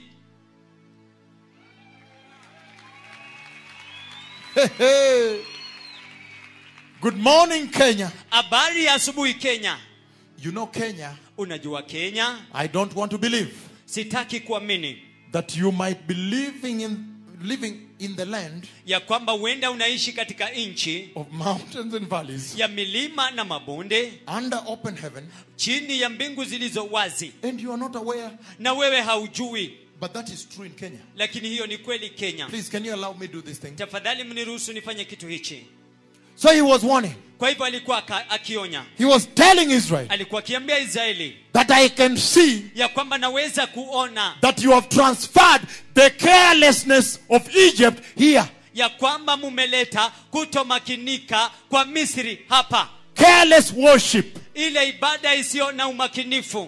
S1: Good morning, Kenya.
S2: habari ya asubuhi kenya
S1: You know, Kenya,
S2: unajua kenya
S1: I don't want to believe
S2: sitaki kuamini
S1: that you might be living in living in the land
S2: ya kwamba huenda unaishi katika nchi
S1: of mountains and valleys
S2: ya milima na mabonde
S1: under open heaven
S2: chini ya mbingu zilizo wazi
S1: and you are not aware
S2: na wewe haujui
S1: but that is true in Kenya
S2: lakini hiyo ni kweli kenya
S1: please can you allow me do this thing
S2: tafadhali mniruhusu nifanye kitu hichi
S1: so he was warning
S2: kwa hivyo alikuwa aka- akionya
S1: he was telling Israel
S2: alikuwa akiambia israeli
S1: that I can see
S2: ya kwamba naweza kuona
S1: that you have transferred the carelessness of Egypt here
S2: ya kwamba mumeleta kutomakinika kwa misri hapa
S1: careless worship
S2: ile ibada isiyo na umakinifu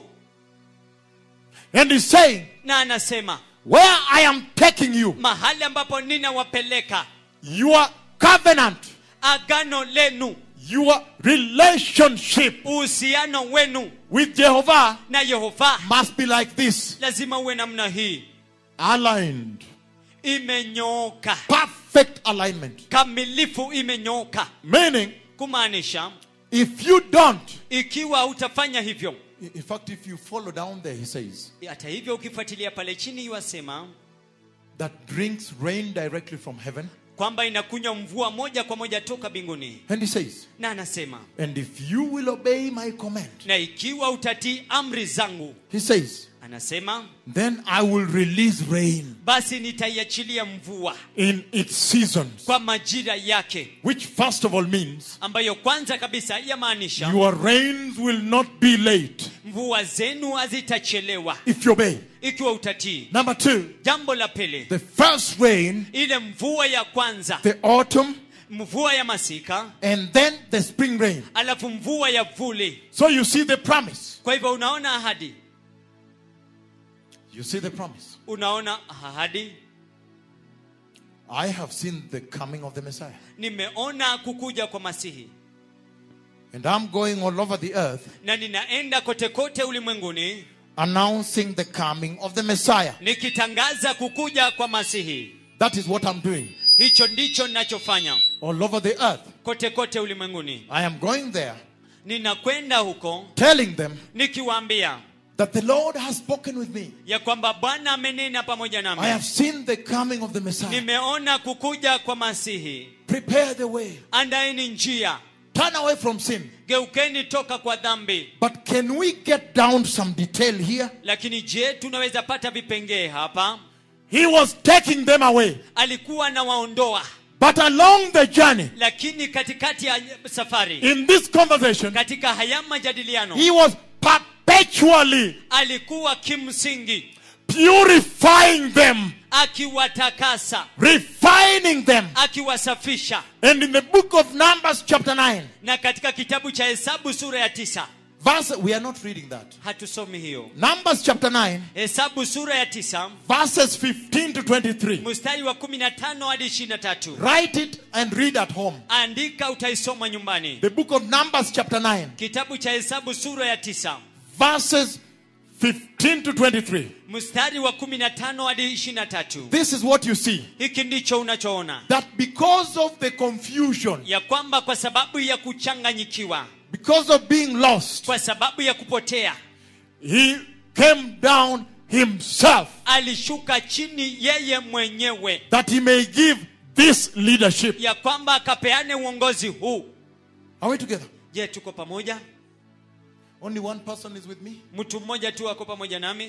S1: and he's saying
S2: na anasema
S1: where I am taking you
S2: mahali ambapo ninawapeleka
S1: your covenant
S2: agano lenu
S1: your relationship
S2: uhusiano wenu
S1: with Jehovah
S2: na yehova
S1: must be like this
S2: lazima uwe namna hii
S1: aligned
S2: imenyooka
S1: perfect alignment
S2: kamilifu imenyooka
S1: meaning
S2: kumaanisha
S1: if you don't
S2: ikiwa utafanya hivyo
S1: in fact if you follow down there he says
S2: hata hivyo ukifuatilia pale chini iwasema
S1: that drinks rain directly from heaven
S2: kwamba inakunywa mvua moja kwa moja toka mbinguni
S1: and he says
S2: na anasema
S1: and if you will obey my command
S2: na ikiwa utatii amri zangu
S1: he says
S2: anasema
S1: then I will release rain
S2: basi nitaiachilia mvua
S1: in its seasons
S2: kwa majira yake
S1: which first of all means
S2: ambayo kwanza kabisa yamaanisha
S1: your rains will not be late
S2: mvua zenu hazitachelewa
S1: if you obey
S2: ikiwa utatii
S1: number two
S2: jambo la pili
S1: the first rain
S2: ile mvua ya kwanza
S1: the autumn
S2: mvua ya masika
S1: and then the spring rain
S2: alafu mvua ya vuli
S1: so you see the promise
S2: kwa hivyo unaona ahadi
S1: you see the promise
S2: unaona ahadi
S1: I have seen the coming of the Messiah
S2: nimeona kukuja kwa masihi
S1: and I'm going all over the earth
S2: na ninaenda kote kote ulimwenguni
S1: announcing the coming of the Messiah
S2: nikitangaza kukuja kwa masihi
S1: that is what I'm doing
S2: hicho ndicho ninachofanya
S1: all over the earth.
S2: kote kote ulimwenguni
S1: I am going there
S2: ninakwenda huko
S1: telling them
S2: nikiwaambia
S1: that the Lord has spoken with me.
S2: ya kwamba bwana amenena pamoja
S1: I
S2: nami
S1: have seen the coming of the Messiah.
S2: nimeona kukuja kwa masihi
S1: Prepare the way.
S2: andaeni njia
S1: Turn away from sin.
S2: geukeni toka kwa dhambi
S1: But can we get down some detail here?
S2: lakini je tunaweza pata vipengee hapa
S1: He was taking them away.
S2: alikuwa anawaondoa
S1: But along the journey,
S2: lakini katikati ya safari
S1: in this conversation,
S2: katika haya majadiliano
S1: he was perpetually
S2: alikuwa kimsingi
S1: purifying them,
S2: akiwatakasa
S1: refining them.
S2: akiwasafisha
S1: And in the book of Numbers, chapter 9,
S2: na katika kitabu cha hesabu sura ya tisa
S1: verse, we are not reading that.
S2: hatusomi hiyo
S1: Numbers, chapter 9,
S2: hesabu sura ya tisa
S1: verses 15 to 23.
S2: mstari wa 15 hadi 23
S1: Write it and read at home.
S2: andika utaisoma nyumbani
S1: The book of Numbers, chapter 9,
S2: kitabu cha hesabu sura ya tisa
S1: verses 15 to 23.
S2: mstari wa 15 hadi 23
S1: This is what you see.
S2: hiki ndicho unachoona
S1: That because of the confusion,
S2: ya kwamba kwa sababu ya kuchanganyikiwa
S1: because of being lost,
S2: kwa sababu ya kupotea
S1: he came down himself
S2: alishuka chini yeye mwenyewe
S1: that he may give this leadership.
S2: ya kwamba akapeane uongozi huu
S1: Are we together?
S2: je tuko pamoja
S1: Only one person is with me?
S2: mtu mmoja tu ako pamoja nami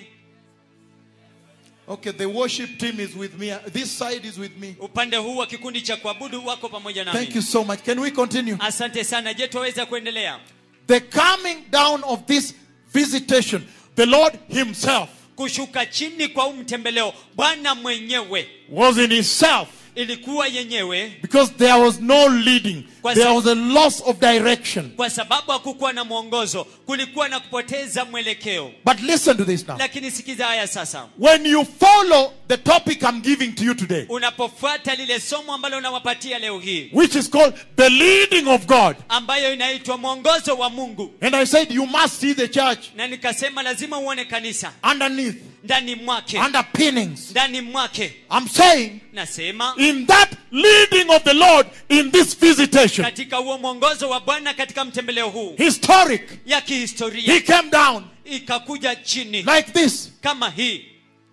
S1: Okay, the worship team is with me. This side is with me.
S2: upande huu wa kikundi cha kuabudu wako pamoja nami
S1: Thank you so much. Can we continue?
S2: asante sana je twaweza kuendelea
S1: The coming down of this visitation, the Lord Himself
S2: kushuka chini kwa huu mtembeleo bwana mwenyewe
S1: was in Himself
S2: ilikuwa yenyewe
S1: because there was no leading,
S2: Kwa
S1: there
S2: sa-
S1: was a loss of direction.
S2: kwa sababu hakukuwa na mwongozo kulikuwa na kupoteza mwelekeo
S1: But listen to this now.
S2: lakini sikiza haya sasa
S1: When you follow the topic I'm giving to you today,
S2: unapofuata lile somo ambalo unawapatia leo hii
S1: which is called the leading of God,
S2: ambayo inaitwa mwongozo wa mungu
S1: and I said you must see the church
S2: na nikasema lazima uone kanisa
S1: underneath,
S2: ndani mwake
S1: underpinnings.
S2: ndani mwake
S1: I'm saying
S2: nasema
S1: in that leading of the Lord in this visitation,
S2: katika huo mwongozo wa bwana katika mtembeleo huu
S1: historic,
S2: ya
S1: He
S2: kihistoria
S1: came down
S2: ikakuja chini
S1: like this.
S2: kama hii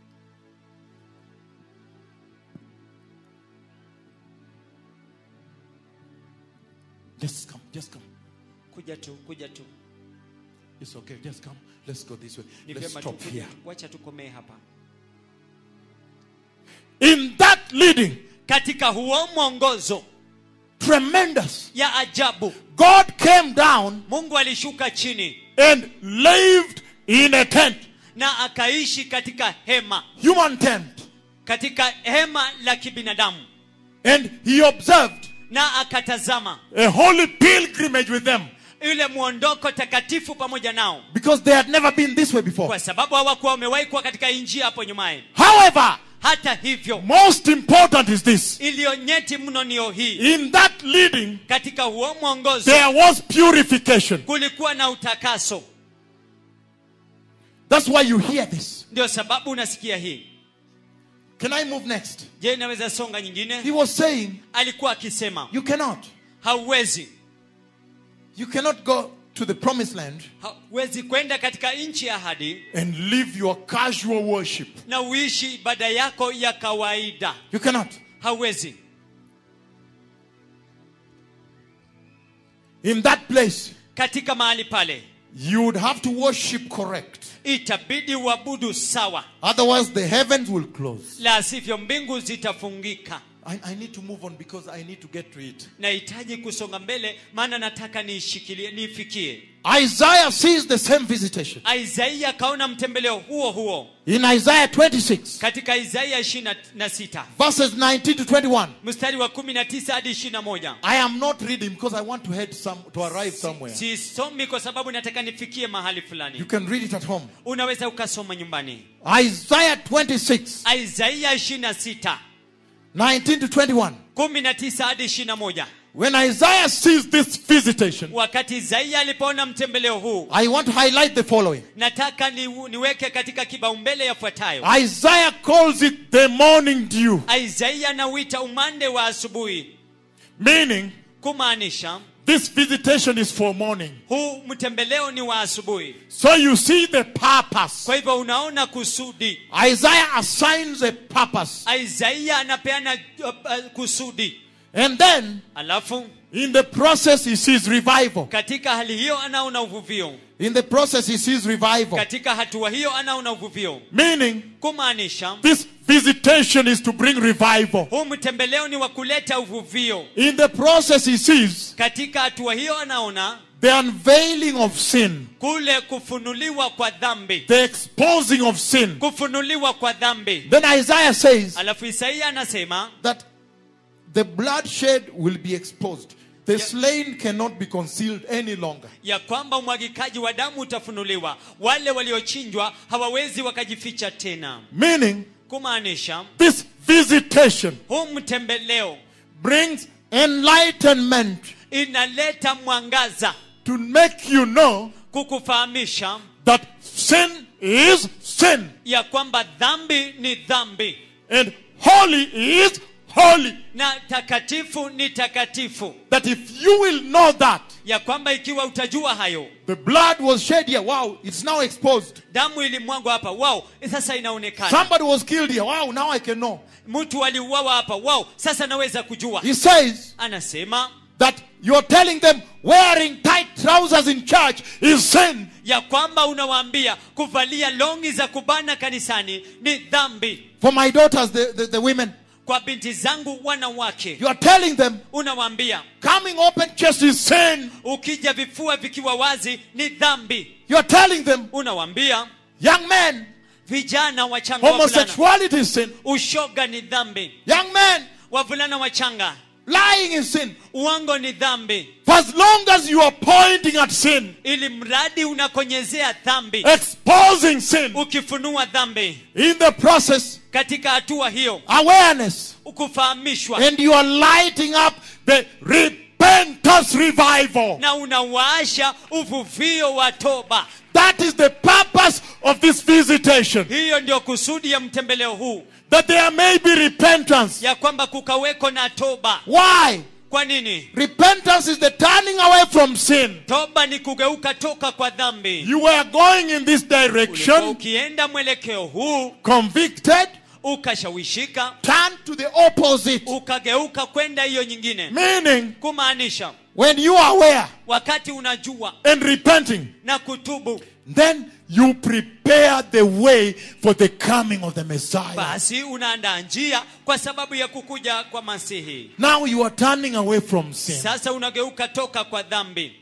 S1: Just come, just come.
S2: kuja tu kuja tu
S1: It's okay, just come. Let's go this way.
S2: ni
S1: Let's
S2: vyema tu
S1: stop
S2: kuja
S1: here.
S2: tu. wacha tukomee hapa
S1: In that leading,
S2: katika huo mwongozo
S1: tremendous.
S2: ya ajabu
S1: God came down
S2: mungu alishuka chini
S1: and lived in a tent,
S2: na akaishi katika hema
S1: human tent,
S2: katika hema la kibinadamu
S1: and he observed
S2: na akatazama
S1: a holy pilgrimage with them
S2: yule mwondoko takatifu pamoja nao
S1: because they had never been this way before.
S2: kwa sababu hawakuwa wamewahi kuwa katika hii njia hapo nyumaye
S1: However,
S2: hata hivyo
S1: most important is this
S2: iliyo nyeti mno niyo hii
S1: in that leading,
S2: katika huo mwongozo
S1: there was purification.
S2: kulikuwa na utakaso
S1: That's why you hear this.
S2: ndio sababu unasikia hii
S1: Can I move next?
S2: je inaweza songa
S1: He
S2: nyingine
S1: was saying,
S2: alikuwa akisema
S1: You cannot.
S2: hauwezi
S1: You cannot go to the promised land
S2: hauwezi kwenda katika nchi ya ahadi
S1: and live your casual worship.
S2: na uishi ibada yako ya kawaida
S1: You cannot.
S2: hauwezi
S1: In that place,
S2: katika mahali pale
S1: you would have to worship correct.
S2: itabidi uabudu sawa
S1: Otherwise, the heavens will close.
S2: la sivyo mbingu zitafungika
S1: I, I need to move on because I need to get to it.
S2: nahitaji kusonga mbele maana nataka niishikilie niifikie
S1: Isaiah sees the same visitation.
S2: isaia akaona mtembeleo huo huo
S1: In Isaiah 26,
S2: katika isaia 26
S1: verses 19 to 21.
S2: mstari wa 19 hadi 21
S1: I am not reading because I want to head some to arrive somewhere.
S2: sisomi kwa sababu nataka nifikie mahali
S1: You
S2: fulani
S1: can read it at home.
S2: unaweza ukasoma nyumbani
S1: Isaiah 26,
S2: isaia 26
S1: 19 to 21.
S2: 19 hadi 21
S1: When Isaiah sees this visitation,
S2: wakati isaia alipoona mtembeleo huu
S1: I want to highlight the following.
S2: nataka ni, niweke katika kibaumbele yafuatayo
S1: Isaiah calls it the morning dew
S2: isaia anauita umande wa asubuhi
S1: Meaning,
S2: kumaanisha
S1: this visitation is for morning.
S2: huu mtembeleo ni wa asubuhi
S1: So you see the purpose.
S2: kwa hivyo unaona kusudi
S1: Isaiah assigns a purpose.
S2: isaia anapeana uh, uh, kusudi
S1: And then,
S2: alafu
S1: in the process, he sees revival.
S2: katika hali hiyo anaona uvuvio
S1: In the process, he sees revival.
S2: katika hatua hiyo anaona uvuvio
S1: Meaning,
S2: kumaanisha
S1: this visitation is to bring revival.
S2: huu mtembeleo ni wa kuleta uvuvio
S1: In the process, he sees
S2: katika hatua hiyo anaona
S1: the unveiling of sin,
S2: kule kufunuliwa kwa dhambi
S1: the exposing of sin.
S2: kufunuliwa kwa dhambi
S1: Then Isaiah says
S2: alafu isaia anasema
S1: that the bloodshed will be exposed. The slain cannot be concealed any longer.
S2: ya kwamba umwagikaji wa damu utafunuliwa wale waliochinjwa hawawezi wakajificha tena
S1: Meaning,
S2: kumaanisha
S1: this visitation
S2: huu mtembeleo
S1: brings enlightenment
S2: inaleta mwangaza
S1: to make you know
S2: kukufahamisha
S1: that sin is sin
S2: ya kwamba dhambi ni dhambi
S1: and holy is holy.
S2: na takatifu ni takatifu
S1: That if you will know that,
S2: ya kwamba ikiwa utajua hayo
S1: the blood was shed here. Wow, it's now exposed.
S2: damu ilimwagwa hapa wao sasa inaonekana
S1: Somebody was killed here. Wow, now I can know.
S2: mtu aliuawa hapa wao sasa naweza kujua
S1: He says
S2: anasema
S1: that you're telling them wearing tight trousers in church is sin.
S2: ya kwamba unawaambia kuvalia longi za kubana kanisani ni dhambi
S1: For my daughters, the, the, the women,
S2: kwa binti zangu wanawake
S1: you are telling them
S2: unawaambia
S1: coming open chest is sin.
S2: ukija vifua vikiwa wazi ni dhambi
S1: You are telling them
S2: unawaambia
S1: young men,
S2: vijana wachanga wavulana
S1: homosexuality is sin.
S2: ushoga ni dhambi
S1: Young men,
S2: wavulana wachanga
S1: lying is sin.
S2: uongo ni dhambi
S1: For as long as you are pointing at sin,
S2: ili mradi unakonyezea dhambi
S1: exposing sin,
S2: ukifunua dhambi
S1: in the process,
S2: katika hatua hiyo
S1: awareness,
S2: kufahamishwa
S1: and you are lighting up the repentance revival.
S2: na unawaasha uvuvio wa toba
S1: That is the purpose of this visitation.
S2: hiyo ndio kusudi ya mtembeleo huu
S1: That there may be repentance.
S2: ya kwamba kukaweko na toba
S1: Why?
S2: kwa nini
S1: Repentance is the turning away from sin.
S2: toba ni kugeuka toka kwa dhambi
S1: You were going in this
S2: Ulikuwa
S1: direction,
S2: ukienda mwelekeo huu
S1: convicted,
S2: ukashawishika
S1: turn to the opposite.
S2: ukageuka kwenda hiyo nyingine
S1: Meaning,
S2: kumaanisha
S1: when you are aware
S2: wakati unajua
S1: and repenting,
S2: na kutubu
S1: then you prepare the way for the coming of the Messiah.
S2: basi unaandaa njia kwa sababu ya kukuja kwa masihi
S1: Now you are turning away from sin.
S2: sasa unageuka toka kwa dhambi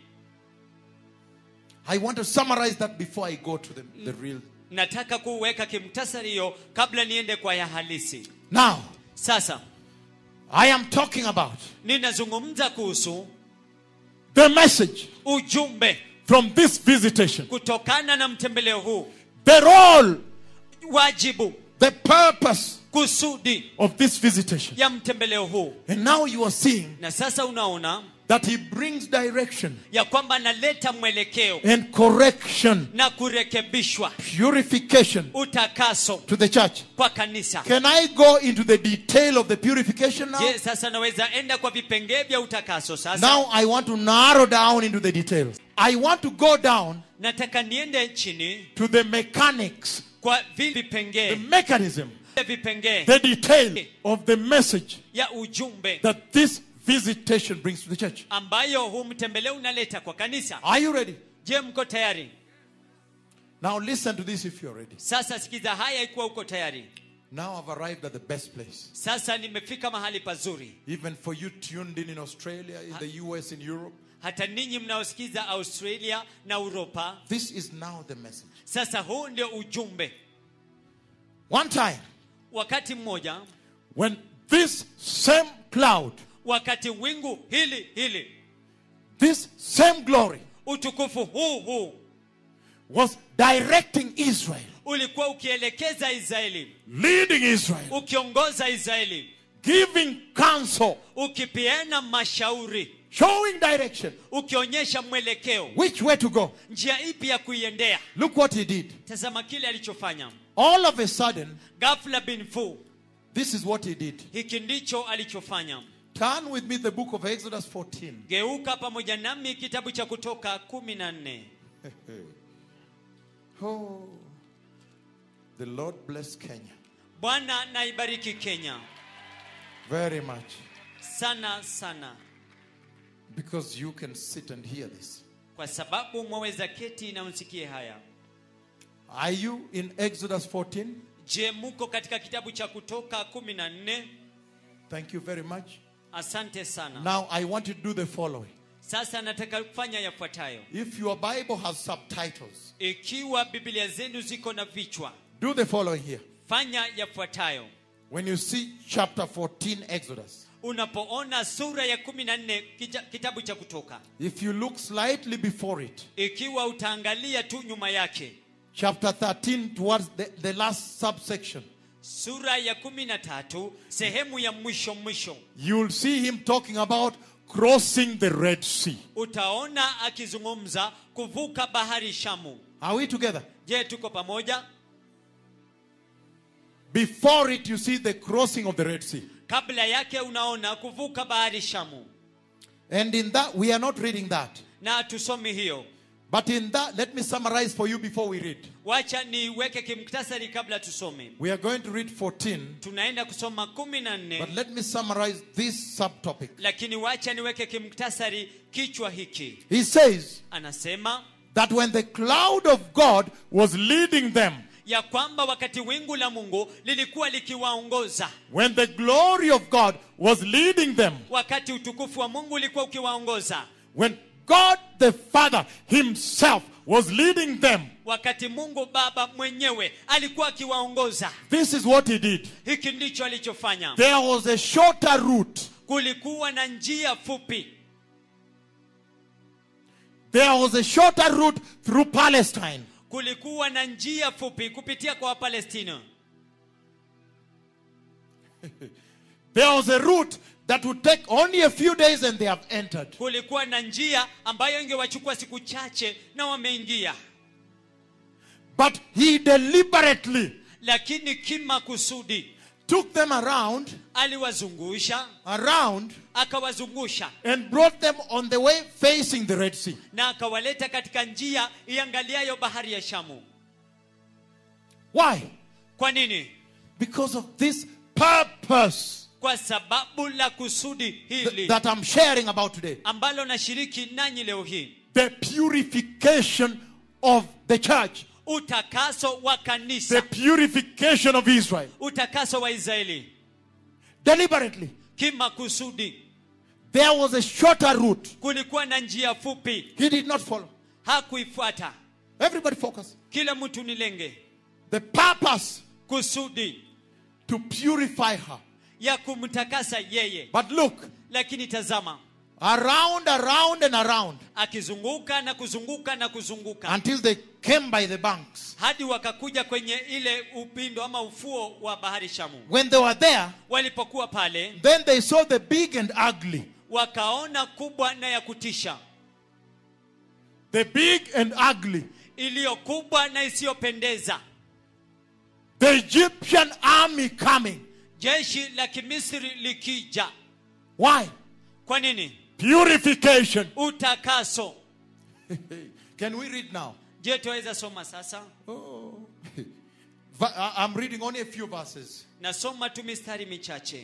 S1: I want to summarize that before I go to the, the real.
S2: nataka kuweka kimtasari hiyo kabla niende kwa ya halisi
S1: Now,
S2: sasa
S1: I am talking about
S2: ninazungumza kuhusu
S1: the message
S2: ujumbe
S1: from this visitation,
S2: kutokana na mtembeleo huu
S1: the role,
S2: wajibu
S1: the purpose
S2: kusudi
S1: of this visitation.
S2: ya mtembeleo huu
S1: And now you are seeing
S2: na sasa unaona
S1: that he brings direction
S2: ya kwamba analeta mwelekeo
S1: and correction,
S2: na kurekebishwa
S1: purification
S2: utakaso
S1: to the church.
S2: kwa kanisa
S1: Can I go into the detail of the purification now?
S2: je sasa naweza enda kwa vipengee vya utakaso sasa
S1: Now I want to narrow down into the details. I want to go down
S2: nataka niende chini
S1: to the mechanics,
S2: kwa vi-
S1: the
S2: vipengee
S1: mechanism,
S2: vipengee
S1: the detail of the message
S2: ya ujumbe
S1: that this visitation brings to the church.
S2: ambayo huu mtembeleo unaleta kwa kanisa
S1: Are you ready?
S2: je mko tayari
S1: Now listen to this if you're ready.
S2: sasa sikiza haya ikiwa uko tayari
S1: Now I've arrived at the best place.
S2: sasa nimefika mahali pazuri
S1: Even for you tuned in in Australia, in the US, in Europe,
S2: hata ninyi mnaosikiza australia na uropa
S1: this is now the message.
S2: sasa huu ndio ujumbe
S1: One time,
S2: wakati mmoja
S1: when this same cloud,
S2: wakati wingu hili hili
S1: this same glory
S2: utukufu huu huu
S1: was directing Israel,
S2: ulikuwa ukielekeza israeli
S1: leading Israel,
S2: ukiongoza israeli
S1: giving counsel,
S2: ukipeana mashauri
S1: showing direction,
S2: ukionyesha mwelekeo
S1: which way to go.
S2: njia ipi ya kuiendea
S1: Look what he did.
S2: tazama kile alichofanya
S1: All of a sudden,
S2: ghafla bin fu
S1: this is what he did.
S2: hiki ndicho alichofanya
S1: Turn with me the book of Exodus 14.
S2: geuka pamoja nami kitabu cha kutoka kumi na nne
S1: Oh, the Lord bless Kenya
S2: bwana naibariki kenya
S1: very much
S2: sana sana
S1: because you can sit and hear this.
S2: kwa sababu mwaweza keti na msikie haya
S1: Are you in Exodus 14?
S2: je muko katika kitabu cha kutoka kumi na nne
S1: Thank you very much.
S2: asante sana
S1: Now I want you to do the following.
S2: sasa nataka kufanya yafuatayo
S1: If your Bible has subtitles,
S2: ikiwa biblia zenu ziko na vichwa
S1: do the following here.
S2: fanya yafuatayo
S1: When you see chapter 14 Exodus,
S2: unapoona sura ya kumi na nne kita- kitabu cha kutoka
S1: if you look slightly before it,
S2: ikiwa utaangalia tu nyuma yake
S1: chapter 13 towards the, the last subsection,
S2: sura ya kumi na tatu sehemu ya mwisho mwisho
S1: you'll see him talking about crossing the Red Sea.
S2: utaona akizungumza kuvuka bahari shamu
S1: Are we together?
S2: je tuko pamoja
S1: Before it, you see the crossing of the Red Sea.
S2: kabla yake unaona kuvuka bahari shamu
S1: And in that, we are not reading that.
S2: na tusomi hiyo
S1: But in that, let me summarize for you before we read.
S2: wacha niweke kimktasari kabla tusome
S1: We are going to read 14,
S2: tunaenda kusoma kumi na
S1: but
S2: nne
S1: let me summarize this subtopic.
S2: lakini wacha niweke kimktasari kichwa hiki
S1: He says
S2: anasema
S1: that when the cloud of God was leading them,
S2: ya kwamba wakati wingu la mungu lilikuwa likiwaongoza
S1: when the glory of God was leading them,
S2: wakati utukufu wa mungu ulikuwa ukiwaongoza
S1: when God the Father Himself was leading them,
S2: wakati mungu baba mwenyewe alikuwa akiwaongoza
S1: this is what He did.
S2: hiki ndicho alichofanya
S1: There was a shorter route.
S2: kulikuwa na njia fupi
S1: There was a shorter route through Palestine.
S2: kulikuwa na njia fupi kupitia kwa wapalestina
S1: There was a route that would take only a few days and they have entered.
S2: kulikuwa na njia ambayo ingewachukua siku chache na wameingia
S1: But he deliberately
S2: lakini kimakusudi
S1: took them around,
S2: aliwazungusha
S1: around,
S2: akawazungusha
S1: and brought them on the way facing the Red Sea.
S2: na akawaleta katika njia iangaliayo bahari ya shamu
S1: Why?
S2: kwa nini
S1: Because of this purpose
S2: kwa sababu la kusudi
S1: th-
S2: hili
S1: that I'm sharing about today.
S2: ambalo nashiriki nanyi leo hii
S1: The purification of the church,
S2: utakaso wa
S1: the
S2: kanisa
S1: purification of Israel.
S2: utakaso wa israeli
S1: Deliberately.
S2: kimakusudi
S1: There was a shorter route.
S2: kulikuwa na njia fupi
S1: He did not follow.
S2: hakuifuata
S1: Everybody focus.
S2: kila mtu nilenge
S1: The purpose
S2: kusudi
S1: to purify her.
S2: ya kumtakasa yeye
S1: But look,
S2: lakini tazama
S1: around, around, and around
S2: akizunguka na kuzunguka na kuzunguka
S1: until they came by the banks.
S2: hadi wakakuja kwenye ile upindo ama ufuo wa bahari shamu
S1: When they were there,
S2: walipokuwa pale
S1: then they saw the big and ugly.
S2: wakaona kubwa na ya kutisha
S1: The big and ugly.
S2: iliyo kubwa na isiyopendeza
S1: The Egyptian army coming.
S2: jeshi la kimisri likija
S1: Why?
S2: kwa nini
S1: Purification.
S2: utakaso
S1: Can we read now?
S2: je tuweza soma sasa
S1: Oh. Va- I- I'm reading only a few verses.
S2: nasoma tu mistari michache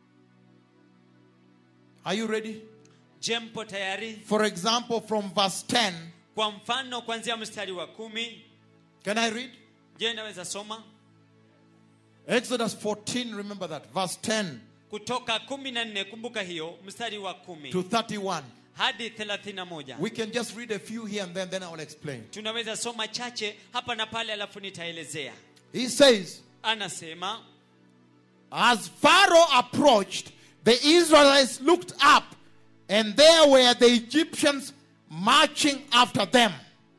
S1: Are you ready?
S2: je mpo tayari
S1: For example, from verse 10.
S2: kwa mfano kuanzia mstari wa kumi
S1: Can I read?
S2: je naweza soma
S1: Exodus 14, remember that. Verse 10
S2: kutoka kumi na nne kumbuka hiyo mstari wa kumi
S1: to 31.
S2: hadi thelathini na moja
S1: We can just read a few here and then, then I will explain.
S2: tunaweza soma chache hapa na pale alafu nitaelezea
S1: He says,
S2: anasema
S1: As Pharaoh approached, the Israelites looked up, and there were the Egyptians marching after them.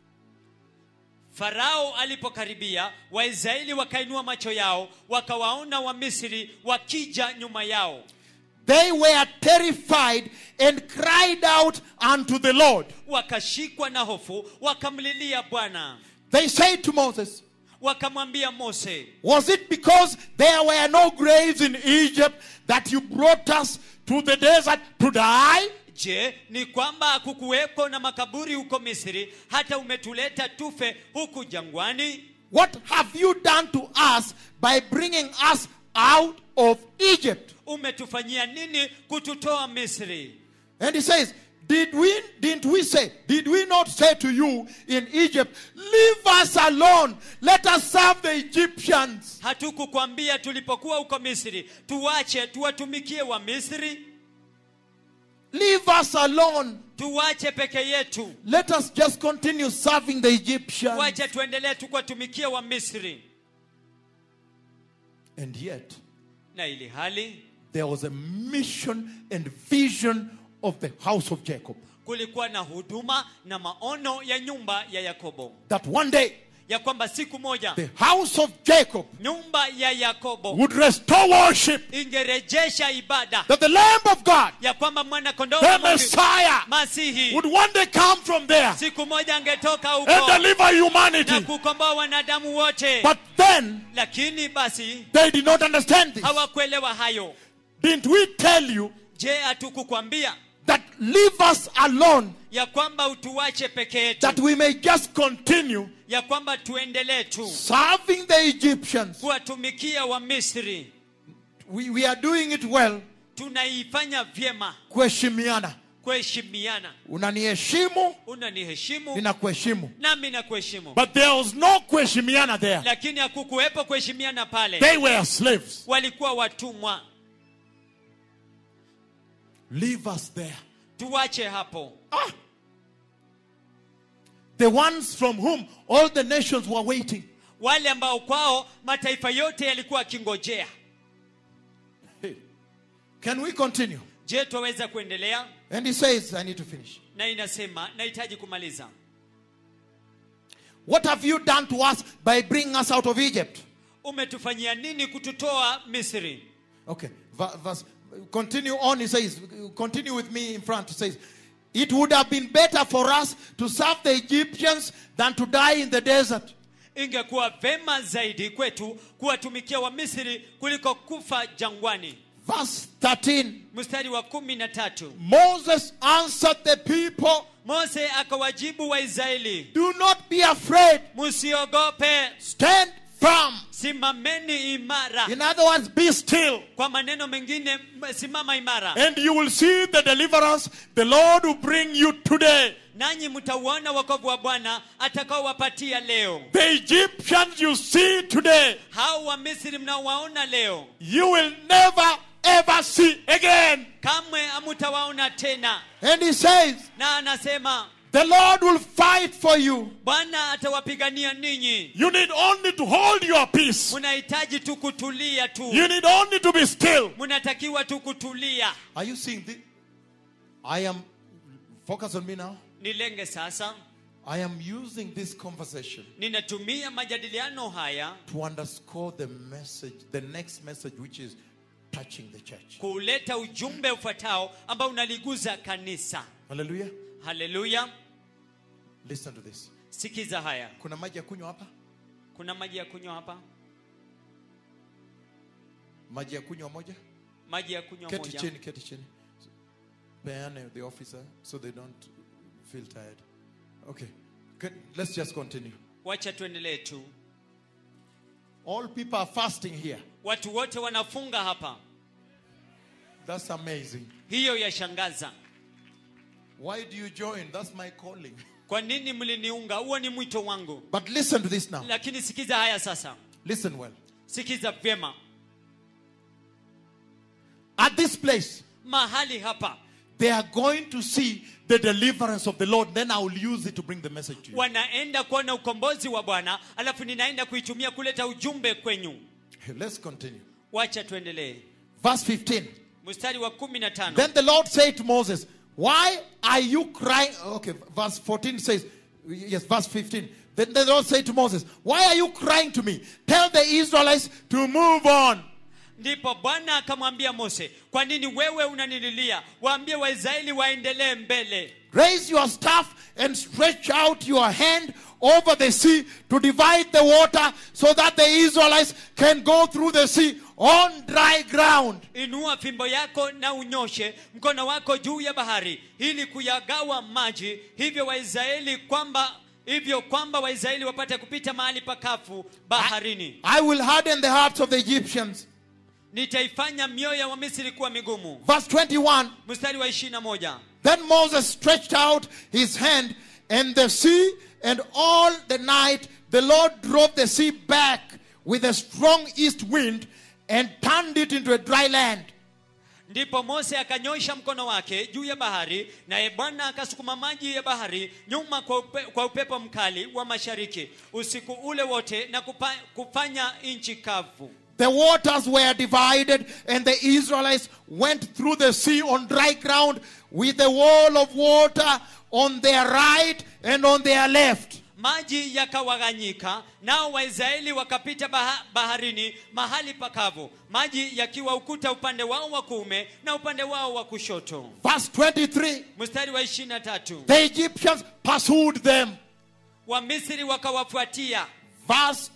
S2: farao alipokaribia waisraeli wakainua macho yao wakawaona wamisri wakija nyuma yao
S1: They were terrified and cried out unto the Lord.
S2: wakashikwa na hofu wakamlilia bwana
S1: They said to Moses,
S2: wakamwambia mose
S1: Was it because there were no graves in Egypt that you brought us to the desert to die?
S2: je ni kwamba hakukuweko na makaburi huko misri hata umetuleta tufe huku jangwani
S1: What have you done to us by bringing us out of Egypt?
S2: umetufanyia nini kututoa misri
S1: And he says, Did we didn't we say, did we not say to you in Egypt, leave us alone, let us serve the Egyptians?
S2: hatukukwambia tulipokuwa huko misri tuwache tuwatumikie wa misri
S1: Leave us alone.
S2: tuwache peke yetu
S1: Let us just continue serving the Egyptians.
S2: wache tuendelee tukuwatumikie wa misri
S1: And yet,
S2: na ili hali
S1: there was a mission and vision of the house of Jacob
S2: kulikuwa na huduma na maono ya nyumba ya yakobo
S1: that one day
S2: ya kwamba siku moja
S1: the house of Jacob
S2: nyumba ya yakobo
S1: would restore worship,
S2: ingerejesha ibada
S1: that the Lamb of God,
S2: ya kwamba mwana kondoo
S1: the
S2: wa Mungu,
S1: Messiah,
S2: masihi
S1: would one day come from there
S2: siku moja angetoka
S1: and
S2: huko
S1: deliver
S2: na
S1: humanity.
S2: kukomboa wanadamu wote
S1: But then
S2: lakini basi
S1: they did not understand this.
S2: hawakuelewa hayo
S1: Didn't we tell you
S2: je hatukukwambia
S1: that leave us alone
S2: ya kwamba utuwache peke yetu
S1: that we may just continue
S2: ya kwamba tuendelee tu
S1: serving the Egyptians?
S2: kuwatumikia wa misri
S1: We, we are doing it well.
S2: tunaifanya vyema
S1: Kuheshimiana.
S2: kuheshimiana
S1: Unaniheshimu,
S2: unaniheshimu
S1: ninakuheshimu.
S2: nami na kuheshimu
S1: But there was no kuheshimiana there.
S2: lakini hakukuwepo kuheshimiana pale
S1: They were slaves.
S2: walikuwa watumwa
S1: Leave us there.
S2: tuwache hapo
S1: Ah. The ones from whom all the nations were waiting.
S2: wale ambao kwao mataifa yote yalikuwa akingojea
S1: Hey. Can we continue?
S2: je twaweza kuendelea
S1: And he says, I need to finish.
S2: na inasema nahitaji kumaliza
S1: What have you done to us by bringing us out of Egypt?
S2: umetufanyia nini kututoa misri
S1: Okay, va- verse, continue on. He says, continue with me in front. He says, It would have been better for us to serve the Egyptians than to die in the desert.
S2: ingekuwa vema zaidi kwetu kuwatumikia wa misri kuliko kufa jangwani
S1: Verse 13
S2: mstari wa kumi na tatu
S1: Moses answered the people,
S2: mose akawajibu waisraeli
S1: Do not be afraid,
S2: msiogope
S1: stand firm.
S2: simameni imara
S1: In other words, be still.
S2: kwa maneno mengine m- simama imara
S1: And you will see the deliverance the Lord will bring you today.
S2: nanyi mtauona wokovu wa bwana atakaowapatia leo
S1: The Egyptians you see today,
S2: hao wa misri mnaowaona leo
S1: you will never ever see again.
S2: kamwe hamutawaona tena
S1: And he says,
S2: na anasema
S1: The Lord will fight for you.
S2: bwana atawapigania ninyi
S1: You need only to hold your peace.
S2: mnahitaji tu kutulia tu
S1: You need only to be still.
S2: mnatakiwa tu kutulia
S1: Are you seeing this? I am, focus on me now.
S2: nilenge sasa
S1: I am using this conversation
S2: ninatumia majadiliano haya
S1: to underscore the message, the next message, which is touching the church.
S2: kuleta ujumbe ufuatao ambao unaliguza kanisa
S1: Hallelujah.
S2: haleluya
S1: Listen to this.
S2: sikiza haya
S1: Kuna maji ya kunywa hapa?
S2: kuna maji ya kunywa hapa
S1: Maji ya kunywa moja?
S2: maji ya kunywa
S1: Keti
S2: moja
S1: chini, keti chini. Peane the officer so they don't feel tired. Okay. Can- Let's just continue.
S2: wacha tuendelee tu
S1: All people are fasting here.
S2: watu wote wanafunga hapa
S1: That's amazing.
S2: hiyo yashangaza
S1: Why do you join? That's my calling.
S2: kwa nini mliniunga huo ni mwito wangu
S1: But listen to this now.
S2: lakini sikiza haya sasa
S1: Listen well.
S2: sikiza vyema
S1: At this place,
S2: mahali hapa
S1: they are going to see the deliverance of the Lord. Then I will use it to bring the message to you.
S2: wanaenda kuona ukombozi wa bwana alafu ninaenda kuitumia kuleta ujumbe kwenyu
S1: Let's continue.
S2: wacha tuendelee
S1: Verse 15.
S2: mstari wa kumi na tano
S1: Then the Lord said to Moses, Why are you crying? Okay, verse 14 says, Yes, verse 15. Then the Lord said to Moses, Why are you crying to me? Tell the Israelites to move on.
S2: ndipo bwana akamwambia mose kwa nini wewe unanililia waambie waisraeli waendelee mbele
S1: Raise your staff and stretch out your hand over the sea to divide the water so that the Israelites can go through the sea on dry ground.
S2: inua fimbo yako na unyoshe mkono wako juu ya bahari ili kuyagawa maji hivyo waisraeli kwamba hivyo kwamba waisraeli wapate kupita mahali pakafu baharini
S1: I will harden the hearts of the Egyptians.
S2: nitaifanya mioyo ya wamisri kuwa migumu
S1: Verse 21
S2: mstari wa ishiri na moja
S1: Then Moses stretched out his hand, and the sea, and all the night the Lord drove the sea back with a strong east wind and turned it into a dry land.
S2: ndipo mose akanyosha mkono wake juu ya bahari naye bwana akasukuma maji ya bahari nyuma kwa, upe, kwa upepo mkali wa mashariki usiku ule wote na kupa, kufanya nchi kavu
S1: The waters were divided, and the Israelites went through the sea on dry ground with a wall of water on their right and on their left.
S2: maji yakawaganyika nao waisraeli wakapita baha, baharini mahali pakavu maji yakiwa ukuta upande wao wa kuume na upande wao wa kushoto
S1: Verse 23
S2: mstari wa ishiri na tatu
S1: The Egyptians pursued them.
S2: wamisri wakawafuatia
S1: Verse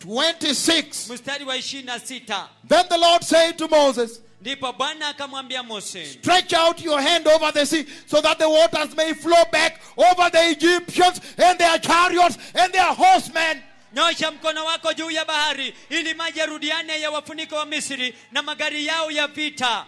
S1: 26
S2: mstari wa ishiri na sita
S1: Then the Lord said to Moses,
S2: ndipo bwana akamwambia mose
S1: Stretch out your hand over the sea so that the waters may flow back over the Egyptians and their chariots and their horsemen.
S2: nyosha mkono wako juu ya bahari ili maji yarudiane ya wafuniko wa misri na magari yao ya vita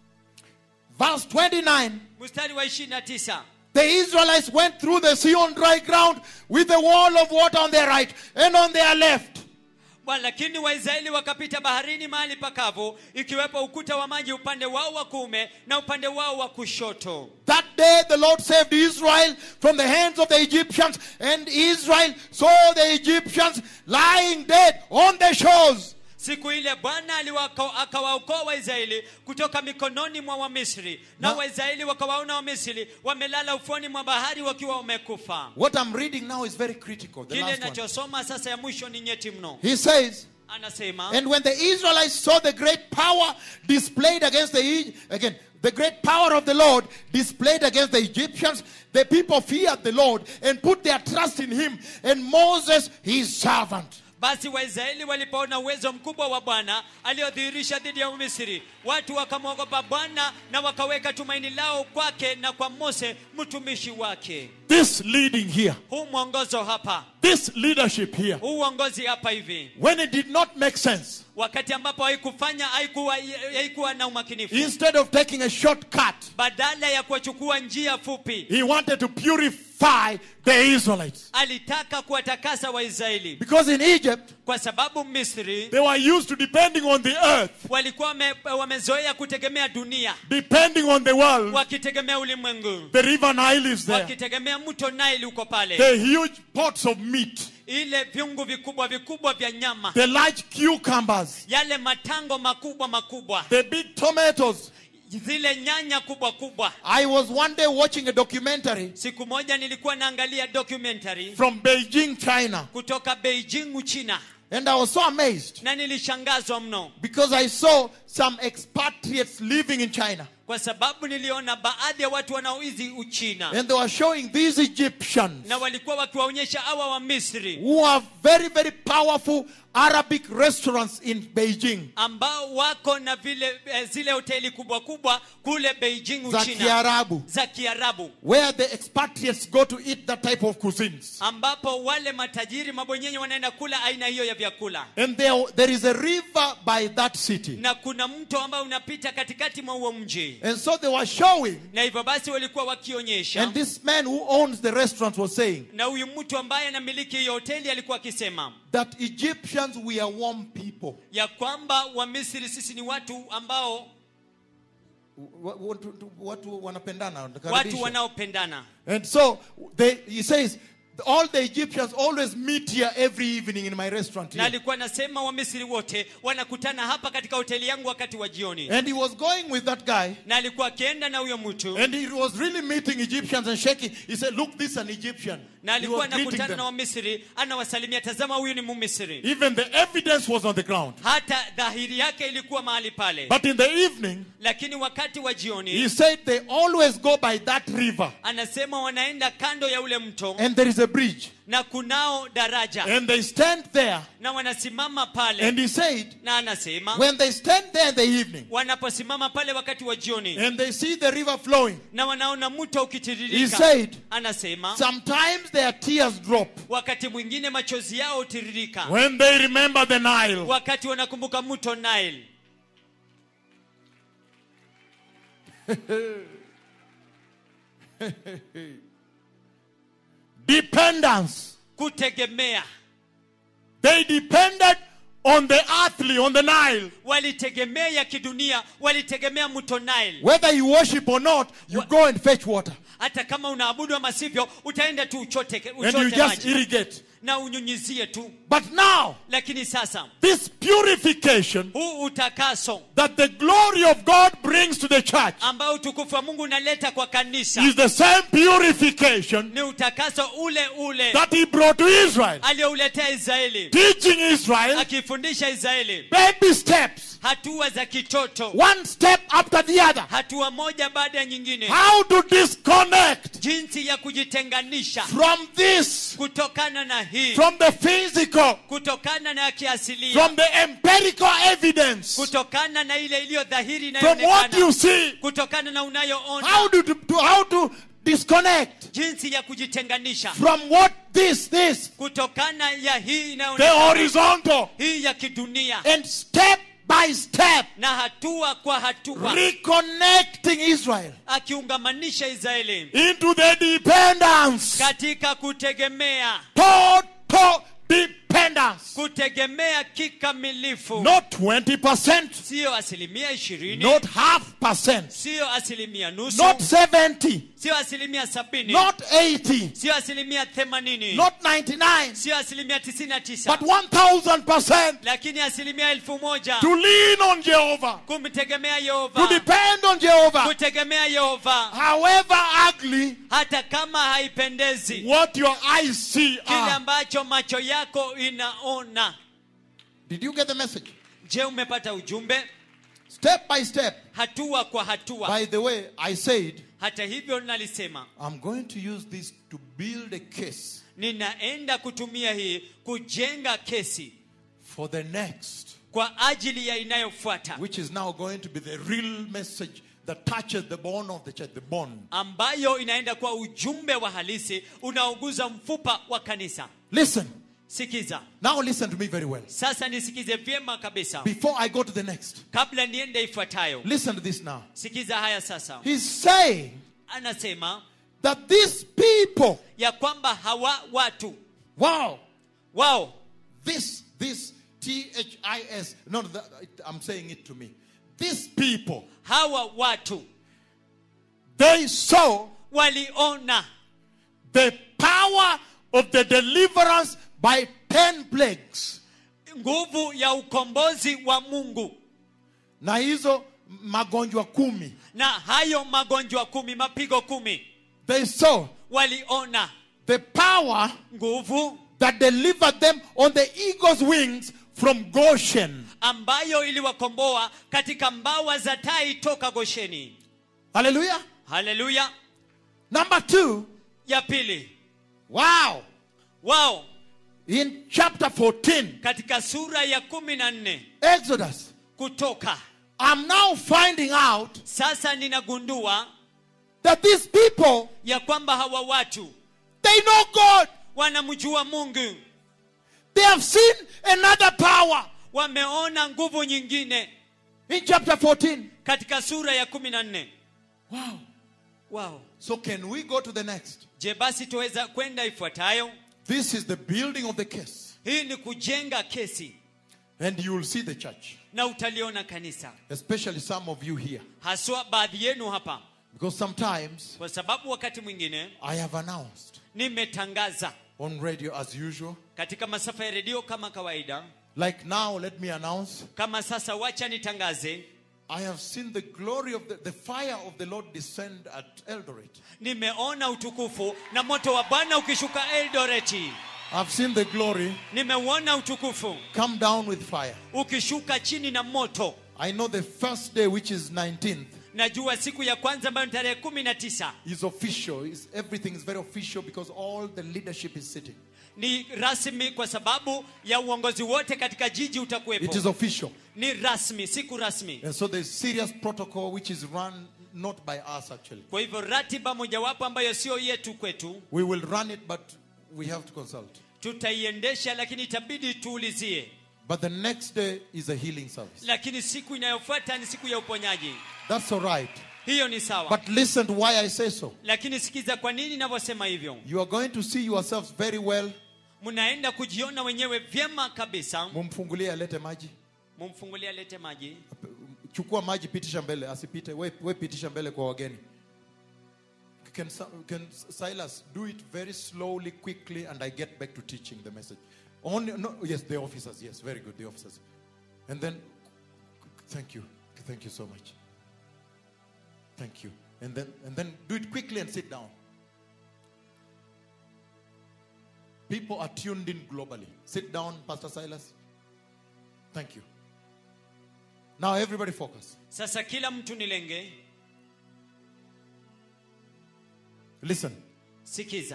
S1: Verse 29
S2: mstari wa ishiri na tisa
S1: The Israelites went through the sea on dry ground with a wall of water on their right and on their left.
S2: Bwana, lakini waisraeli wakapita baharini mahali pakavu ikiwepo ukuta wa maji upande wao wa kuume na upande wao wa kushoto
S1: That day the Lord saved Israel from the hands of the Egyptians, and Israel saw the Egyptians lying dead on the shores.
S2: siku ile bwana aliwako- akawaokoa waisraeli kutoka mikononi mwa wamisri na
S1: Na-
S2: waisraeli wakawaona wamisri wamelala ufuoni mwa bahari wakiwa wamekufa
S1: What I'm reading now is very critical. The
S2: kile
S1: last one.
S2: nachosoma sasa ya mwisho ni nyeti mno
S1: He says,
S2: anasema
S1: And when the Israelites saw the great power displayed against the E- again, the great power of the Lord displayed against the Egyptians, the people feared the Lord and put their trust in him and Moses his servant.
S2: basi waisraeli walipoona uwezo mkubwa wa bwana aliodhihirisha dhidi ya misri watu wakamwogopa bwana na wakaweka tumaini lao kwake na kwa mose mtumishi wake
S1: This leading here,
S2: huu mwongozo hapa
S1: this leadership here,
S2: huu uongozi hapa hivi
S1: when it did not make sense,
S2: wakati ambapo haikufanya haikuwa, haikuwa na umakinifu
S1: instead of taking a shortcut,
S2: badala ya kuwachukua njia fupi
S1: he wanted to purify the Israelites.
S2: alitaka kuwatakasa waisraeli
S1: Because in Egypt,
S2: kwa sababu misri
S1: they were used to depending on the earth,
S2: walikuwa wame, wamezoea kutegemea dunia
S1: depending on the world.
S2: wakitegemea ulimwengu
S1: The river Nile is there.
S2: wakitegemea mto Nile uko pale
S1: The huge pots of meat,
S2: ile vyungu vikubwa vikubwa vya nyama
S1: the large cucumbers,
S2: yale matango makubwa makubwa
S1: the big tomatoes.
S2: zile nyanya kubwa kubwa
S1: I was one day watching a documentary
S2: siku moja nilikuwa naangalia documentary
S1: from Beijing, China,
S2: kutoka beijing uchina
S1: and I was so amazed
S2: na nilishangazwa mno
S1: because I saw some expatriates living in China,
S2: kwa sababu niliona baadhi ya watu wanaoizi uchina
S1: and they were showing these Egyptians
S2: na walikuwa wakiwaonyesha hawa wa misri
S1: who have very, very powerful Arabic restaurants in Beijing
S2: ambao wako na vile eh, zile hoteli kubwa kubwa kule beijing
S1: za
S2: uchina
S1: Kiarabu,
S2: za kiarabu
S1: where the expatriates go to eat that type of cuisines.
S2: ambapo wale matajiri mabwenyenye wanaenda kula aina hiyo ya vyakula
S1: And there, there is a river by that city.
S2: na kuna mto ambao unapita katikati mwa huo mji
S1: And so they were showing,
S2: na hivyo basi walikuwa wakionyesha
S1: and this man who owns the restaurant was saying
S2: na huyu mtu ambaye anamiliki hiyo hoteli alikuwa akisema
S1: that Egyptians we are warm people.
S2: ya kwamba wamisri sisi ni watu ambao
S1: Wa- watu- watu wanapendana
S2: watu
S1: wanakaribisha.
S2: wanaopendana
S1: And so they, he says all the Egyptians always meet here every evening in my restaurant.
S2: na
S1: Here.
S2: alikuwa anasema wamisri wote wanakutana hapa katika hoteli yangu wakati wa jioni
S1: And he was going with that guy.
S2: na alikuwa akienda na huyo mtu
S1: And he was really meeting Egyptians and shaking. He said, Look, this is an Egyptian.
S2: na
S1: He
S2: alikuwa
S1: was greeting
S2: anakutana na
S1: them.
S2: wamisri anawasalimia tazama huyu ni mumisri
S1: Even the evidence was on the ground.
S2: hata dhahiri yake ilikuwa mahali pale
S1: But in the evening,
S2: lakini wakati wa jioni
S1: he said they always go by that river.
S2: anasema wanaenda kando ya ule mto
S1: And there is a bridge.
S2: na kunao daraja
S1: And they stand there.
S2: na wanasimama pale
S1: And he said,
S2: na anasema
S1: when they stand there in the evening
S2: wanaposimama pale wakati wa jioni
S1: and they see the river flowing,
S2: na wanaona mto
S1: he
S2: ukitiririka
S1: said,
S2: anasema
S1: sometimes their tears drop
S2: wakati mwingine machozi yao hutiririka
S1: when they remember the Nile.
S2: wakati wanakumbuka mto Nile
S1: Dependence.
S2: kutegemea
S1: They depended on the earthly, on the Nile.
S2: walitegemea ya kidunia walitegemea mto Nile
S1: Whether you worship or not, you
S2: What-
S1: go and fetch water.
S2: hata kama unaabudu ama sivyo utaenda tu uchote,
S1: And you
S2: uchote
S1: just
S2: maji
S1: irrigate.
S2: na unyunyizie tu
S1: But now,
S2: lakini sasa
S1: this purification
S2: huu utakaso
S1: that the glory of God brings to the church
S2: ambao utukufu wa mungu unaleta kwa kanisa
S1: is the same purification
S2: ni utakaso ule ule
S1: that he brought to Israel.
S2: aliyouletea israeli
S1: Teaching Israel
S2: akifundisha israeli
S1: baby steps,
S2: hatua za kitoto
S1: one step after the other.
S2: hatua moja baada ya nyingine
S1: How to disconnect
S2: jinsi ya kujitenganisha
S1: from this,
S2: kutokana na hii
S1: from the physical,
S2: kutokana na ya kiasilia
S1: from the empirical evidence,
S2: kutokana na ile iliyo dhahiri
S1: from what
S2: inayoonekana
S1: you see.
S2: kutokana na unayoona
S1: How to, to how to disconnect
S2: jinsi ya kujitenganisha
S1: from what this this
S2: kutokana ya hii
S1: the
S2: inayoonekana
S1: horizontal
S2: hii ya kidunia
S1: and step by step
S2: na hatua kwa hatua
S1: reconnecting Israel
S2: akiungamanisha israeli
S1: into the dependence,
S2: katika kutegemea
S1: total dependence,
S2: kutegemea kikamilifu
S1: not twenty percent,
S2: siyo asilimia ishirini
S1: not half percent,
S2: siyo asilimia nusu
S1: not seventy,
S2: siyo asilimia sabini
S1: not eighty,
S2: siyo asilimia themanini
S1: not ninety-nine,
S2: siyo asilimia tisini na tisa
S1: but one thousand percent
S2: lakini asilimia elfu moja
S1: to lean on Jehovah,
S2: kumtegemea
S1: to
S2: yehova
S1: depend on Jehovah,
S2: kutegemea yehova
S1: however ugly
S2: hata kama haipendezi
S1: what your eyes see
S2: kile
S1: are.
S2: ambacho macho yako inaona
S1: Did you get the message?
S2: je umepata ujumbe
S1: Step by step.
S2: hatua kwa hatua
S1: By the way, I said
S2: hata hivyo nalisema
S1: I'm going to use this to build a case
S2: ninaenda kutumia hii kujenga kesi
S1: for the next,
S2: kwa ajili ya inayofuata
S1: which is now going to be the real message that touches the bone of the church, the bone.
S2: ambayo inaenda kuwa ujumbe wa halisi unaoguza mfupa wa kanisa
S1: Listen.
S2: sikiza
S1: Now listen to me very well.
S2: sasa nisikize vyema kabisa
S1: Before I go to the next,
S2: kabla niende ifuatayo
S1: listen to this now.
S2: sikiza haya sasa
S1: He's saying
S2: anasema
S1: that these people,
S2: ya kwamba hawa watu
S1: wow,
S2: wao
S1: this, this, T H I S, no, that, I'm saying it to me. These people,
S2: hawa watu
S1: they saw
S2: waliona
S1: the power of the deliverance by 10 plagues.
S2: nguvu ya ukombozi wa mungu
S1: Na hizo magonjwa kumi.
S2: na hayo magonjwa kumi mapigo kumi
S1: They saw
S2: waliona
S1: the power
S2: nguvu
S1: that delivered them on the eagle's wings from Goshen.
S2: ambayo iliwakomboa katika mbawa za tai toka gosheni
S1: Hallelujah.
S2: haleluya
S1: Number two,
S2: ya pili
S1: wow.
S2: wao
S1: In chapter 14,
S2: katika sura ya kumi na nne
S1: Exodus,
S2: kutoka
S1: I'm now finding out
S2: sasa ninagundua
S1: that these people,
S2: ya kwamba hawa watu
S1: they know God.
S2: wanamjua mungu
S1: They have seen another power.
S2: wameona nguvu nyingine
S1: In chapter 14.
S2: katika sura ya kumi na nne
S1: Wow.
S2: wow.
S1: So can we go to the next?
S2: je basi tuweza kwenda ifuatayo
S1: This is the building of the case.
S2: hii ni kujenga kesi
S1: And you will see the church,
S2: na utaliona kanisa
S1: especially some of you here.
S2: haswa baadhi yenu hapa
S1: Because sometimes
S2: kwa sababu wakati mwingine
S1: I have announced
S2: nimetangaza
S1: on radio as usual.
S2: katika masafa ya redio kama kawaida
S1: Like now, let me announce
S2: kama sasa wacha nitangaze
S1: I have seen the glory of the, the fire of the Lord descend at Eldoret.
S2: nimeona utukufu na moto wa bwana ukishuka eldoreti
S1: I've seen the glory
S2: nimeuona utukufu
S1: come down with fire.
S2: ukishuka chini na moto
S1: I know the first day, which is 19th,
S2: najua siku ya kwanza ambayo ni tarehe kumi na tisa
S1: is official. Is everything is very official because all the leadership is sitting.
S2: ni rasmi kwa sababu ya uongozi wote katika jiji
S1: It is
S2: utakuwepo
S1: official.
S2: ni rasmi siku rasmi
S1: And so there's serious protocol which is run not by us actually.
S2: kwa hivyo ratiba mojawapo ambayo sio yetu kwetu
S1: We will run it, but we have to consult.
S2: tutaiendesha lakini itabidi tuulizie
S1: But the next day is a healing service.
S2: lakini siku inayofuata ni siku ya uponyaji
S1: That's all right.
S2: hiyo ni sawa
S1: But listen to why I say so.
S2: lakini sikiza kwa nini navyosema hivyo
S1: You are going to see yourselves very well.
S2: mnaenda kujiona wenyewe vyema kabisa
S1: Mumfungulie alete maji.
S2: mumfungulie alete maji
S1: Chukua maji pitisha mbele, asipite. We, we pitisha mbele kwa wageni. Can, Sa- can Silas do it very slowly, quickly, and I get back to teaching the message. Only, no, yes, the officers, yes, very good, the officers. And then, thank you, thank you so much. Thank you. And then, and then do it quickly and sit down. People are tuned in globally. Sit down, Pastor Silas. Thank you. Now, everybody focus.
S2: sasa kila mtu nilenge
S1: Listen.
S2: sikiza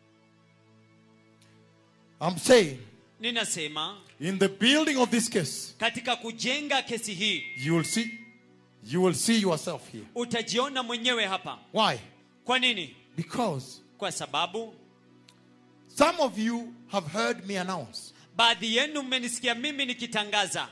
S1: I'm saying,
S2: ninasema
S1: in the building of this case,
S2: katika kujenga kesi hii
S1: you will see, you will see yourself here.
S2: utajiona mwenyewe hapa
S1: Why?
S2: kwa nini
S1: Because
S2: kwa sababu
S1: some of you have heard me announce,
S2: baadhi yenu mmenisikia mimi nikitangaza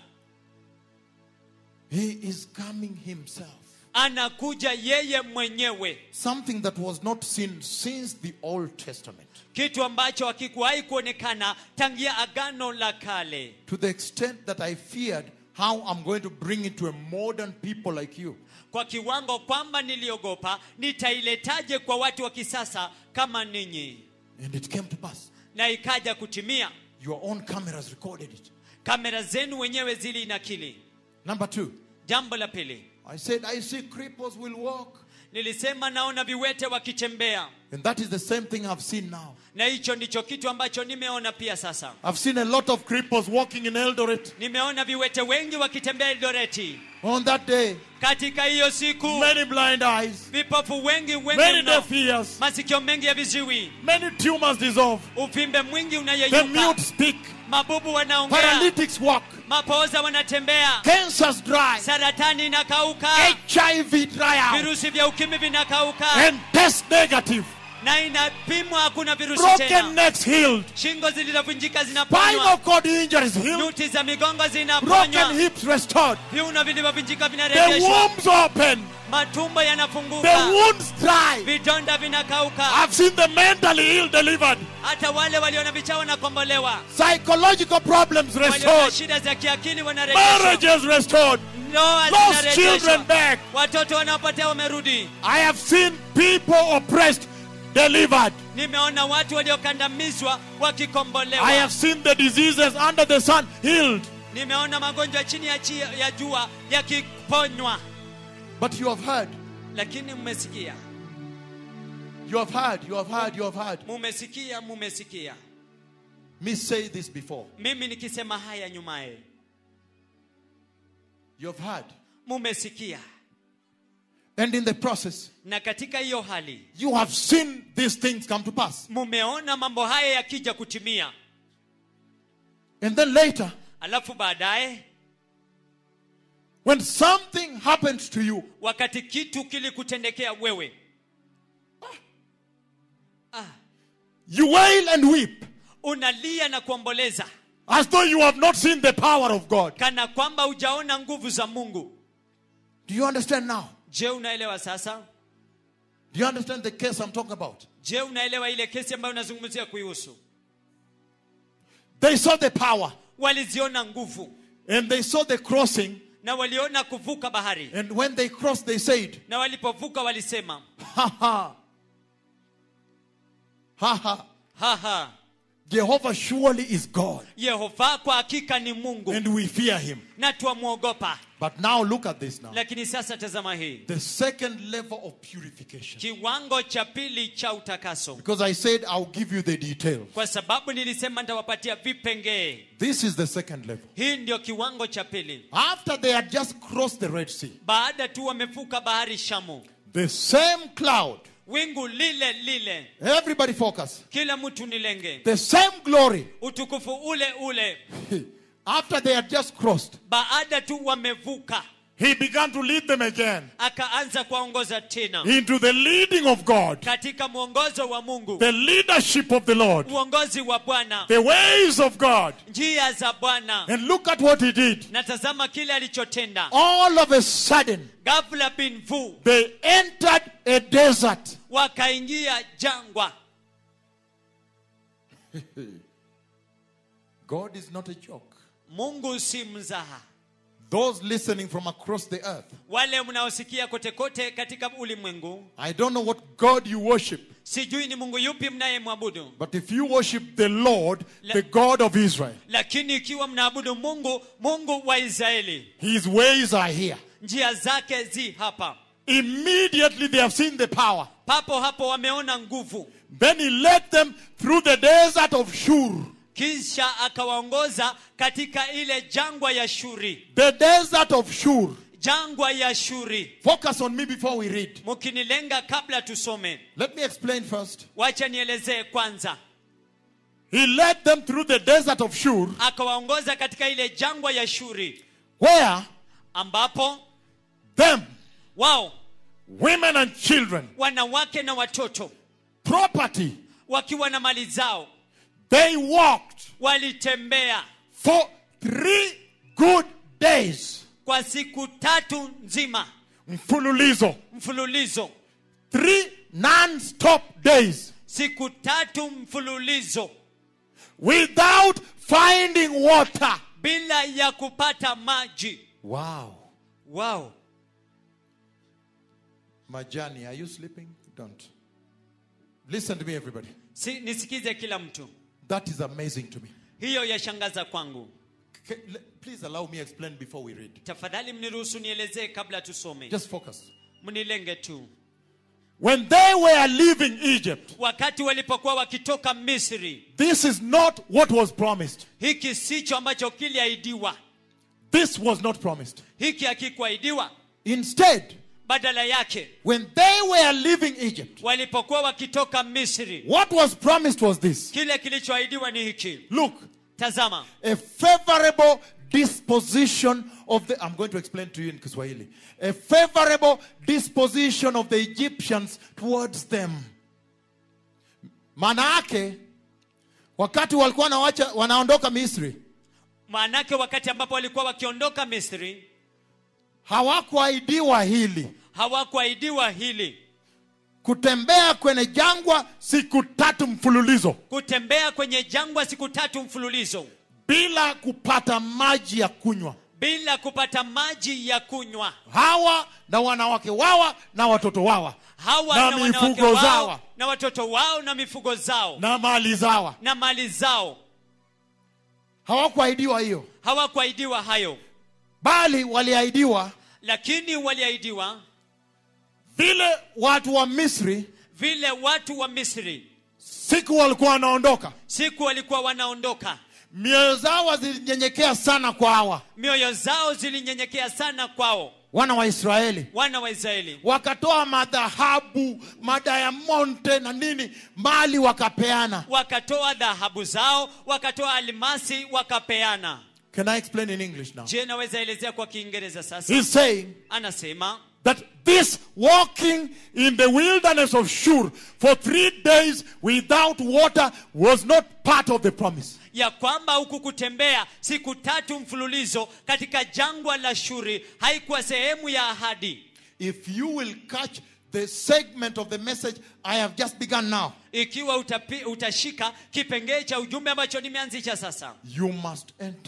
S1: He is coming Himself.
S2: anakuja yeye mwenyewe
S1: Something that was not seen since the Old Testament.
S2: kitu ambacho hakikuwahi kuonekana tangia agano la kale
S1: To the extent that I feared how I'm going to bring it to a modern people like you.
S2: kwa kiwango kwamba niliogopa nitailetaje kwa watu wa kisasa kama ninyi
S1: And it came to pass.
S2: na ikaja kutimia
S1: Your own cameras recorded it.
S2: kamera zenu wenyewe zilinakili
S1: Number two,
S2: jambo la pili
S1: I said, I see cripples will walk.
S2: nilisema naona viwete wakitembea
S1: And that is the same thing I've seen now.
S2: na hicho ndicho kitu ambacho nimeona pia sasa
S1: I've seen a lot of cripples walking in Eldoret
S2: nimeona viwete wengi wakitembea eldoreti
S1: on that day.
S2: katika hiyo siku
S1: Many blind eyes,
S2: vipofu wengi wengi
S1: many
S2: mno.
S1: deaf ears,
S2: masikio mengi ya viziwi
S1: many tumors dissolve.
S2: uvimbe mwingi
S1: The
S2: unayeyuka
S1: mute speak,
S2: mabubu wanaongea
S1: paralytics walk,
S2: mapooza wanatembea
S1: cancers dry,
S2: saratani inakauka
S1: HIV dry out,
S2: virusi vya ukimwi vinakauka
S1: and test negative.
S2: na inapimwa hakuna virusi
S1: Broken
S2: tena
S1: necks healed,
S2: shingo zilizovunjika zinaponywa
S1: spinal cord injuries healed,
S2: nyuti za migongo
S1: broken
S2: zinaponywa
S1: hips restored,
S2: viuno vilivyovunjika
S1: the
S2: vinarejeshwa
S1: wombs open,
S2: matumbo
S1: the
S2: yanafunguka
S1: wounds dry.
S2: vidonda vinakauka
S1: I've seen the mentally ill delivered,
S2: hata wale walio na vichao wanakombolewa
S1: psychological problems
S2: walio na
S1: restored,
S2: shida za kiakili wanarejeshwa
S1: marriages restored.
S2: ndoa
S1: Lost children
S2: zinarejeshwa
S1: back.
S2: watoto wanaopotea wamerudi
S1: I have seen people oppressed delivered.
S2: nimeona watu waliokandamizwa wakikombolewa
S1: I have seen the diseases under the sun healed.
S2: nimeona magonjwa chini ya, chi, ya jua yakiponywa
S1: But you have heard,
S2: lakini mmesikia
S1: you have heard, you have heard, you have heard
S2: mumesikia mumesikia
S1: me say this before.
S2: mimi nikisema haya nyumaye
S1: You have heard.
S2: mumesikia
S1: And in the process,
S2: na katika hiyo hali
S1: you have seen these things come to pass.
S2: mumeona mambo haya yakija kutimia
S1: And then later,
S2: alafu baadaye
S1: when something happens to you,
S2: wakati kitu kilikutendekea wewe ah,
S1: you wail and weep
S2: unalia na kuomboleza
S1: as though you have not seen the power of God.
S2: kana kwamba hujaona nguvu za mungu
S1: Do you understand now?
S2: je unaelewa sasa
S1: Do you understand the case I'm talking about?
S2: je unaelewa ile kesi ambayo unazungumzia kuihusu
S1: They saw the power
S2: waliziona nguvu
S1: and they saw the crossing.
S2: na waliona kuvuka bahari
S1: And when they crossed, they said,
S2: na walipovuka walisema
S1: Ha ha. haha,
S2: haha
S1: Jehovah surely is God,
S2: yehova kwa hakika ni mungu
S1: and we fear him.
S2: na twamwogopa
S1: But now look at this now.
S2: lakini sasa tazama hii
S1: The second level of purification.
S2: kiwango cha pili cha utakaso
S1: Because I said I'll give you the details.
S2: kwa sababu nilisema nitawapatia vipengee
S1: This is the second level.
S2: hii ndio kiwango cha pili
S1: After they had just crossed the Red Sea,
S2: baada tu wamevuka bahari shamu
S1: the same cloud,
S2: wingu lile lile
S1: everybody focus,
S2: kila mtu nilenge
S1: the same glory,
S2: utukufu ule ule
S1: after they had just crossed,
S2: baada tu wamevuka
S1: he began to lead them again
S2: akaanza kuwaongoza tena
S1: into the leading of God,
S2: katika mwongozo wa mungu
S1: the leadership of the Lord,
S2: uongozi wa bwana
S1: the ways of God.
S2: njia za bwana
S1: And look at what he did.
S2: na tazama kile alichotenda
S1: All of a sudden,
S2: ghafla bin vu
S1: they entered a desert.
S2: wakaingia jangwa
S1: God is not a joke.
S2: mungu si mzaha
S1: Those listening from across the earth,
S2: wale mnaosikia kote kote katika ulimwengu
S1: I don't know what God you worship,
S2: sijui ni mungu yupi mnayemwabudu
S1: but if you worship the Lord,
S2: Le-
S1: the God of Israel,
S2: lakini ikiwa mnaabudu mungu mungu wa israeli
S1: his ways are here.
S2: njia zake zi hapa
S1: Immediately they have seen the power.
S2: papo hapo wameona nguvu
S1: Then he led them through the desert of Shur.
S2: kisha akawaongoza katika ile jangwa ya shuri
S1: The desert of Shur.
S2: jangwa ya shuri
S1: Focus on me before we read.
S2: mkinilenga kabla tusome
S1: Let me explain first.
S2: wacha nielezee kwanza
S1: He led them through the desert of Shur,
S2: akawaongoza katika ile jangwa ya shuri
S1: where
S2: ambapo
S1: them,
S2: wao
S1: women and children,
S2: wanawake na watoto
S1: property,
S2: wakiwa na mali zao
S1: they walked
S2: walitembea
S1: for three good days.
S2: kwa siku tatu nzima
S1: Mfululizo.
S2: mfululizo
S1: Three non-stop days
S2: siku tatu mfululizo
S1: without finding water.
S2: bila ya kupata maji
S1: Wow.
S2: wao
S1: Majani, are you sleeping? Don't. Listen to me, everybody.
S2: si, nisikize kila mtu
S1: That is amazing to me.
S2: hiyo yashangaza kwangu
S1: Ca- le- Please allow me explain before we read.
S2: tafadhali mniruhusu nielezee kabla tusome
S1: Just focus.
S2: mnilenge tu
S1: When they were leaving Egypt,
S2: wakati walipokuwa wakitoka misri
S1: this is not what was promised.
S2: hiki sicho ambacho kiliahidiwa
S1: This was not promised.
S2: hiki hakikuahidiwa
S1: Instead,
S2: badala yake
S1: when they were leaving Egypt,
S2: walipokuwa wakitoka misri
S1: what was promised was this.
S2: kile kilichoahidiwa ni hiki
S1: Look,
S2: tazama
S1: a favorable disposition of the I'm going to explain to you in Kiswahili. A favorable disposition of the Egyptians towards them. Maana yake wakati walikuwa wanawacha wanaondoka Misri,
S2: maanake wakati ambapo walikuwa wakiondoka misri
S1: hawakuahidiwa hili
S2: hawakuahidiwa hili
S1: kutembea kwenye jangwa siku tatu mfululizo
S2: kutembea kwenye jangwa siku tatu mfululizo
S1: bila kupata maji ya kunywa.
S2: bila kupata maji ya kunywa
S1: Hawa na wanawake wawa na watoto wawa
S2: hawa
S1: Na
S2: na, wanawake
S1: mifugo
S2: wao
S1: zao.
S2: na watoto wao na mifugo zao na,
S1: na mali zawa
S2: mali zao
S1: hawakuahidiwa hiyo,
S2: hawakuahidiwa hayo
S1: bali waliahidiwa
S2: lakini waliahidiwa
S1: vile watu wa Misri
S2: vile watu wa misri
S1: siku walikuwa wanaondoka,
S2: siku walikuwa wanaondoka
S1: mioyo zao zilinyenyekea sana kwa hawa
S2: mioyo zao zilinyenyekea sana kwao
S1: wana wa Israeli,
S2: wana wa israeli
S1: wakatoa madhahabu, madayamonte na nini, mali wakapeana.
S2: wakatoa dhahabu zao wakatoa almasi wakapeana
S1: Can I explain in English now?
S2: je naweza elezea kwa kiingereza sasa
S1: He's saying
S2: anasema
S1: that this walking in the wilderness of Shur for three days without water was not part of the promise.
S2: ya kwamba huku kutembea siku tatu mfululizo katika jangwa la shuri haikuwa sehemu ya ahadi
S1: If you will catch the segment of the message I have just begun now,
S2: ikiwa utapi, utashika kipengee cha ujumbe ambacho nimeanzisha sasa
S1: you must enter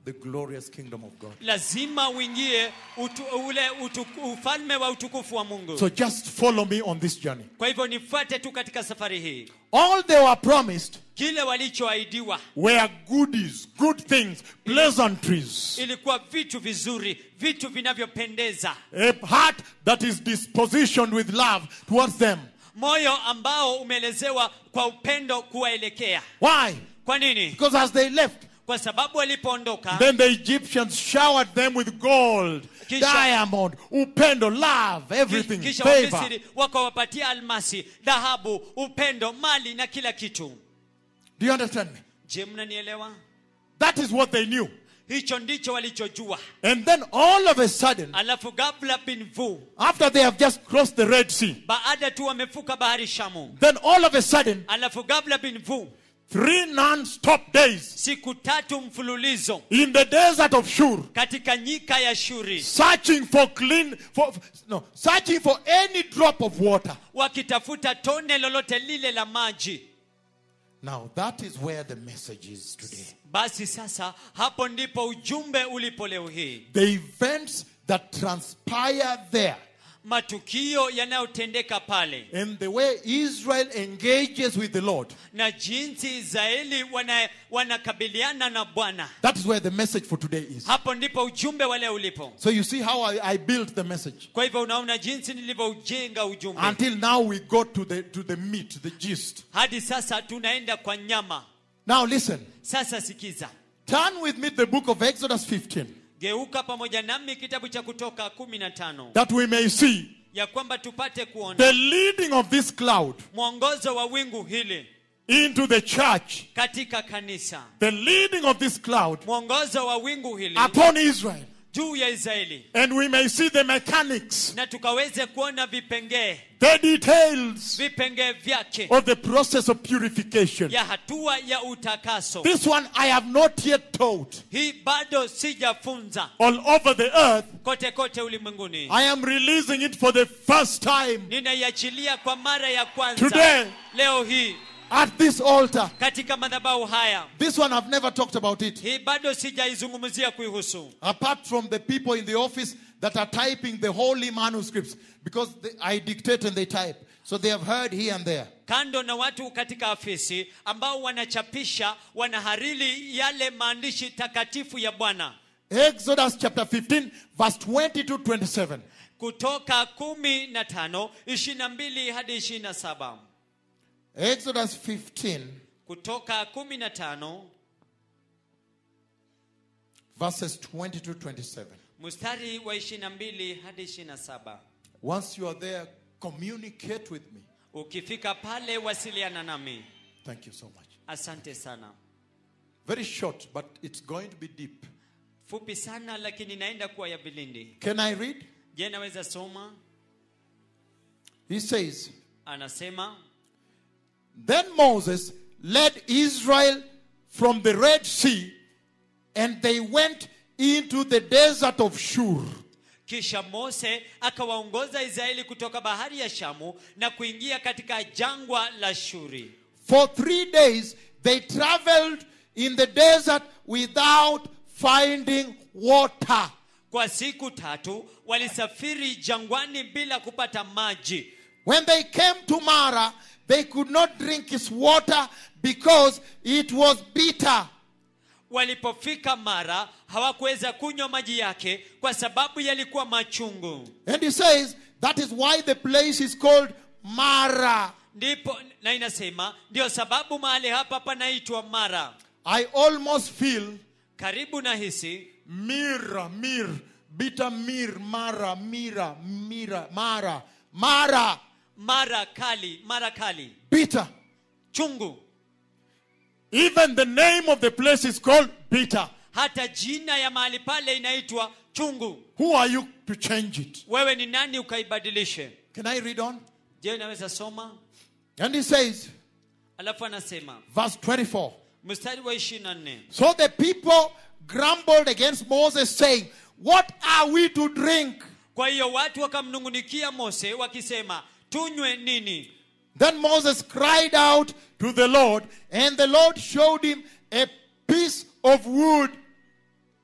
S1: the glorious kingdom of God.
S2: lazima uingie utu, ule utu, ufalme wa utukufu wa mungu
S1: So just follow me on this journey.
S2: kwa hivyo nifuate tu katika safari hii
S1: All they were promised
S2: kile walichoahidiwa
S1: were goodies, good things, pleasantries.
S2: ilikuwa vitu vizuri vitu vinavyopendeza
S1: A heart that is dispositioned with love towards them.
S2: moyo ambao umeelezewa kwa upendo kuwaelekea
S1: Why?
S2: kwa nini
S1: Because as they left,
S2: kwa sababu walipoondoka
S1: then the Egyptians showered them with gold,
S2: Kisha-
S1: diamond, upendo, love, everything,
S2: kisha
S1: favor.
S2: wamisri wakawapatia almasi dhahabu upendo mali na kila kitu
S1: Do you understand me?
S2: je mnanielewa
S1: That is what they knew.
S2: hicho ndicho walichojua
S1: And then all of a sudden,
S2: alafu gabla bin vu
S1: after they have just crossed the Red Sea,
S2: baada tu wamefuka bahari shamu
S1: then all of a sudden,
S2: alafu gabla bin vu
S1: three non-stop days
S2: siku tatu mfululizo
S1: in the desert of Shur,
S2: katika nyika ya shuri
S1: searching for clean, for no, searching for any drop of water.
S2: wakitafuta tone lolote lile la maji
S1: Now that is where the message is today.
S2: basi sasa hapo ndipo ujumbe ulipo leo hii
S1: The events that transpire there
S2: matukio yanayotendeka pale
S1: and the way Israel engages with the Lord.
S2: na jinsi israeli wana- wanakabiliana na bwana
S1: That is where the message for today is.
S2: hapo ndipo ujumbe wa leo ulipo
S1: So you see how I, I built the message.
S2: kwa hivyo unaona jinsi nilivyoujenga ujumbe
S1: Until now we go to the to the meat, the gist.
S2: hadi sasa tunaenda kwa nyama
S1: Now listen.
S2: sasa sikiza
S1: Turn with me to the book of Exodus 15.
S2: geuka pamoja nami kitabu cha kutoka 15
S1: That we may see
S2: ya kwamba tupate kuona
S1: the leading of this cloud
S2: mwongozo wa wingu hili
S1: into the church.
S2: katika kanisa
S1: The leading of this cloud
S2: mwongozo wa wingu hili
S1: upon Israel.
S2: juu ya israeli
S1: And we may see the mechanics,
S2: na tukaweze kuona vipengee
S1: the details
S2: vipengee vyake
S1: of the process of purification.
S2: ya hatua ya utakaso
S1: This one I have not yet taught
S2: hii bado sijafunza
S1: all over the earth.
S2: kote kote ulimwenguni
S1: I am releasing it for the first time
S2: ninaiachilia kwa mara ya kwanza
S1: Today.
S2: leo hii
S1: at this altar.
S2: katika madhabahu haya
S1: This one I've never talked about it.
S2: hii bado sijaizungumzia kuihusu
S1: Apart from the people in the office that are typing the holy manuscripts because they, I dictate and they type. So they have heard here and there.
S2: kando na watu katika afisi ambao wanachapisha wanahariri yale maandishi takatifu ya bwana
S1: Exodus chapter 15, verse 20 to 27.
S2: kutoka kumi na tano ishirini na mbili hadi ishirini na saba
S1: Exodus 15,
S2: kutoka kumi na tano
S1: verses 20 to 27.
S2: mstari wa ishirini na mbili hadi ishirini na saba
S1: Once you are there, communicate with me.
S2: ukifika pale wasiliana nami
S1: Thank you so much.
S2: asante sana
S1: Very short, but it's going to be deep.
S2: fupi sana lakini inaenda kuwa ya vilindi
S1: Can I read?
S2: je naweza soma
S1: He says,
S2: anasema
S1: Then Moses led Israel from the Red Sea, and they went into the desert of Shur.
S2: kisha mose akawaongoza israeli kutoka bahari ya shamu na kuingia katika jangwa la shuri
S1: For three days they traveled in the desert without finding water.
S2: kwa siku tatu walisafiri jangwani bila kupata maji
S1: When they came to Mara, they could not drink its water because it was bitter.
S2: walipofika mara hawakuweza kunywa maji yake kwa sababu yalikuwa machungu
S1: And he says that is why the place is called Mara.
S2: ndipo na inasema ndio sababu mahali hapa panaitwa mara
S1: I almost feel
S2: karibu na hisi
S1: Mira, Mir, bitter Mir, Mara, Mira, Mira, Mara, Mara,
S2: mara kali mara kali
S1: bitter.
S2: chungu
S1: Even the name of the place is called bitter.
S2: hata jina ya mahali pale inaitwa chungu
S1: Who are you to change it?
S2: wewe ni nani ukaibadilishe
S1: Can I read on?
S2: je naweza soma
S1: And he says,
S2: alafu anasema
S1: verse 24.
S2: mstari wa 24
S1: So the people grumbled against Moses, saying, What are we to drink?
S2: kwa hiyo watu wakamnungunikia mose wakisema tunywe nini
S1: Then Moses cried out to the Lord, and the Lord showed him a piece of wood.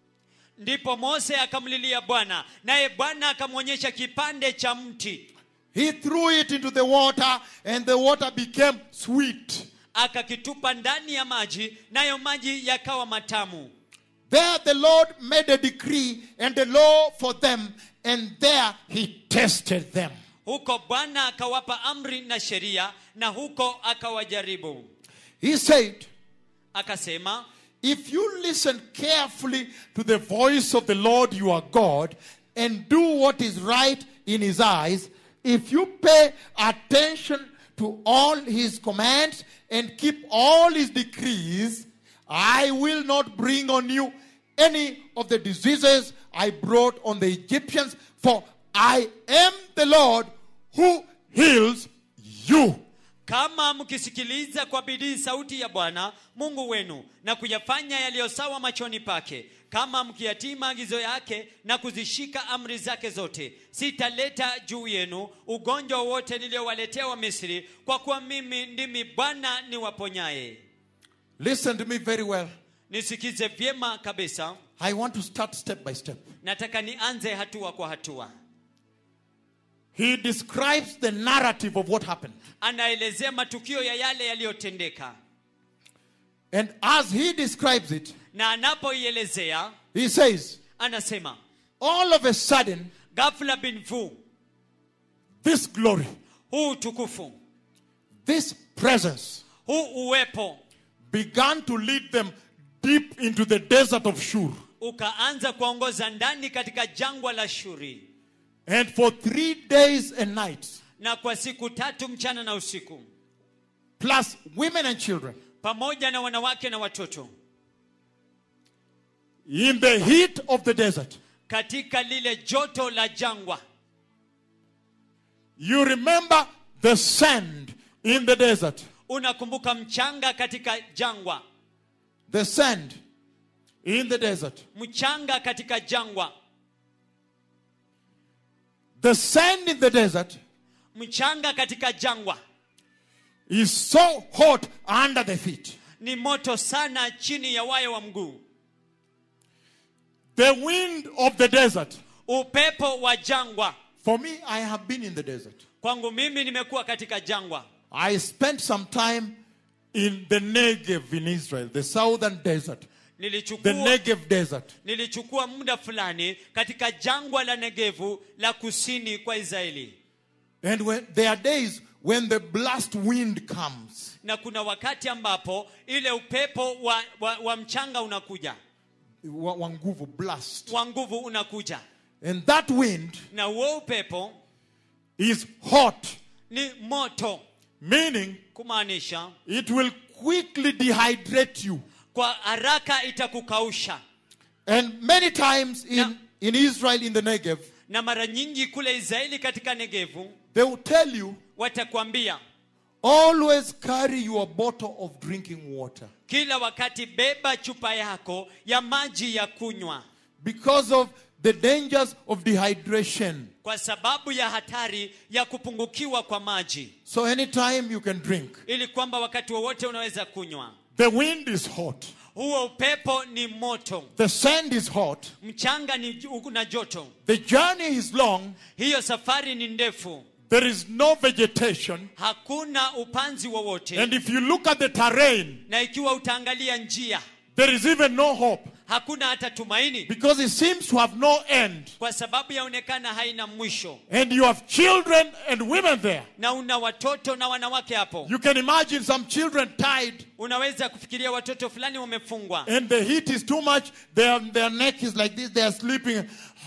S2: ndipo mose akamlilia bwana naye bwana akamwonyesha kipande cha mti
S1: He threw it into the water, and the water became sweet.
S2: akakitupa ndani ya maji nayo maji yakawa matamu
S1: There the Lord made a decree and a law for them, and there he tested them.
S2: huko bwana akawapa amri na sheria na huko akawajaribu
S1: He said,
S2: akasema
S1: If you listen carefully to the voice of the Lord your God and do what is right in his eyes, if you pay attention to all his commands and keep all his decrees, I will not bring on you any of the diseases I brought on the Egyptians, for I am the Lord who heals you.
S2: kama mkisikiliza kwa bidii sauti ya bwana mungu wenu na kuyafanya yaliyo sawa machoni pake kama mkiyatii maagizo yake na kuzishika amri zake zote sitaleta juu yenu ugonjwa wowote niliyowaletea wa misri kwa kuwa mimi ndimi bwana niwaponyaye
S1: Listen to me very well.
S2: nisikize vyema kabisa
S1: I want to start step by step.
S2: nataka nianze hatua kwa hatua
S1: He describes the narrative of what happened.
S2: anaelezea matukio ya yale yaliyotendeka
S1: And as he describes it,
S2: na anapoielezea
S1: he says,
S2: anasema
S1: all of a sudden,
S2: ghafla bin vu
S1: this glory,
S2: huu utukufu
S1: this presence
S2: huu uwepo
S1: began to lead them deep into the desert of Shur.
S2: ukaanza kuongoza ndani katika jangwa la shuri
S1: And for three days and nights,
S2: na kwa siku tatu mchana na usiku
S1: plus women and children,
S2: pamoja na wanawake na watoto
S1: in the heat of the desert.
S2: katika lile joto la jangwa
S1: You remember the sand in the desert.
S2: unakumbuka mchanga katika jangwa
S1: The sand in the desert.
S2: mchanga katika jangwa
S1: The sand in the desert
S2: mchanga katika jangwa
S1: is so hot under the feet.
S2: ni moto sana chini ya wayo wa mguu
S1: The wind of the desert.
S2: upepo wa jangwa
S1: For me, I have been in the desert.
S2: kwangu mimi nimekuwa katika jangwa
S1: I spent some time in the Negev in Israel, the southern desert, the
S2: nilichukua
S1: Negev desert.
S2: nilichukua muda fulani katika jangwa la negevu la kusini kwa israeli
S1: And when there are days when the blast wind comes,
S2: na kuna wakati ambapo ile upepo wa, wa, wa mchanga unakuja
S1: wa- wanguvu blast,
S2: wa nguvu unakuja
S1: and that wind
S2: na huo upepo
S1: is hot,
S2: ni moto
S1: meaning
S2: kumaanisha
S1: it will quickly dehydrate you.
S2: kwa haraka itakukausha
S1: And many times in,
S2: Yeah.
S1: in Israel, in the Negev,
S2: na mara nyingi kule israeli katika negevu
S1: they will tell you
S2: watakwambia
S1: always carry your bottle of drinking water
S2: kila wakati beba chupa yako ya maji ya kunywa
S1: because of the dangers of dehydration.
S2: kwa sababu ya hatari ya kupungukiwa kwa maji
S1: So anytime you can drink.
S2: ili kwamba wakati wowote unaweza kunywa
S1: The wind is hot.
S2: huo upepo ni moto
S1: The sand is hot.
S2: mchanga ni na joto
S1: The journey is long.
S2: hiyo safari ni ndefu
S1: There is no vegetation.
S2: hakuna upanzi wowote
S1: And if you look at the terrain,
S2: na ikiwa utaangalia njia
S1: there is even no hope
S2: hakuna hata tumaini
S1: because it seems to have no end.
S2: kwa sababu yaonekana haina mwisho
S1: And you have children and women there.
S2: na una watoto na wanawake hapo
S1: You can imagine some children tied
S2: unaweza kufikiria watoto fulani wamefungwa
S1: and the heat is too much. Their, their neck is like this. They are sleeping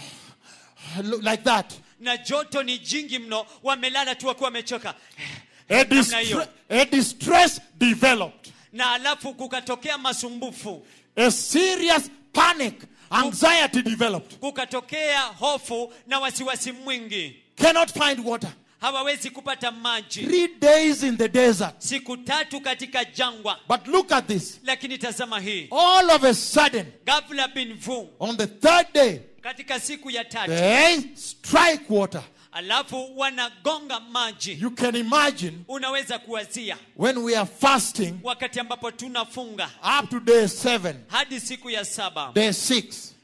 S1: like that.
S2: na joto ni jingi mno wamelala tu wakiwa wamechoka
S1: A,
S2: Namna
S1: distre-
S2: hiyo.
S1: a distress developed.
S2: na alafu kukatokea masumbufu
S1: A serious panic, anxiety developed.
S2: kukatokea hofu na wasiwasi mwingi
S1: Cannot find water.
S2: hawawezi kupata maji
S1: Three days in the desert.
S2: siku tatu katika jangwa
S1: But look at this.
S2: lakini tazama hii
S1: All of a sudden,
S2: ghafla bin vu
S1: on the third day,
S2: katika siku ya tatu
S1: they strike water.
S2: alafu wanagonga maji
S1: You can imagine
S2: unaweza kuwazia
S1: when we are fasting
S2: wakati ambapo tunafunga
S1: up to day seven,
S2: hadi siku ya saba
S1: day six,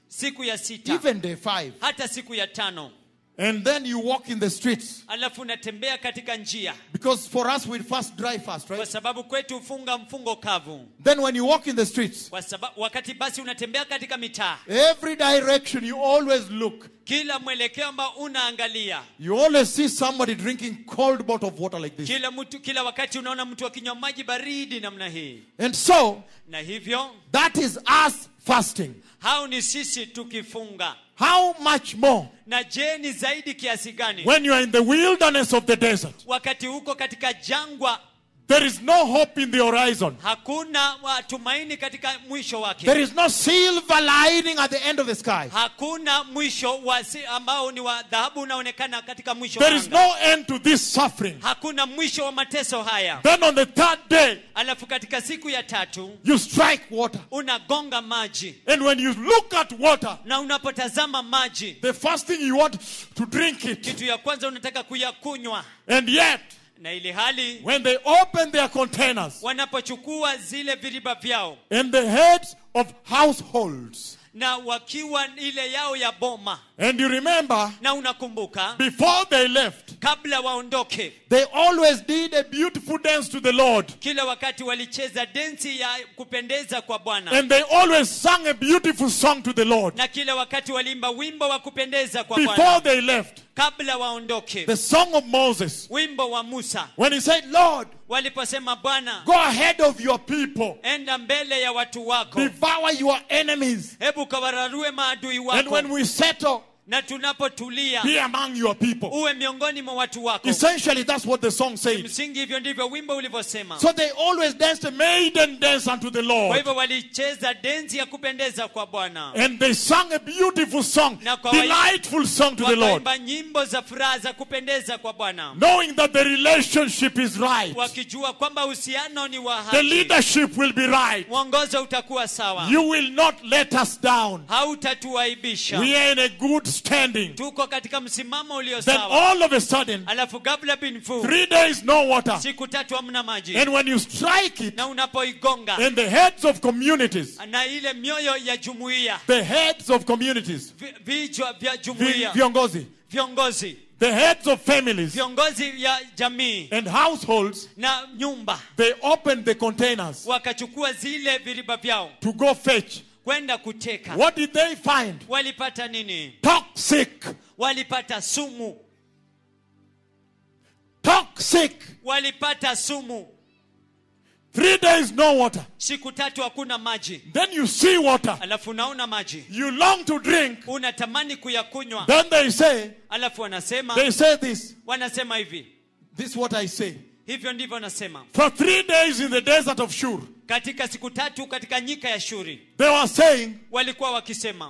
S2: siku ya sita
S1: even day five.
S2: hata siku ya tano
S1: And then you walk in the streets.
S2: alafu unatembea katika njia
S1: Because for us, we first dry fast,
S2: kwa
S1: right?
S2: sababu kwetu hufunga mfungo kavu
S1: Then when you walk in the streets,
S2: kwa sababu wakati basi unatembea katika mitaa
S1: every direction you always look.
S2: kila mwelekeo ambao unaangalia
S1: You always see somebody drinking cold bottle of water like this.
S2: kila mtu kila wakati unaona mtu akinywa maji baridi namna hii
S1: And so,
S2: na hivyo
S1: that is us fasting.
S2: hao ni sisi tukifunga
S1: How much more
S2: na je ni zaidi kiasi gani
S1: when you are in the wilderness of the desert?
S2: wakati huko katika jangwa
S1: There is no hope in the horizon.
S2: hakuna matumaini katika mwisho wake
S1: There is no silver lining at the end of the sky.
S2: hakuna mwisho wa si, ambao ni wa dhahabu unaonekana katika mwisho
S1: There
S2: wa
S1: is
S2: anga.
S1: no end to this suffering.
S2: hakuna mwisho wa mateso haya
S1: Then on the third day,
S2: alafu katika siku ya tatu
S1: you strike water.
S2: unagonga maji
S1: And when you look at water,
S2: na unapotazama maji
S1: the first thing you want to drink it.
S2: kitu ya kwanza unataka kuyakunywa
S1: And yet,
S2: na ili hali
S1: when they open their containers
S2: wanapochukua zile viriba vyao
S1: and the heads of households,
S2: na wakiwa ile yao ya boma
S1: and you remember,
S2: na unakumbuka
S1: before they left,
S2: kabla waondoke
S1: they always did a beautiful dance to the Lord.
S2: kila wakati walicheza densi ya kupendeza kwa bwana
S1: And they always sang a beautiful song to the Lord.
S2: na kila wakati waliimba wimbo wa kupendeza kwa bwana
S1: Before they left,
S2: kabla waondoke
S1: the song of Moses,
S2: wimbo wa musa
S1: when he said, Lord,
S2: waliposema bwana
S1: go ahead of your people,
S2: enda mbele ya watu wako
S1: devour your enemies.
S2: hebu kawararue maadui
S1: And
S2: wako
S1: when we settle,
S2: na tunapotulia
S1: be among your people.
S2: uwe miongoni mwa watu wako
S1: Essentially, that's what the song says.
S2: msingi hivyo ndivyo wimbo ulivyosema
S1: So they always danced a maiden dance unto the
S2: kwa
S1: Lord.
S2: hivyo walicheza densi ya kupendeza kwa bwana
S1: And they sang a beautiful song,
S2: Na kwa wa-
S1: delightful song to the Lord,
S2: wakaimba nyimbo za furaha za kupendeza kwa bwana
S1: knowing that the relationship is right,
S2: wakijua kwamba uhusiano ni wa
S1: the
S2: haki
S1: leadership will be right.
S2: mwongozo utakuwa sawa
S1: You will not let us down.
S2: hautatuaibisha
S1: We are in a good standing.
S2: tuko katika msimamo ulio
S1: Then
S2: sawa
S1: all of a sudden,
S2: alafu kabla bin fu
S1: three days no water.
S2: siku tatu hamna maji
S1: And when you strike it,
S2: na unapoigonga
S1: and the heads of communities,
S2: na ile mioyo ya jumuiya
S1: the heads of communities,
S2: vi- vichwa vya
S1: vi-
S2: jumuiya
S1: viongozi,
S2: viongozi
S1: the heads of families
S2: viongozi ya jamii
S1: and households,
S2: na nyumba
S1: they opened the containers
S2: wakachukua zile viriba vyao
S1: to go fetch.
S2: kwenda kuteka
S1: What did they find?
S2: walipata nini
S1: Toxic.
S2: walipata sumu
S1: Toxic.
S2: walipata sumu
S1: Three days no water.
S2: siku tatu hakuna maji
S1: Then you see water.
S2: alafu unaona maji
S1: You long to drink.
S2: unatamani kuyakunywa
S1: Then they say,
S2: alafu wanasema
S1: they say this.
S2: wanasema hivi
S1: This is what I say.
S2: hivyo ndivyo wanasema
S1: For three days in the desert of Shur,
S2: katika siku tatu katika nyika ya shuri
S1: they were saying,
S2: walikuwa wakisema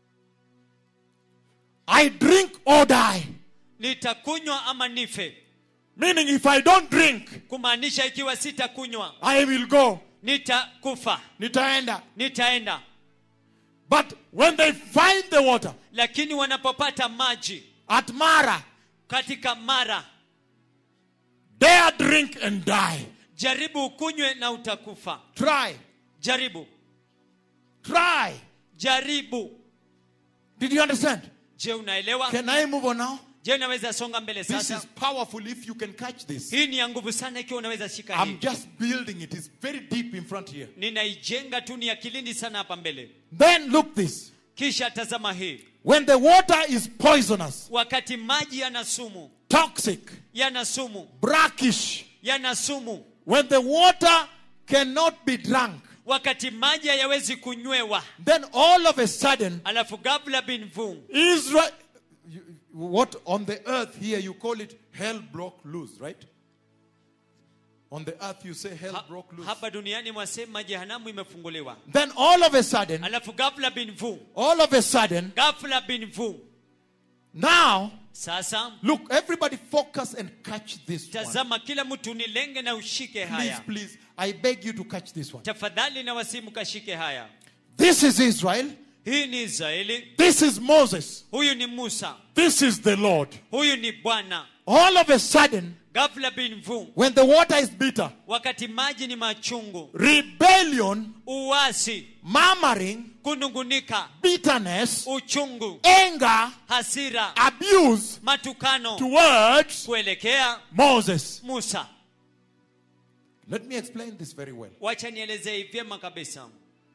S1: I drink or die.
S2: nitakunywa ama nife
S1: Meaning, if I don't drink,
S2: kumaanisha ikiwa sitakunywa
S1: I will go.
S2: nitakufa
S1: Nitaenda.
S2: nitaenda
S1: But when they find the water
S2: lakini wanapopata maji
S1: at Mara,
S2: katika mara
S1: dare drink and die.
S2: jaribu ukunywe na utakufa
S1: Try.
S2: jaribu
S1: Try.
S2: jaribu
S1: Did you understand?
S2: je unaelewa
S1: Can I move on now?
S2: je unaweza songa mbele
S1: This
S2: sasa
S1: is powerful if you can catch this.
S2: hii ni ya nguvu sana ikiwa unaweza shika
S1: I'm
S2: hii
S1: just building it. It's very deep in front here.
S2: ninaijenga tu ni ya kilindi sana hapa mbele
S1: Then look this.
S2: kisha tazama hii
S1: When the water is poisonous,
S2: wakati maji yana sumu
S1: toxic,
S2: yana sumu
S1: brackish,
S2: yana sumu
S1: when the water cannot be drunk,
S2: wakati maji hayawezi kunywewa
S1: then all of a sudden,
S2: alafu gabla bin vu
S1: Israel, you- what on the earth here you call it hell broke loose, right? On the earth you say hell
S2: ha,
S1: broke loose.
S2: hapa duniani mwasema jehanamu imefunguliwa
S1: Then all of a sudden,
S2: alafu gafla bin vu
S1: all of a sudden,
S2: gafla bin vu
S1: now
S2: sasa
S1: look, everybody focus and catch this one.
S2: tazama kila mtu nilenge na ushike
S1: Please,
S2: haya
S1: please, I beg you to catch this one.
S2: tafadhali na wasimu kashike haya
S1: This is Israel.
S2: hii ni israeli
S1: This is Moses.
S2: huyu ni musa
S1: This is the Lord.
S2: huyu ni bwana
S1: All of a sudden,
S2: ghafla bin vu
S1: when the water is bitter,
S2: wakati maji ni machungu
S1: rebellion,
S2: uasi
S1: murmuring,
S2: kunungunika
S1: bitterness,
S2: uchungu
S1: anger,
S2: hasira
S1: abuse
S2: matukano
S1: towards
S2: kuelekea
S1: Moses.
S2: musa
S1: Let me explain this very well.
S2: wacha nielezee vyema kabisa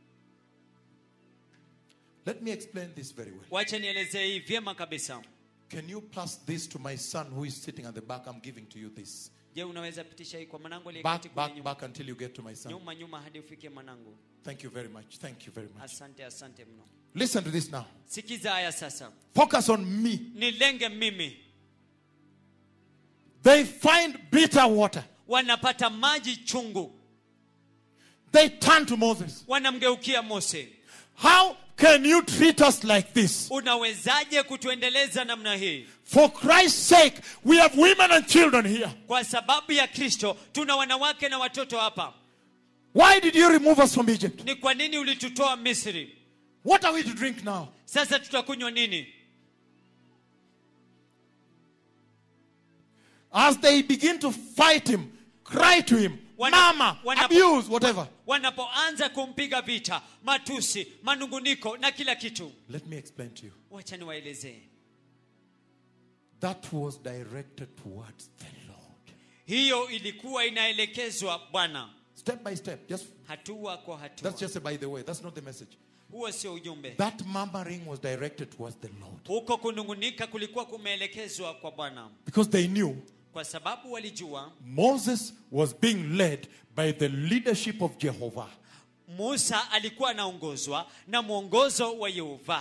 S1: Let me explain this very well.
S2: wacha nielezee hii vyema kabisa
S1: Can you pass this to my son who is sitting at the back? I'm giving to you this.
S2: je unaweza pitisha hii kwa mwanangu aliyeketi
S1: Back,
S2: kule
S1: back,
S2: nyuma
S1: back until you get to my son.
S2: nyuma nyuma hadi ufike mwanangu
S1: Thank you very much. Thank you very much.
S2: asante asante mno
S1: Listen to this now.
S2: sikiza haya sasa
S1: Focus on me.
S2: nilenge mimi
S1: They find bitter water.
S2: wanapata maji chungu
S1: They turn to Moses.
S2: wanamgeukia mose
S1: How can you treat us like this?
S2: unawezaje kutuendeleza namna hii
S1: For Christ's sake, we have women and children here.
S2: kwa sababu ya kristo tuna wanawake na watoto hapa
S1: Why did you remove us from Egypt?
S2: ni kwa nini ulitutoa misri
S1: What are we to drink now?
S2: sasa tutakunywa nini
S1: As they begin to fight him, cry to him,
S2: Wana-
S1: mama,
S2: wanapo-
S1: abuse, whatever.
S2: wanapoanza kumpiga vita matusi manunguniko na kila kitu
S1: Let me explain to you.
S2: wacha niwaelezee
S1: That was directed towards the Lord.
S2: hiyo ilikuwa inaelekezwa bwana
S1: Step by step. Just
S2: hatua kwa hatua
S1: that's just a by the way. That's not the message.
S2: huo sio ujumbe
S1: That murmuring was directed towards the Lord.
S2: huko kunungunika kulikuwa kumeelekezwa kwa bwana
S1: Because they knew
S2: kwa sababu walijua
S1: Moses was being led by the leadership of Jehovah.
S2: musa alikuwa anaongozwa na mwongozo wa yehova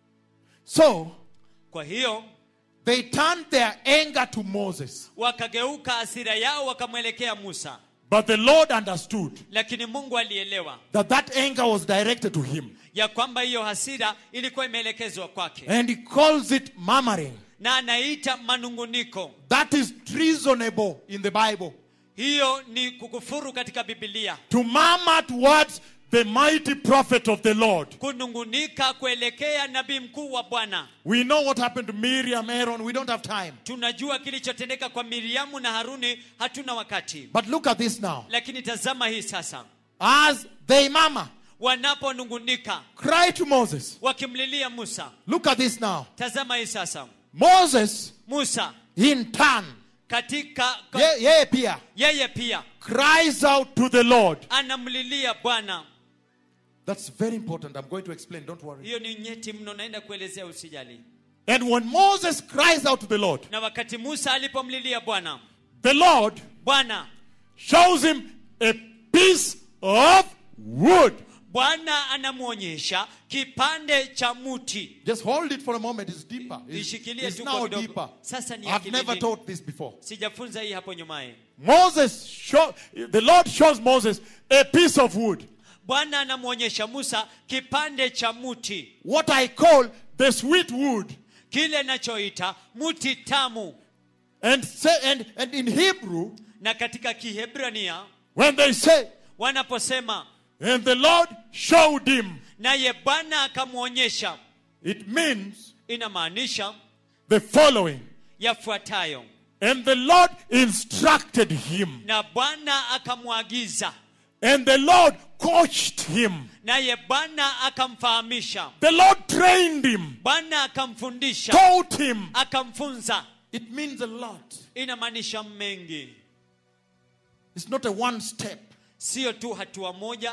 S1: So
S2: kwa hiyo
S1: they turned their anger to Moses.
S2: wakageuka hasira yao wakamwelekea musa
S1: But the Lord understood
S2: lakini mungu alielewa
S1: that that anger was directed to him.
S2: ya kwamba hiyo hasira ilikuwa imeelekezwa kwake
S1: And he calls it murmuring.
S2: na anaita manunguniko
S1: That is treasonable in the Bible.
S2: hiyo ni kukufuru katika bibilia
S1: To murmur towards the mighty prophet of the Lord.
S2: kunungunika kuelekea nabii mkuu wa bwana
S1: We know what happened to Miriam, Aaron. We don't have time.
S2: tunajua kilichotendeka kwa miriamu na haruni hatuna wakati
S1: But look at this now.
S2: lakini tazama hii sasa
S1: As they murmur,
S2: wanaponungunika
S1: cry to Moses.
S2: wakimlilia musa
S1: Look at this now.
S2: tazama hii sasa
S1: Moses,
S2: musa
S1: in turn,
S2: katika ka,
S1: ye, ye pia,
S2: yeye pia
S1: cries out to the Lord.
S2: anamlilia bwana
S1: That's very important. I'm going to explain. Don't worry.
S2: hiyo ni nyeti mno naenda kuelezea usijali
S1: And when Moses cries out to the Lord,
S2: na wakati musa alipomlilia bwana
S1: the Lord
S2: bwana
S1: shows him a piece of wood.
S2: bwana anamwonyesha kipande cha muti
S1: Just hold it for a moment. It's deeper. It's,
S2: Ishikilie
S1: it's
S2: tu
S1: now
S2: kwa kidogo.
S1: deeper.
S2: Sasa ni
S1: I've never
S2: akilini.
S1: taught this before.
S2: sijafunza hii hapo nyumaye
S1: Moses show, the Lord shows Moses a piece of wood.
S2: bwana anamwonyesha musa kipande cha muti
S1: What I call the sweet wood.
S2: kile nachoita muti tamu
S1: And say and, and in Hebrew,
S2: na katika kihebrania
S1: when they say,
S2: wanaposema
S1: and the Lord showed him,
S2: naye bwana akamwonyesha
S1: it means
S2: inamaanisha
S1: the following.
S2: yafuatayo
S1: And the Lord instructed him.
S2: na bwana akamwagiza
S1: And the Lord coached him.
S2: naye bwana akamfahamisha
S1: The Lord trained him,
S2: bwana akamfundisha
S1: taught him.
S2: akamfunza
S1: It means a lot.
S2: inamaanisha mengi
S1: It's not a one step.
S2: sio tu hatua moja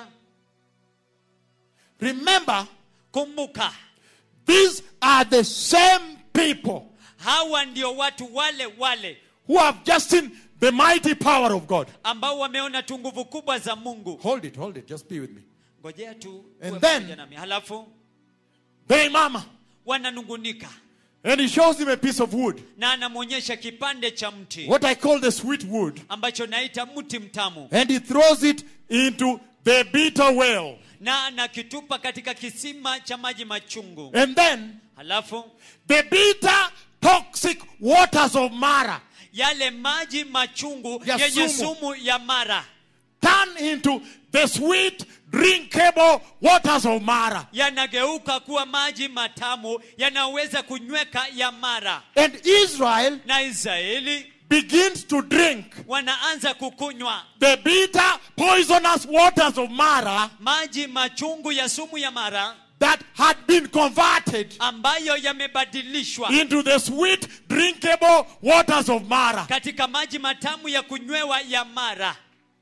S1: Remember,
S2: kumbuka
S1: these are the same people
S2: hawa ndio watu wale wale
S1: who have just seen the mighty power of God.
S2: ambao wameona tu nguvu kubwa za mungu
S1: Hold it, hold it. Just be with me.
S2: ngojea tu
S1: And
S2: uwe
S1: then-
S2: pamoja nami halafu
S1: They mama.
S2: wananungunika
S1: And he shows him a piece of wood.
S2: na anamwonyesha kipande cha mti
S1: What I call the sweet wood.
S2: ambacho naita mti mtamu
S1: And he throws it into the bitter well.
S2: na anakitupa katika kisima cha maji machungu
S1: And then
S2: halafu
S1: the bitter, toxic waters of Mara
S2: yale maji machungu
S1: Ya
S2: yenye
S1: sumu.
S2: sumu ya mara
S1: turn into the sweet, drinkable waters of Mara.
S2: yanageuka kuwa maji matamu yanaweza kunyweka ya mara
S1: And Israel
S2: na israeli
S1: begins to drink
S2: wanaanza kukunywa
S1: the bitter, poisonous waters of Mara
S2: maji machungu ya sumu ya mara
S1: that had been converted
S2: ambayo yamebadilishwa
S1: into the sweet, drinkable waters of Mara.
S2: katika maji matamu ya kunywewa ya mara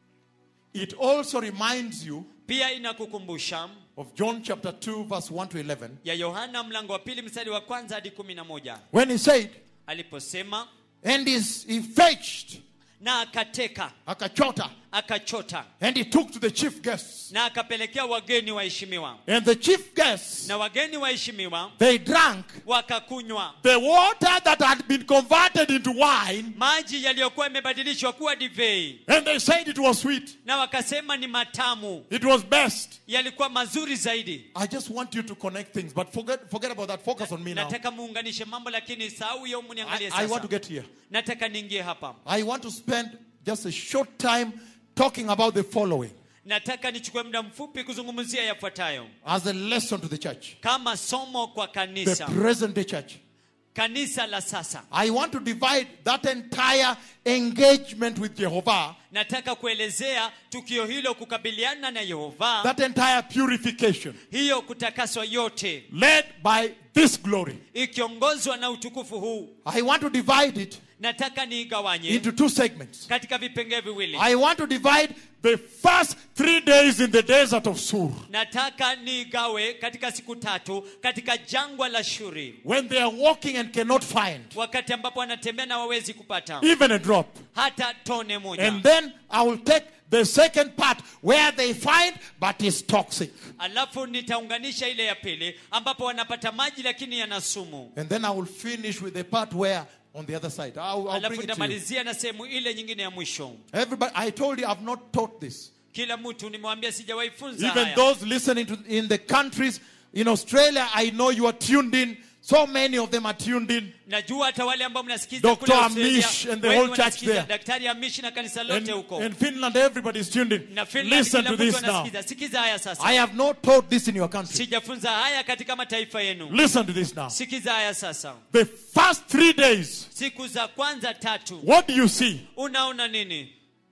S1: It also reminds you
S2: pia inakukumbusha
S1: of John chapter 2, verse 1 to 11,
S2: ya yohana mlango wa pili mstari wa kwanza hadi kumi na moja
S1: when he said,
S2: aliposema
S1: And is- he fetched
S2: na akateka
S1: Akachota,
S2: akachota
S1: and he took to the chief guests.
S2: na akapelekea wageni waheshimiwa
S1: And the chief guests,
S2: na wageni waheshimiwa
S1: they drank
S2: wakakunywa
S1: the water that had been converted into wine,
S2: maji yaliyokuwa yamebadilishwa kuwa divei
S1: and they said it was sweet.
S2: na wakasema ni matamu
S1: It was best.
S2: yalikuwa mazuri zaidi
S1: I just want you to connect things, but forget, forget about that. Focus on me now.
S2: nataka muunganishe mambo lakini sahau hiyo
S1: I,
S2: muniangalie
S1: I want
S2: sasa
S1: to get here.
S2: nataka niingie hapa
S1: I want to spend just a short time talking about the following
S2: nataka nichukue muda mfupi kuzungumzia yafuatayo
S1: as a lesson to the church,
S2: kama somo kwa
S1: the
S2: kanisa
S1: present day church.
S2: kanisa la sasa
S1: I want to divide that entire engagement with Jehovah,
S2: nataka kuelezea tukio hilo kukabiliana na yehova
S1: that entire purification,
S2: hiyo kutakaswa yote
S1: led by this glory.
S2: ikiongozwa na utukufu huu
S1: I want to divide it
S2: nataka niigawanye
S1: into two segments.
S2: katika vipengee viwili
S1: I want to divide the first three days in the desert of Sur,
S2: nataka niigawe katika siku tatu katika jangwa la shuri
S1: when they are walking and cannot find
S2: wakati ambapo wanatembea na wawezi kupata
S1: even a drop.
S2: hata tone moja
S1: And then I will take the second part where they find but is toxic.
S2: alafu nitaunganisha ile ya pili ambapo wanapata maji lakini yana sumu
S1: And then I will finish with the part where on the other side. I'll, I'll
S2: alafu
S1: bring it to you.
S2: nitamalizia na sehemu ile nyingine ya mwisho
S1: Everybody, I told you I've not taught this.
S2: kila mtu nimewambia sijawahi funza
S1: Even
S2: haya
S1: those listening to in the countries in Australia, I know you are tuned in. So many of them are tuned in.
S2: najua hata wale ambao mnasikiza
S1: Dr.
S2: kule Australia,
S1: Amish and the
S2: wengi
S1: whole church
S2: wanasikiza,
S1: there.
S2: daktari amish na kanisa
S1: And,
S2: lote huko
S1: in Finland, everybody is tuned in.
S2: na Finland
S1: Listen
S2: kila
S1: to
S2: mtu
S1: this now.
S2: anasikiza sikiza haya sasa
S1: I have not taught this in your country.
S2: sijafunza haya katika mataifa yenu
S1: Listen to this now.
S2: sikiza haya sasa
S1: The first three days,
S2: siku za kwanza tatu
S1: what do you see?
S2: unaona nini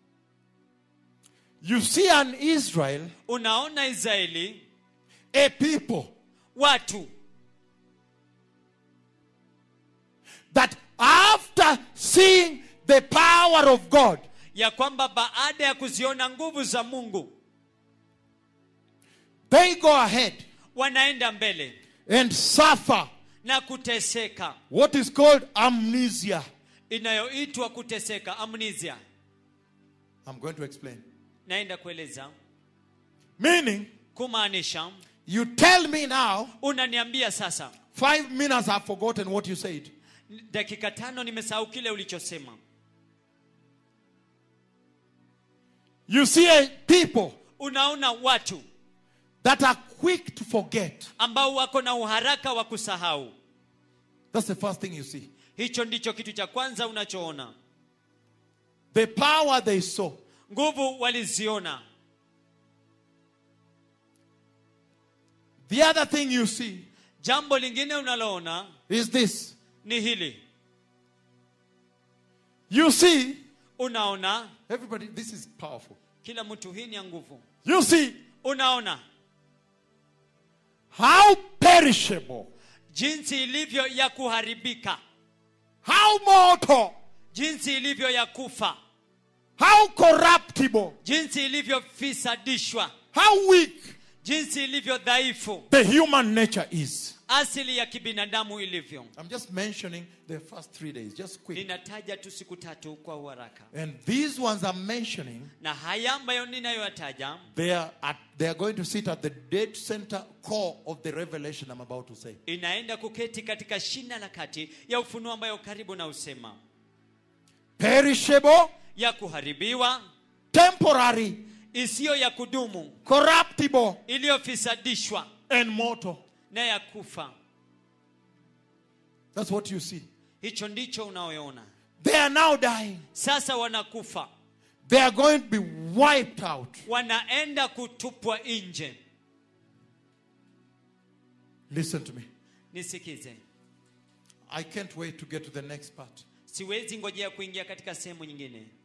S1: You see an Israel,
S2: unaona israeli
S1: a people
S2: watu
S1: that after seeing the power of God,
S2: ya kwamba baada ya kuziona nguvu za mungu
S1: they go ahead
S2: wanaenda mbele
S1: and suffer
S2: na kuteseka
S1: what is called amnesia.
S2: inayoitwa kuteseka amnesia
S1: I'm going to explain.
S2: naenda kueleza
S1: Meaning,
S2: kumaanisha
S1: you tell me now,
S2: unaniambia sasa
S1: five minutes I've forgotten what you said.
S2: dakika tano nimesahau kile ulichosema
S1: You see a people
S2: unaona watu
S1: that are quick to forget.
S2: ambao wako na uharaka wa kusahau
S1: That's the first thing you see.
S2: hicho ndicho kitu cha kwanza unachoona
S1: The power they saw.
S2: nguvu waliziona
S1: The other thing you see
S2: jambo lingine unaloona
S1: is this.
S2: ni hili
S1: You see,
S2: unaona
S1: everybody, this is powerful.
S2: kila mtu hii ni ya nguvu
S1: You see
S2: unaona
S1: how perishable,
S2: jinsi ilivyo ya kuharibika
S1: how mortal,
S2: jinsi ilivyo ya kufa
S1: how corruptible,
S2: jinsi ilivyofisadishwa
S1: how weak
S2: jinsi ilivyo dhaifu
S1: the human nature is.
S2: asili ya kibinadamu ilivyo
S1: I'm just mentioning the first three days, just quick.
S2: ninataja tu siku tatu kwa uharaka
S1: And these ones I'm mentioning,
S2: na haya ambayo ninayoyataja
S1: they are, at, they are going to sit at the dead center core of the revelation I'm about to say.
S2: inaenda kuketi katika shina la kati ya ufunuo ambayo karibu na usema
S1: Perishable,
S2: ya kuharibiwa
S1: temporary,
S2: isiyo ya kudumu
S1: corruptible,
S2: iliyofisadishwa
S1: and mortal.
S2: na ya kufa
S1: That's what you see.
S2: hicho ndicho unaoona
S1: They are now dying.
S2: sasa wanakufa
S1: They are going to be wiped out.
S2: wanaenda kutupwa nje
S1: Listen to me.
S2: nisikize
S1: I can't wait to get to the next part.
S2: siwezi ngojea kuingia katika sehemu nyingine